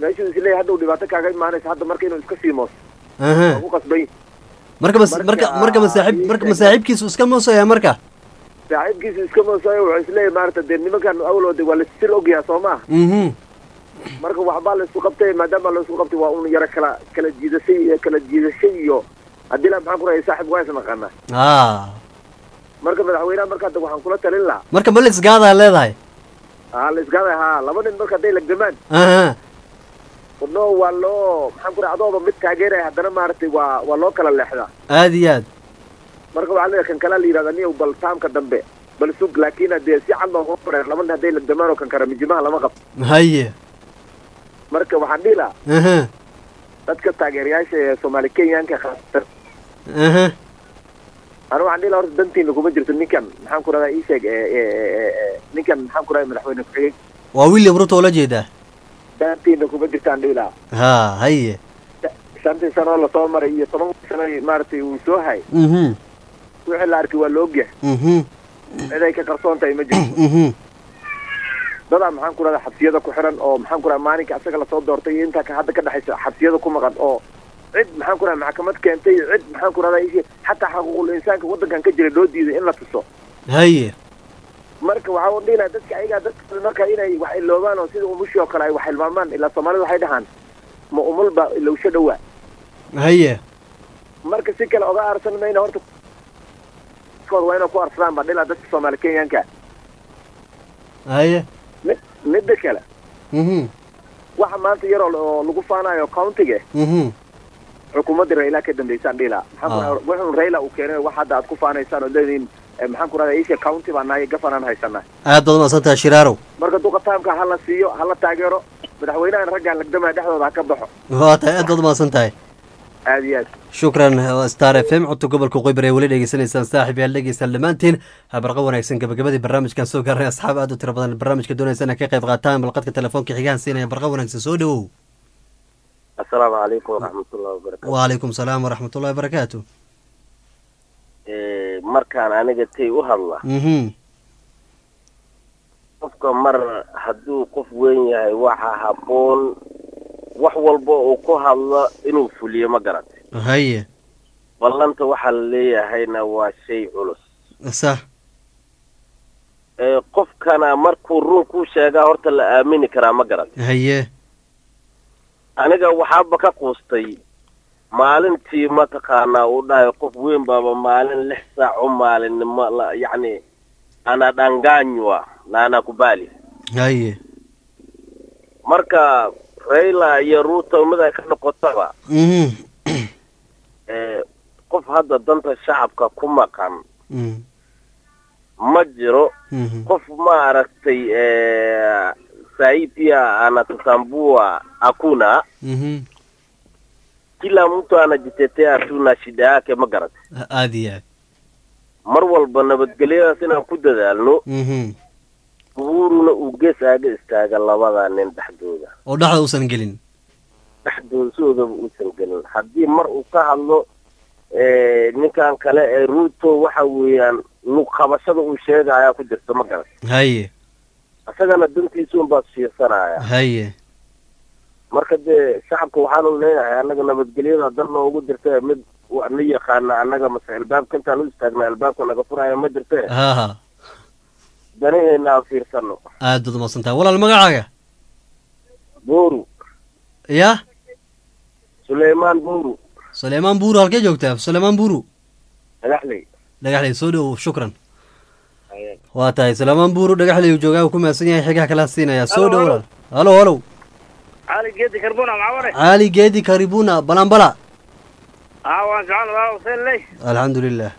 meeshuu isleeyahay hadda uu dhibaato kaaga imaanaysa hadda marka inuu iska sii mooso aha waa ku qasbay marka mas marka marka masaaxiib marka masaaxiibkiisu iska moosaya marka saaxiibkiisu iska moosayo wuxuu isleeyahay maarata dee nimankan awlooda waa lasil ogyaha soo maha mhm marka waxbaa la isku qabtay maadaama la isku qabtay waa un yaro kala kala jiidashay kala jiidashay iyo haddii la maxaan ku rahaya saaxib waa isnaqaanaa ah marka madaxweynaha marka hadda waxaan kula talin lahaa marka ma la isgaadaa leedahay haa la isgaaday haa laba nin marka hadday lagdamaan aha no waa loo maxaan ku rahay adooba mid taageeraya haddana maaragtay waa waa loo kala leexdaa aad iyo aad marka waxaa leeyahay kan kalaa la yidhahda niyow bal taamka dambe bal sug laakiin hadee si cad baan kuu fareen laba nin hadday lagdamaan oo kan kara mijimaha lama qabto haye marka waxaan dhihi lahaa aha dadka taageerayaasha ee soomaali kenyaanka khaasatan aha anu waxaan dhihi lahaa horta dantiina kuma jirto ninkan maxaan ku rahdaa ii sheeg ee ee ee ee ninkan maxaan ku rahdaa madaxweyne ku-xigeen waa william ruto oo la jeedaa dantiina kuma jirtaan dhihi lahaa ha haye shantii sano oo lasoo maray iyo toban sano maaragtay uu soo hay mhm wixii la arkay waa la ogyahay mhm cid ay ka qarsoon tahay ma jirto mhm dadaa maxaan ku rahdaa xabsiyada ku xiran oo maxaan ku rahdaa maalinka asaga lasoo doortay iyo intaa ka hadda ka dhexaysa xabsiyada ku maqan oo cid maxaan ku rahdaa maxkamad keentay cid maxaan ku rahdaa ii xataa xaquuqul insaanka waddankan ka jira loo diiday in la tuso haye marka waxaa u dhihi lahaa dadka ayagaa dadka marka inay wax iloobaan oo sida umushi oo kale ay wax hilmaamaan ilaa soomaalida waxay dhahaan ma umulba ilowsho dhowaa haye marka si kale oga aarsan mayna horta kood waa inay ku arsadaan baa dhilaa dadka soomaali kenyaanka haye mid midda kale mhm waxa maanta yaroo oo lagu faanayo countiga mhm xukuumadda raila ka dambeysaan dhila maxaan ku wuxuu raila uu keenay wax hadda aad ku faanaysaan oo leediin maxaan ku rahdaa isha county baa nahay gafanaan haysanaa aad baad umahadsantaha shiraarow marka duqa taamka ha la siiyo ha la taageero madaxweynahan raggaan lagdamaya dhexdooda ha ka baxo waa tahay aad baad umahadsan tahay aad iyo aad shukran star f m codka gobolka qoybar ee weli dhegeysanaysaan saaxib yaal dhegeystaan dhammaantiin habarqa wanaagsan gabagabadii barnaamijkan soo gaarnay asxaab aad u tiro badan barnaamijka doonaysa inay ka qayb qaataan balqadka telefoonka xigahan siinaya barqa wanaagsan soo dhowow asalaamu calaykum waraxmatullahi wabarakatu wacalaykum salaam waraxmatullahi wabarakaatu markaan aniga tay u hadla mhm qofka mar hadduu qof weyn yahay waxa habboon wax walba uu ku hadlo inuu fuliyo ma garata haye ballanta waxaa la leeyahayna waa shay culus sax ee qofkana markuu run kuu sheegaa horta la aamini karaa ma garata haye aniga waxaaba ka quustay maalintii mataqaanaa uu dhahay qof weyn baaba maalin lix saac u maalinimo la yacni anadanganywa na anakubali haye marka raila iyo ruto mid ay ka noqotaba mhm ee qof hadda danta shacabka ku maqan mhm ma jiro mhm qof maaragtay ee saidia anatutambua hakuna mhm kila mtu anajitetea tu na shida yake ma garata aad iyo aad mar walba nabadgelyadaas inaan ku dadaalno mhm uhuruna uu gees aaga istaaga labada nin dhexdooda oo dhexda uusan gelin dhexdooda sidoodaba uusan gelin haddii mar uu ka hadlo ee, ninkan kale ee ruto waxa weeyaan lug qabashada uu sheegayaa ku jirta ma garan haye isagana dantiisa unbaa fiirsanaya haye marka dee shacabka waxaanu leeyahay annaga nabadgelyada dan noogu jirta mid wa- na yaqaana annaga mase albaabka intaan u istaagna albaabka naga furaya ma jirte ha ha danaheena aan fiirsano aad baad umahadsan tahay walaal magacaaga buuru ya suleymaan buuru suleymaan buuru halkee joogtaa suleymaan buuru dhagaxley dhagaxley soo dhowow shukran waa tahay suleymaan buuru dhagaxley uu joogaa uu ku mahadsan yahay xigaha kala siinayaa soo dhow walaal halo halo cali geedi karbuna macaware caali geedi karibuna balambala aa waan socon waa useen ley alxamdulilah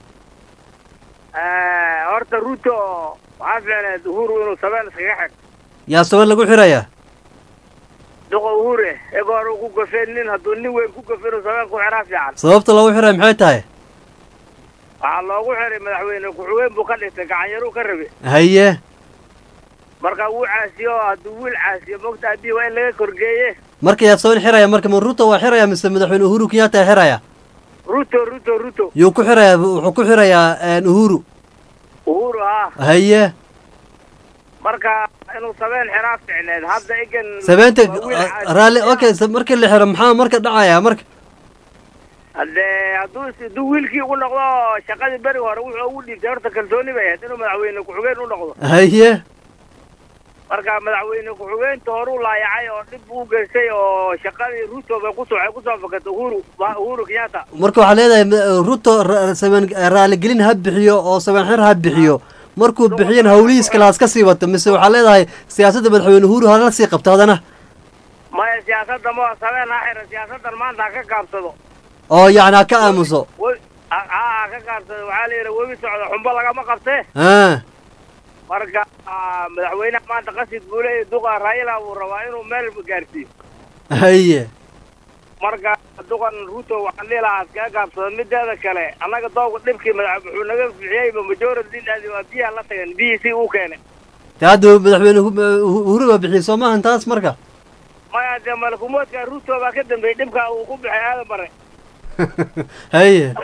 horta ruto waxaa fiicneed uhuru inuu sabeen iskaga xig yaa soban lagu xirayaa duqa uhure ega hore ku gafeen nin hadduu nin weyn ku gafo inuu sabeen ku xiraa fiican sababta lagu xiraya maxay tahay waxaa loogu xiray madaxweyne ku-xigeen buu ka dhigtay gacanyaruu ka rabe haye marka wuu caasiyo oo hadduu wiil caasiyo mogta haddii waa in laga korgeeye marka yaa soban xiraya marka ma ruto waa xiraya mise madaxweyne uhuru kenyatta xiraya ruto ruto ruto yuu ku xirayaa wuxuu ku xirayaa uhuru uhuru haa haye marka inuu sabeen xiraa ficneed hadda egan sabeenta waa wiil caadi. raalli okay sa- markii la xiro maxaa marka dhacayaa marka haddee hadduu is- hadduu wiilkii ugu noqdo shaqadii beri hore wuxuu ugu dhiibtay horta kalsooni bay ahayd inuu madaxweyne ku-xigeen u noqdo haye marka madaxweyne ku-xigeenka horuu laayacay oo dhib uu geystay oo shaqadii ruto bay kusoo waxay kusoo fakatay uhuru ba- uhuru kenyatta marka waxaa leedahay ma- ruto ra- sabeen raaligelin ha bixiyo oo sabeen xir ha bixiyo markuu bixiyana hawlihiis kale has ka sii wato mise waxaa leedahay siyaasadda madaxweyne uhuru hala sii qabto haddana maya siyaasadda ma sabeen ha xira siyaasaddan maanta ha ka gaabsado oo yacni ha ka aamuso we ha ha ka gaabsado waxaa la yidhi webi socda xumbo lagama qabtee ah marka ah, madaxweynaha maanta qasid buu leeyahy duqa raila buu rabaa inuu meel gaarsiiyo haye marka duqan ruto waxaan dhihi lahaa iskaga gaabsado mideeda kale annaga doobka dhibkii madax wuxuu naga bixiyeyba majority leaderdi waa biyaha la tagan biyihii uu keenay de hadda madaxweyne Hu- uhuru baa bixiyey soo maahan taas marka maya dee malkumoodka ruto baa ka dambeeyey dhibka uu ku bixay aadan bare haye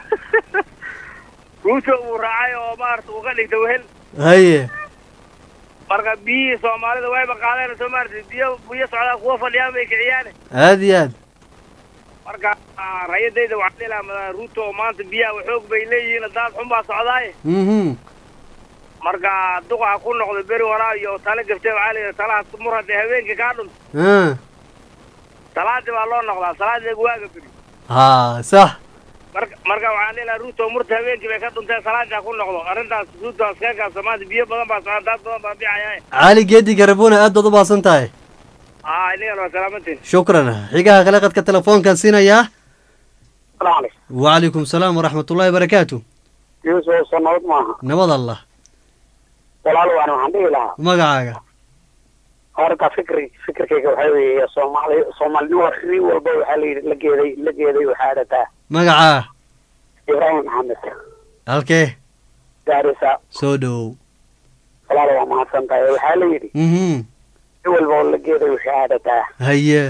ruto uu raacay oo maarata uu ka dhigtay wehel haye marka biyihii soomaalida wayba qaadeen soo maarata biyo biyo socdaa kuwa fadhiyaan bay kiciyaane aad iyo aad marka ah, rayadayda waxaan dhihi lahaa madax ruto maanta biyaha xoog bay leeyihiin daad xun baa socdaaye mhm marka duqa ha ku noqdo beri horaa iyo tala gaftay waxaa la yidhi talahaas mur haddee habeenkii kaa dhunto ah salaadii baa loo noqdaa salaadii waaga beri ha sax marka marka waxaan dhihi lahaa ruto murta habeenkii bay ka dhunteen salaadii ha ku noqdo arrintaas ruto ha iskaga gaabsa maanta biyo badan baa socda daad badan baa bixaya cali geedi garabuna aad baad u baahsan tahay aa inigan waa salaamantiin shukran xigaha kale qadka telefoonkan siinayaa salaam calaykum wacalaykum salaam waraxmatullahi barakaatu yuusuf sanad maaha nabad allah walaal waan waxaan dhihi lahaa magacaaga horta fikri fikirkayga waxaa weeye soomaali soomaalinimo rin walba waxaa la yidhi la geeday la geeday waxaa dhataa magacaa ibraahim maxamed halkee gaarisa soo dhowow walaal waa mahadsan tahay waxaa la yidhi mhm nin walba oo la geeday waxaa dhataa haye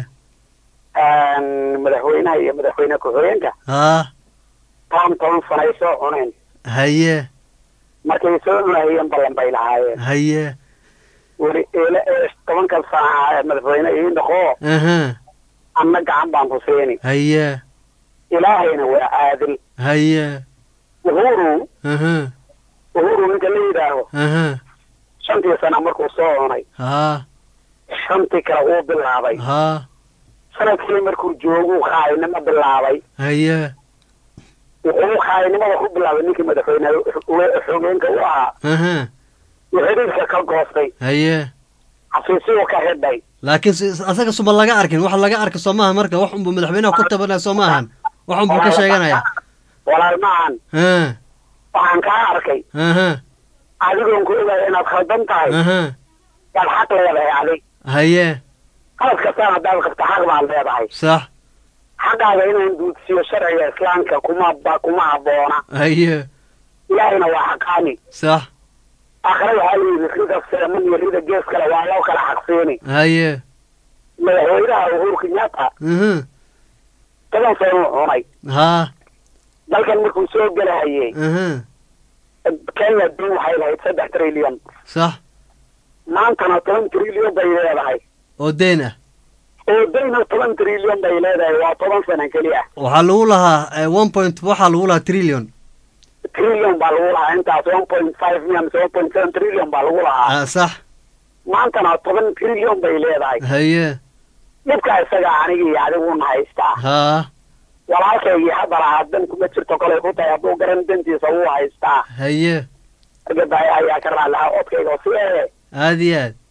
madaxweynaha iyo madaxweyne ku-xigeenka ha toban toban sana ay soo cuneen haye markay soo cunahayeen ballan bay lahaayeen haye weli eele ee tobankan sana madaxweyne ii noqoo aha anna gacan baan ku siini haye ilaahayna waa caadil haye uhuru aha uhuru ninka la yidhaaho aha shantii sana markuu soo cunay ha shantii kale uu bilaabay ha sanadkii markuu jooguu khaayinimo bilaabay haye wuxuu khaayinimada ku bilaabay ninkii madaxweyne xogeenka u ahaa aha xidhiidhka ka goostay haye xafiisyuu ka xidhay laakiin si- asaga suma laga arkin waxa laga arka soo maaha marka wax unbuu madaxweynaha ku tabanaya soo maahan wax unbuu ka sheeganaya walaal macan ha waxaan kaa arkay aha adigoon ku ogaaya inaad khaldan tahay aha baad xaq leedahay adig haye qalad kastaan haddaad qabta xaq baad leedahay sax xaqaaga inaan duudsiyo sharciga islaamka kuma ba kuma habboona haye ilaahayna waa xaqaani sax aakhire waxaa la yidhi rida seeman iyo rida gees kale waa loo kala xaqsiini haye madaxweynaha uhuru kenyatta aha toban sano u cunay ha dalkan markuu soo gelahayey aha kenya dun waxay lahayd saddex trilyan sax maantana toban trilyan bay leedahay oo deen ah oo dayna toban trilyan bay leedahay waa toban sana keliya waxaa lagu lahaa one point waxaa lagu lahaa trillion trillion baa lagu lahaa intaas one point five million mise one point seven trillion baa lagu lahaa ah sax maantana toban trillion bay leedahay haye dhibka isaga anigii adiguna haystaa ha walaalkaygii hadda lahaa dan kuma jirto kolay ku tahay hadduu garan dantiisa wuu haystaa haye argabaya ayaa ka raalahaa odkayga si ee aad iyo aad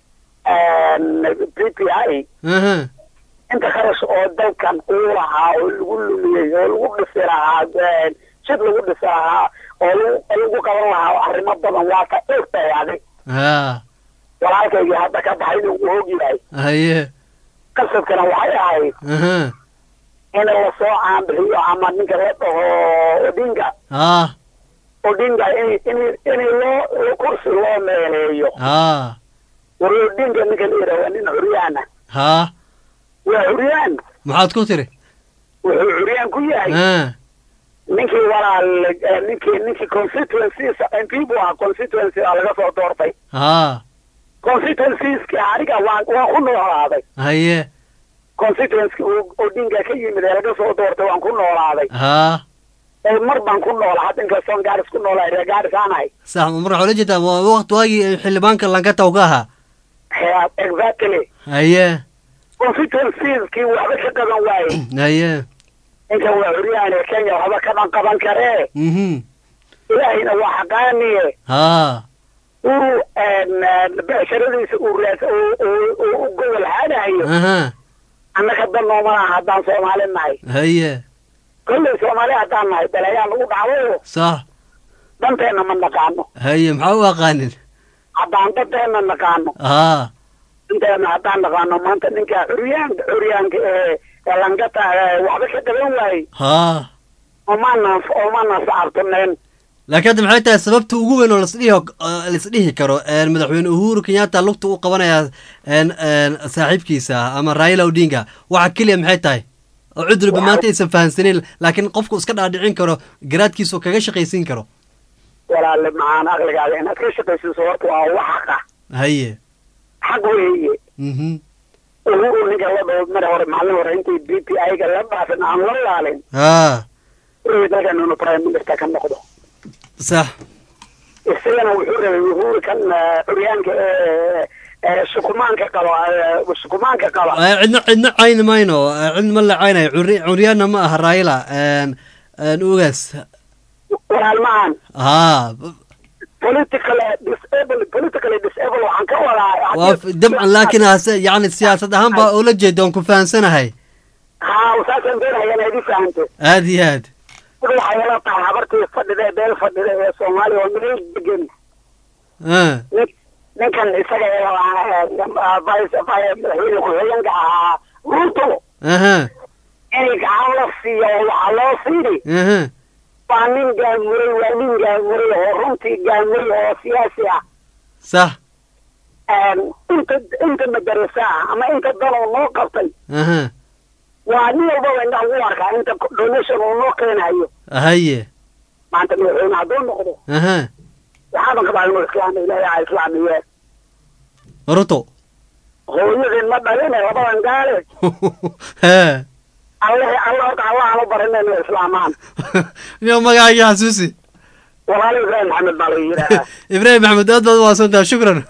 p p i aha inta kharash oo dalkan uu lahaa oo lagu lumiyey oo lagu dhisi lahaa jid lagu dhisi lahaa oo lagu lagu qaban lahaa arrimo badan waa ka og tahay adig ha walaalkaygii hadda ka baxay inuu u og yahay haye qasadkana waxay ahayd aha in lasoo caanbixiyo ama ninka la dhaho odinga ha odinga in in in loo kursi loo meeleeyo ha war odinga ninka la yidhaha waa nin curyaana ha waa curyaan maxaad ku tiri wuxuu curyaan ku yahay ha ninkii walaal ninkii ninkii constituency mp buu ahaa constituency aa laga soo doortay ha constituencies aniga waan waan ku noolaaday haye constituency odinga ka yimid ee laga soo doortay waan ku noolaaday haa ee mar baan ku noolaa hadda inkastoon gaaris ku noolahay reer gaaris aan ahay sax mar waxaa ula jeedaa waa waqti waagii xildhibaanka lankataw ka ahaa Yeah, exactly haye constituencieski waxba ka qaban waaye haye ninkan waa curyaan ee kenya waxba kadan qaban karee mhm ilaahayna waa xaqaaniye haa uu becsharadiisa uu raas u gobol haadahayo aha annaga dan nooma laha haddaan soomaali nahay haye kolley soomaali haddaan nahay balaayaan lagu dhacdayo sax danteenna ma naqaano haye maxaa u aqaanin haddaan danteenna naqaano haa danteenna haddaan naqaano maanta ninka curyaan curyaanka ee ee langata ee waxba ka qaban waaye haa omaanaan omaanaan sacartunayn laakiin hadda maxay tahay sababta ugu weyn oo lasdhihi laisdhihi karo een, madaxweyne uhuru kenyatta lugta u qabanaya een, een, saaxiibkiisa ama raila odinga waxa keliya maxay tahay oo cudurba maanta aysan fahansanin laakiin qofku iska dhaadhicin karo garaadkiisu kaga shaqaysiin karo walaale macaan aqligaaga inaad ka shaqaysiiso horta waa wax xaq ah haye xaq weeye mhm uhuru ninka la dhawo mara hore maalin hore intay b p i-ga la dhaafin aan la laalin haa wuxuu dalkan inuu prime minister ka noqdo sax isagana wuxuu rabay uhuru kan eh, curyaanka ee ee sukumaanka qaba ee sukumaanka qaba Eh, cidna cidna cayni mayno eh, cid ma la caynayo Curi- curyaanna ma aha raila een, een, ogaas walaal maahan haa political disable politically disable waxaan ka wadaa waa f- dabcan laakiin hase yacni siyaasad ahaan baa ula jeeda oon ku fahansanahay haa saasaan doonaya inaad i fahanto aad iyo aad marka waxay ila tahay habartii fadhida ee beel fadhida ee soomaaliya oo meel degan Ah, nin- ninkan isaga ee ah, vice vice madaxweyne ku-xigeenka ahaa ruto aha inay gacan la siiyo oo waxaa loo siini aha waa nin gaamuray waa nin gaamuray oo runtii gaamuray oo siyaasi ah sax inta inta madarasa ah ama inta danoo noo qabtay aha waa nin walbaba indhaha ugu arkaa inta donation uu noo keenayo haye maanta madaxweyne hadduu noqdo aha waxaaban qabaa inuu islaama ilaahay aa islaamiye ruto hooyadeen ma dhaline labadan gaale hee allahi alla horta allahan u barin inay islaamaan iyo magacaagii xasuusi walaalo ibraahim maxamed baa lagu yidhaahaa ibraahim maxamed aad baad umahadsantaha shukran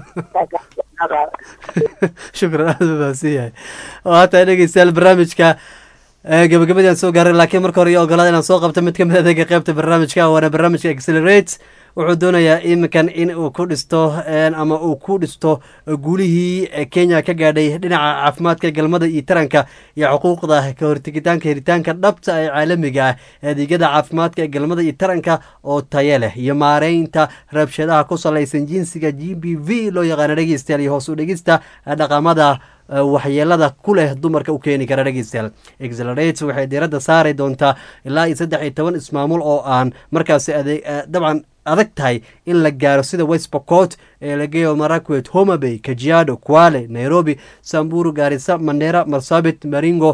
shukran aad baa mahadsan yahay oo hataa dhegeystayaal barnaamijka eh, gabagabadii aan soo gaaray laakiin marka hore iyo ogolaada inaan soo qabto mid ka mid adeega qeybta barnaamijka waana barnaamijka accelerate wuxuu doonayaa iminkan in uu ku dhisto een, ama uu ku dhisto guulihii eh, kenya ka gaadhay dhinaca caafimaadka galmada iyo taranka iyo xuquuqda ka hortegitaanka helitaanka dhabta ee caalamiga ah ee adeegyada caafimaadka ee galmada iyo taranka oo tayo leh iyo maareynta rabshadaha ku salaysan jinsiga g b v loo yaqaano dhegeystayaal iyo hoos u dhegista eh, dhaqamada eh, waxyeelada ku leh dumarka u keeni kara dhegeystayaal exelerate waxay diiradda saari doontaa ilaa iyo saddex iyo toban ismaamul oo aan markaasi adeeg eh, dabcan adag tahay in la gaaro sida west pocot ee lageeyo marakwet homabay kajiado kwale nairobi samburu gaarisa mandera marsabit maringo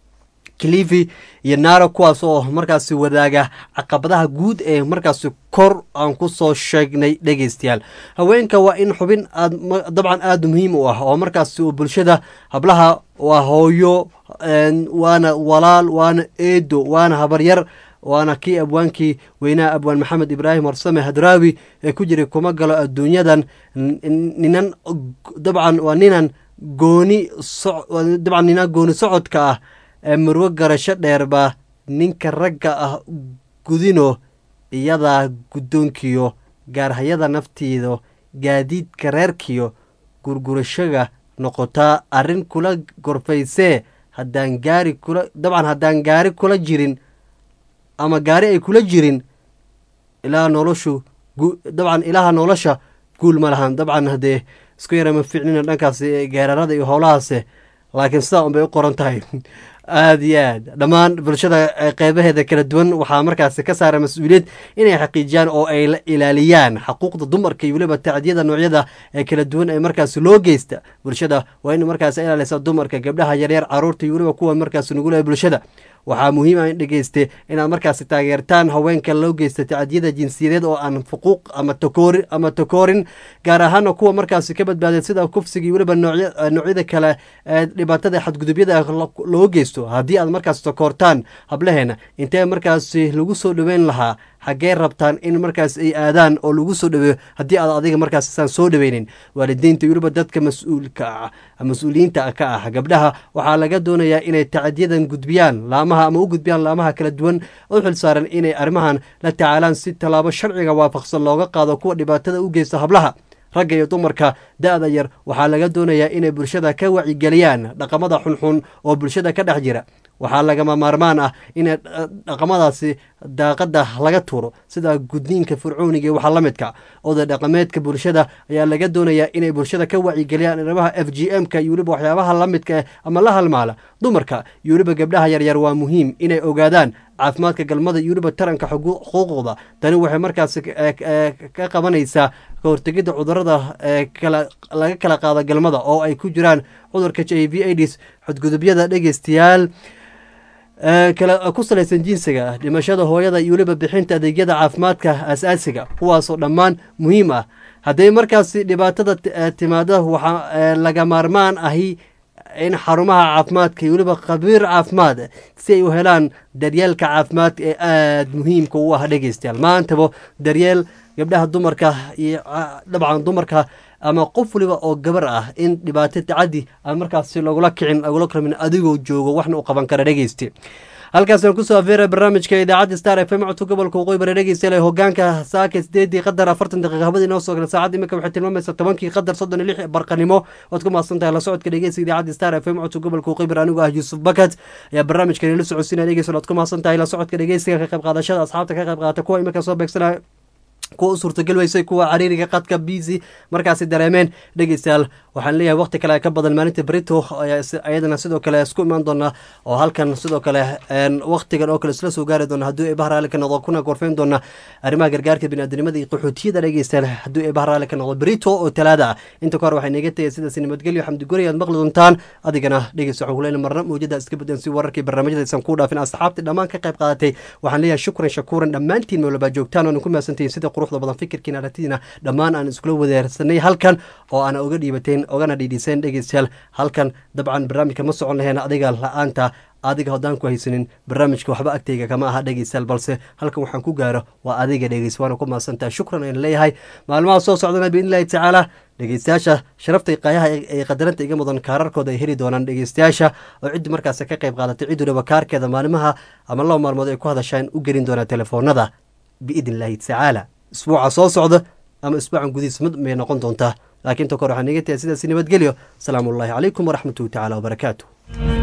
kilifi iyo naaro kuwaas oo markaasi wadaaga caqabadaha guud ee markaasi kor aan ku soo sheegnay dhegeystayaal haweenka waa in xubin aad ma- dabcan aada muhiim u ah oo markaasi uu bulshada hablaha waa hooyo een, waana walaal waana eedo waana habaryar waana kii abwaankii weynaha abwaan maxamed ibraahim warsame hadraawi ee ku jiray kuma galo adduunyadan n- n- ninan dabcan waa ninan gooni soc waa dabcan ninan gooni socodka ah ee murwo garasho dheerba ninka ragga ah gudino iyadaa guddoonkiyo gaarhayada naftiido gaadiidka reerkiyo gurgurashaga noqotaa arrin kula gorfaysee haddaan gaari kula dabcan haddaan gaari kula jirin ama gaari ay kula jirin ilaa noloshu gu- dabcan ilaha nolosha guul ma lahan dabcan haddee isku yara ma fiicnina dhankaas eh, gaararada iyo howlahaase laakiin sidaa unbay u qoran tahay aada iyo aad dhammaan bulshada eh, qeybaheeda kala duwan waxaa markaasi ka saara mas-uuliyad inay xaqiijiyaan oo ay la ilaaliyaan xuquuqda dumarka iyo weliba tacdiyada noocyada ee kala duwan ee markaasi loo geysta bulshada waa in markaasi ilaalisa dumarka gabdhaha yaryar caruurta iyo weliba kuwa markaasi nugula ee bulshada waxaa muhiim ah in dhegeyste inaad markaasi taageertaan haweenka loo geysta tacadiyada jinsiyadeed oo aan fuquuq ama takoori ama takoorin gaar ahaana kuwa markaasi ka badbaaday sida kufsiga iyo weliba noocya- noocyada kale ee dhibaatada xadgudubyada loo geysto haddii aad markaas takoortaan hableheena intee markaasi lagu soo dhoweyn lahaa xaggee rabtaan in markaas ay aadaan oo lagu soo dhaweeyo haddii aad adiga markaas isaan soo dhaweynin waalidiinta weliba dadka mas-uulka ah mas-uuliyiinta ka ah gabdhaha waxaa laga doonayaa inay tacadiyadan gudbiyaan laamaha ama u gudbiyaan laamaha kala duwan u xilsaaran inay arrimahan la tacaalaan si tallaabo sharciga waafaqsan looga qaado kuwa dhibaatada u geysta hablaha ragga iyo dumarka da-da yar waxaa laga doonayaa inay bulshada ka wacigeliyaan dhaqamada xunxun oo bulshada ka dhex jira waxaa lagama maarmaan ah in dhaqamadaasi daaqada laga tuuro sida gudniinka fircooniga iyo waxa la midka oday dhaqameedka bulshada ayaa laga doonayaa inay bulshada ka wacigeliyaan arrimaha f g m ka iyo weliba waxyaabaha la midka eh ama la halmaala dumarka iyo weliba gabdhaha yaryar waa muhiim inay ogaadaan caafimaadka galmada iyo weliba taranka xugu- xuquuqda tani waxay markaasi eh, eh, ka qabanaysaa ka hortegidda cudurada ee kala laga kala qaada galmada oo ay ku jiraan cudurka h i v aids xadgudubyada dhegeystayaal ee kala ku salaysan jinsiga dhimashada hooyada iyo weliba bixinta adeegyada caafimaadka asaasiga kuwaasoo dhammaan muhiim ah hadday markaasi dhibaatada ti- eh, timaada waxaa eh, laga maarmaan ahi in xarumaha caafimaadka iyo weliba khabiir caafimaad si ay u helaan daryeelka caafimaadka ee aada muhiimka u ah dhegeystayaal maantaba daryeel gabdhaha dumarka iyo ah, dabcan dumarka ama qof waliba oo gabar ah in dhibaato tacadi aan markaasi lagula kicin lagula kulmin adigoo joogo waxna u qaban kara dhegeysti halkaasaan kusoo afeera barnaamijka idaacadda star f m codka gobolka waqooyi bari dhegeystayaal ee hogaanka saaka sideedii qadar afartan daqiiqa habadii noo soo gala saacadda imika waxay tilmaamaysaa tobankii qadar soddon iyo lix barqanimo waad ku mahadsan tahay la socodka dhegeysiga idaacadda star f m codka gobolka waqooyi bari anigoo ah yuusuf bakat ayaa barnaamijkan la socodsiinaya dhegeystayaal waad ku mahadsan tahay la socodka dhegeysiga ka qayb qaadashada asxaabta ka qayb qaata kuwa imika soo beegsanaya kuwa u suurtagal weysay kuwa cariiriga qadka busy markaasi dareemeen dhegeystayaal waxaan leeyahay waqti kale ka badan maalinta brito ayaa is- ayadana sidoo kale isku imaan doona oo halkan sidoo kale een, waqtigan oo kale isla soo gaari doona hadduu eebaha raali ka noqdo kuna gorfeyn doona arrimaha gargaarka biniaadamnimada iyo qaxootiyada dhegeystayaal hadduu eebaha raali ka noqdo brito oo talaada ah inta ka hor waxay naga tegay sidaas nabadgelyo xamdi guri aad maqli doontaan adigana dhegeysta waxaan kuleyna marna mawjada iska badan si wararkii barnaamijyada aysan ku dhaafin asxaabtii dhammaan ka qayb qaadatay waxaan leeyahay shukran shakuuran dhammaantiin mawlabaa joogtaan oona ku mahadsantihiin sida quruxda badan fikirkiina aragtidiina dhammaan aan iskula wadaarsanay halkan oo aan oga dhiibateen ogana dhiidhiseen dhegeystayaal halkan dabcan barnaamijka ma socon lahayn adiga la-aanta adiga haddaan ku haysanin barnaamijka waxba agtayga kama aha dhegeystayaal balse halkan waxaan ku gaaro waa adiga dhegeys waana ku mahadsantahay shukran ayaan leeyahay maalmaha soo socdana biidnillahi tacaala dhegeystayaasha sharaftay qaayaha ee qadaranta iga mudan kaararkooda ay heli doonaan dhegeystayaasha oo ciddi markaas ka qayb qaadatay cid waliba kaarkeeda maalimaha ama laba maalmood ay ku hadashaan u gelin doonaan telefoonada biidn illaahi tacaala isbuuca soo socda ama isbuucan gudihiis mid may noqon doontaa laakiin ta kor waxaan iga tahay sidaasi nabadgelyo asalaamu ullaahi calaykum waraxmatuhi tacaala wabarakaatu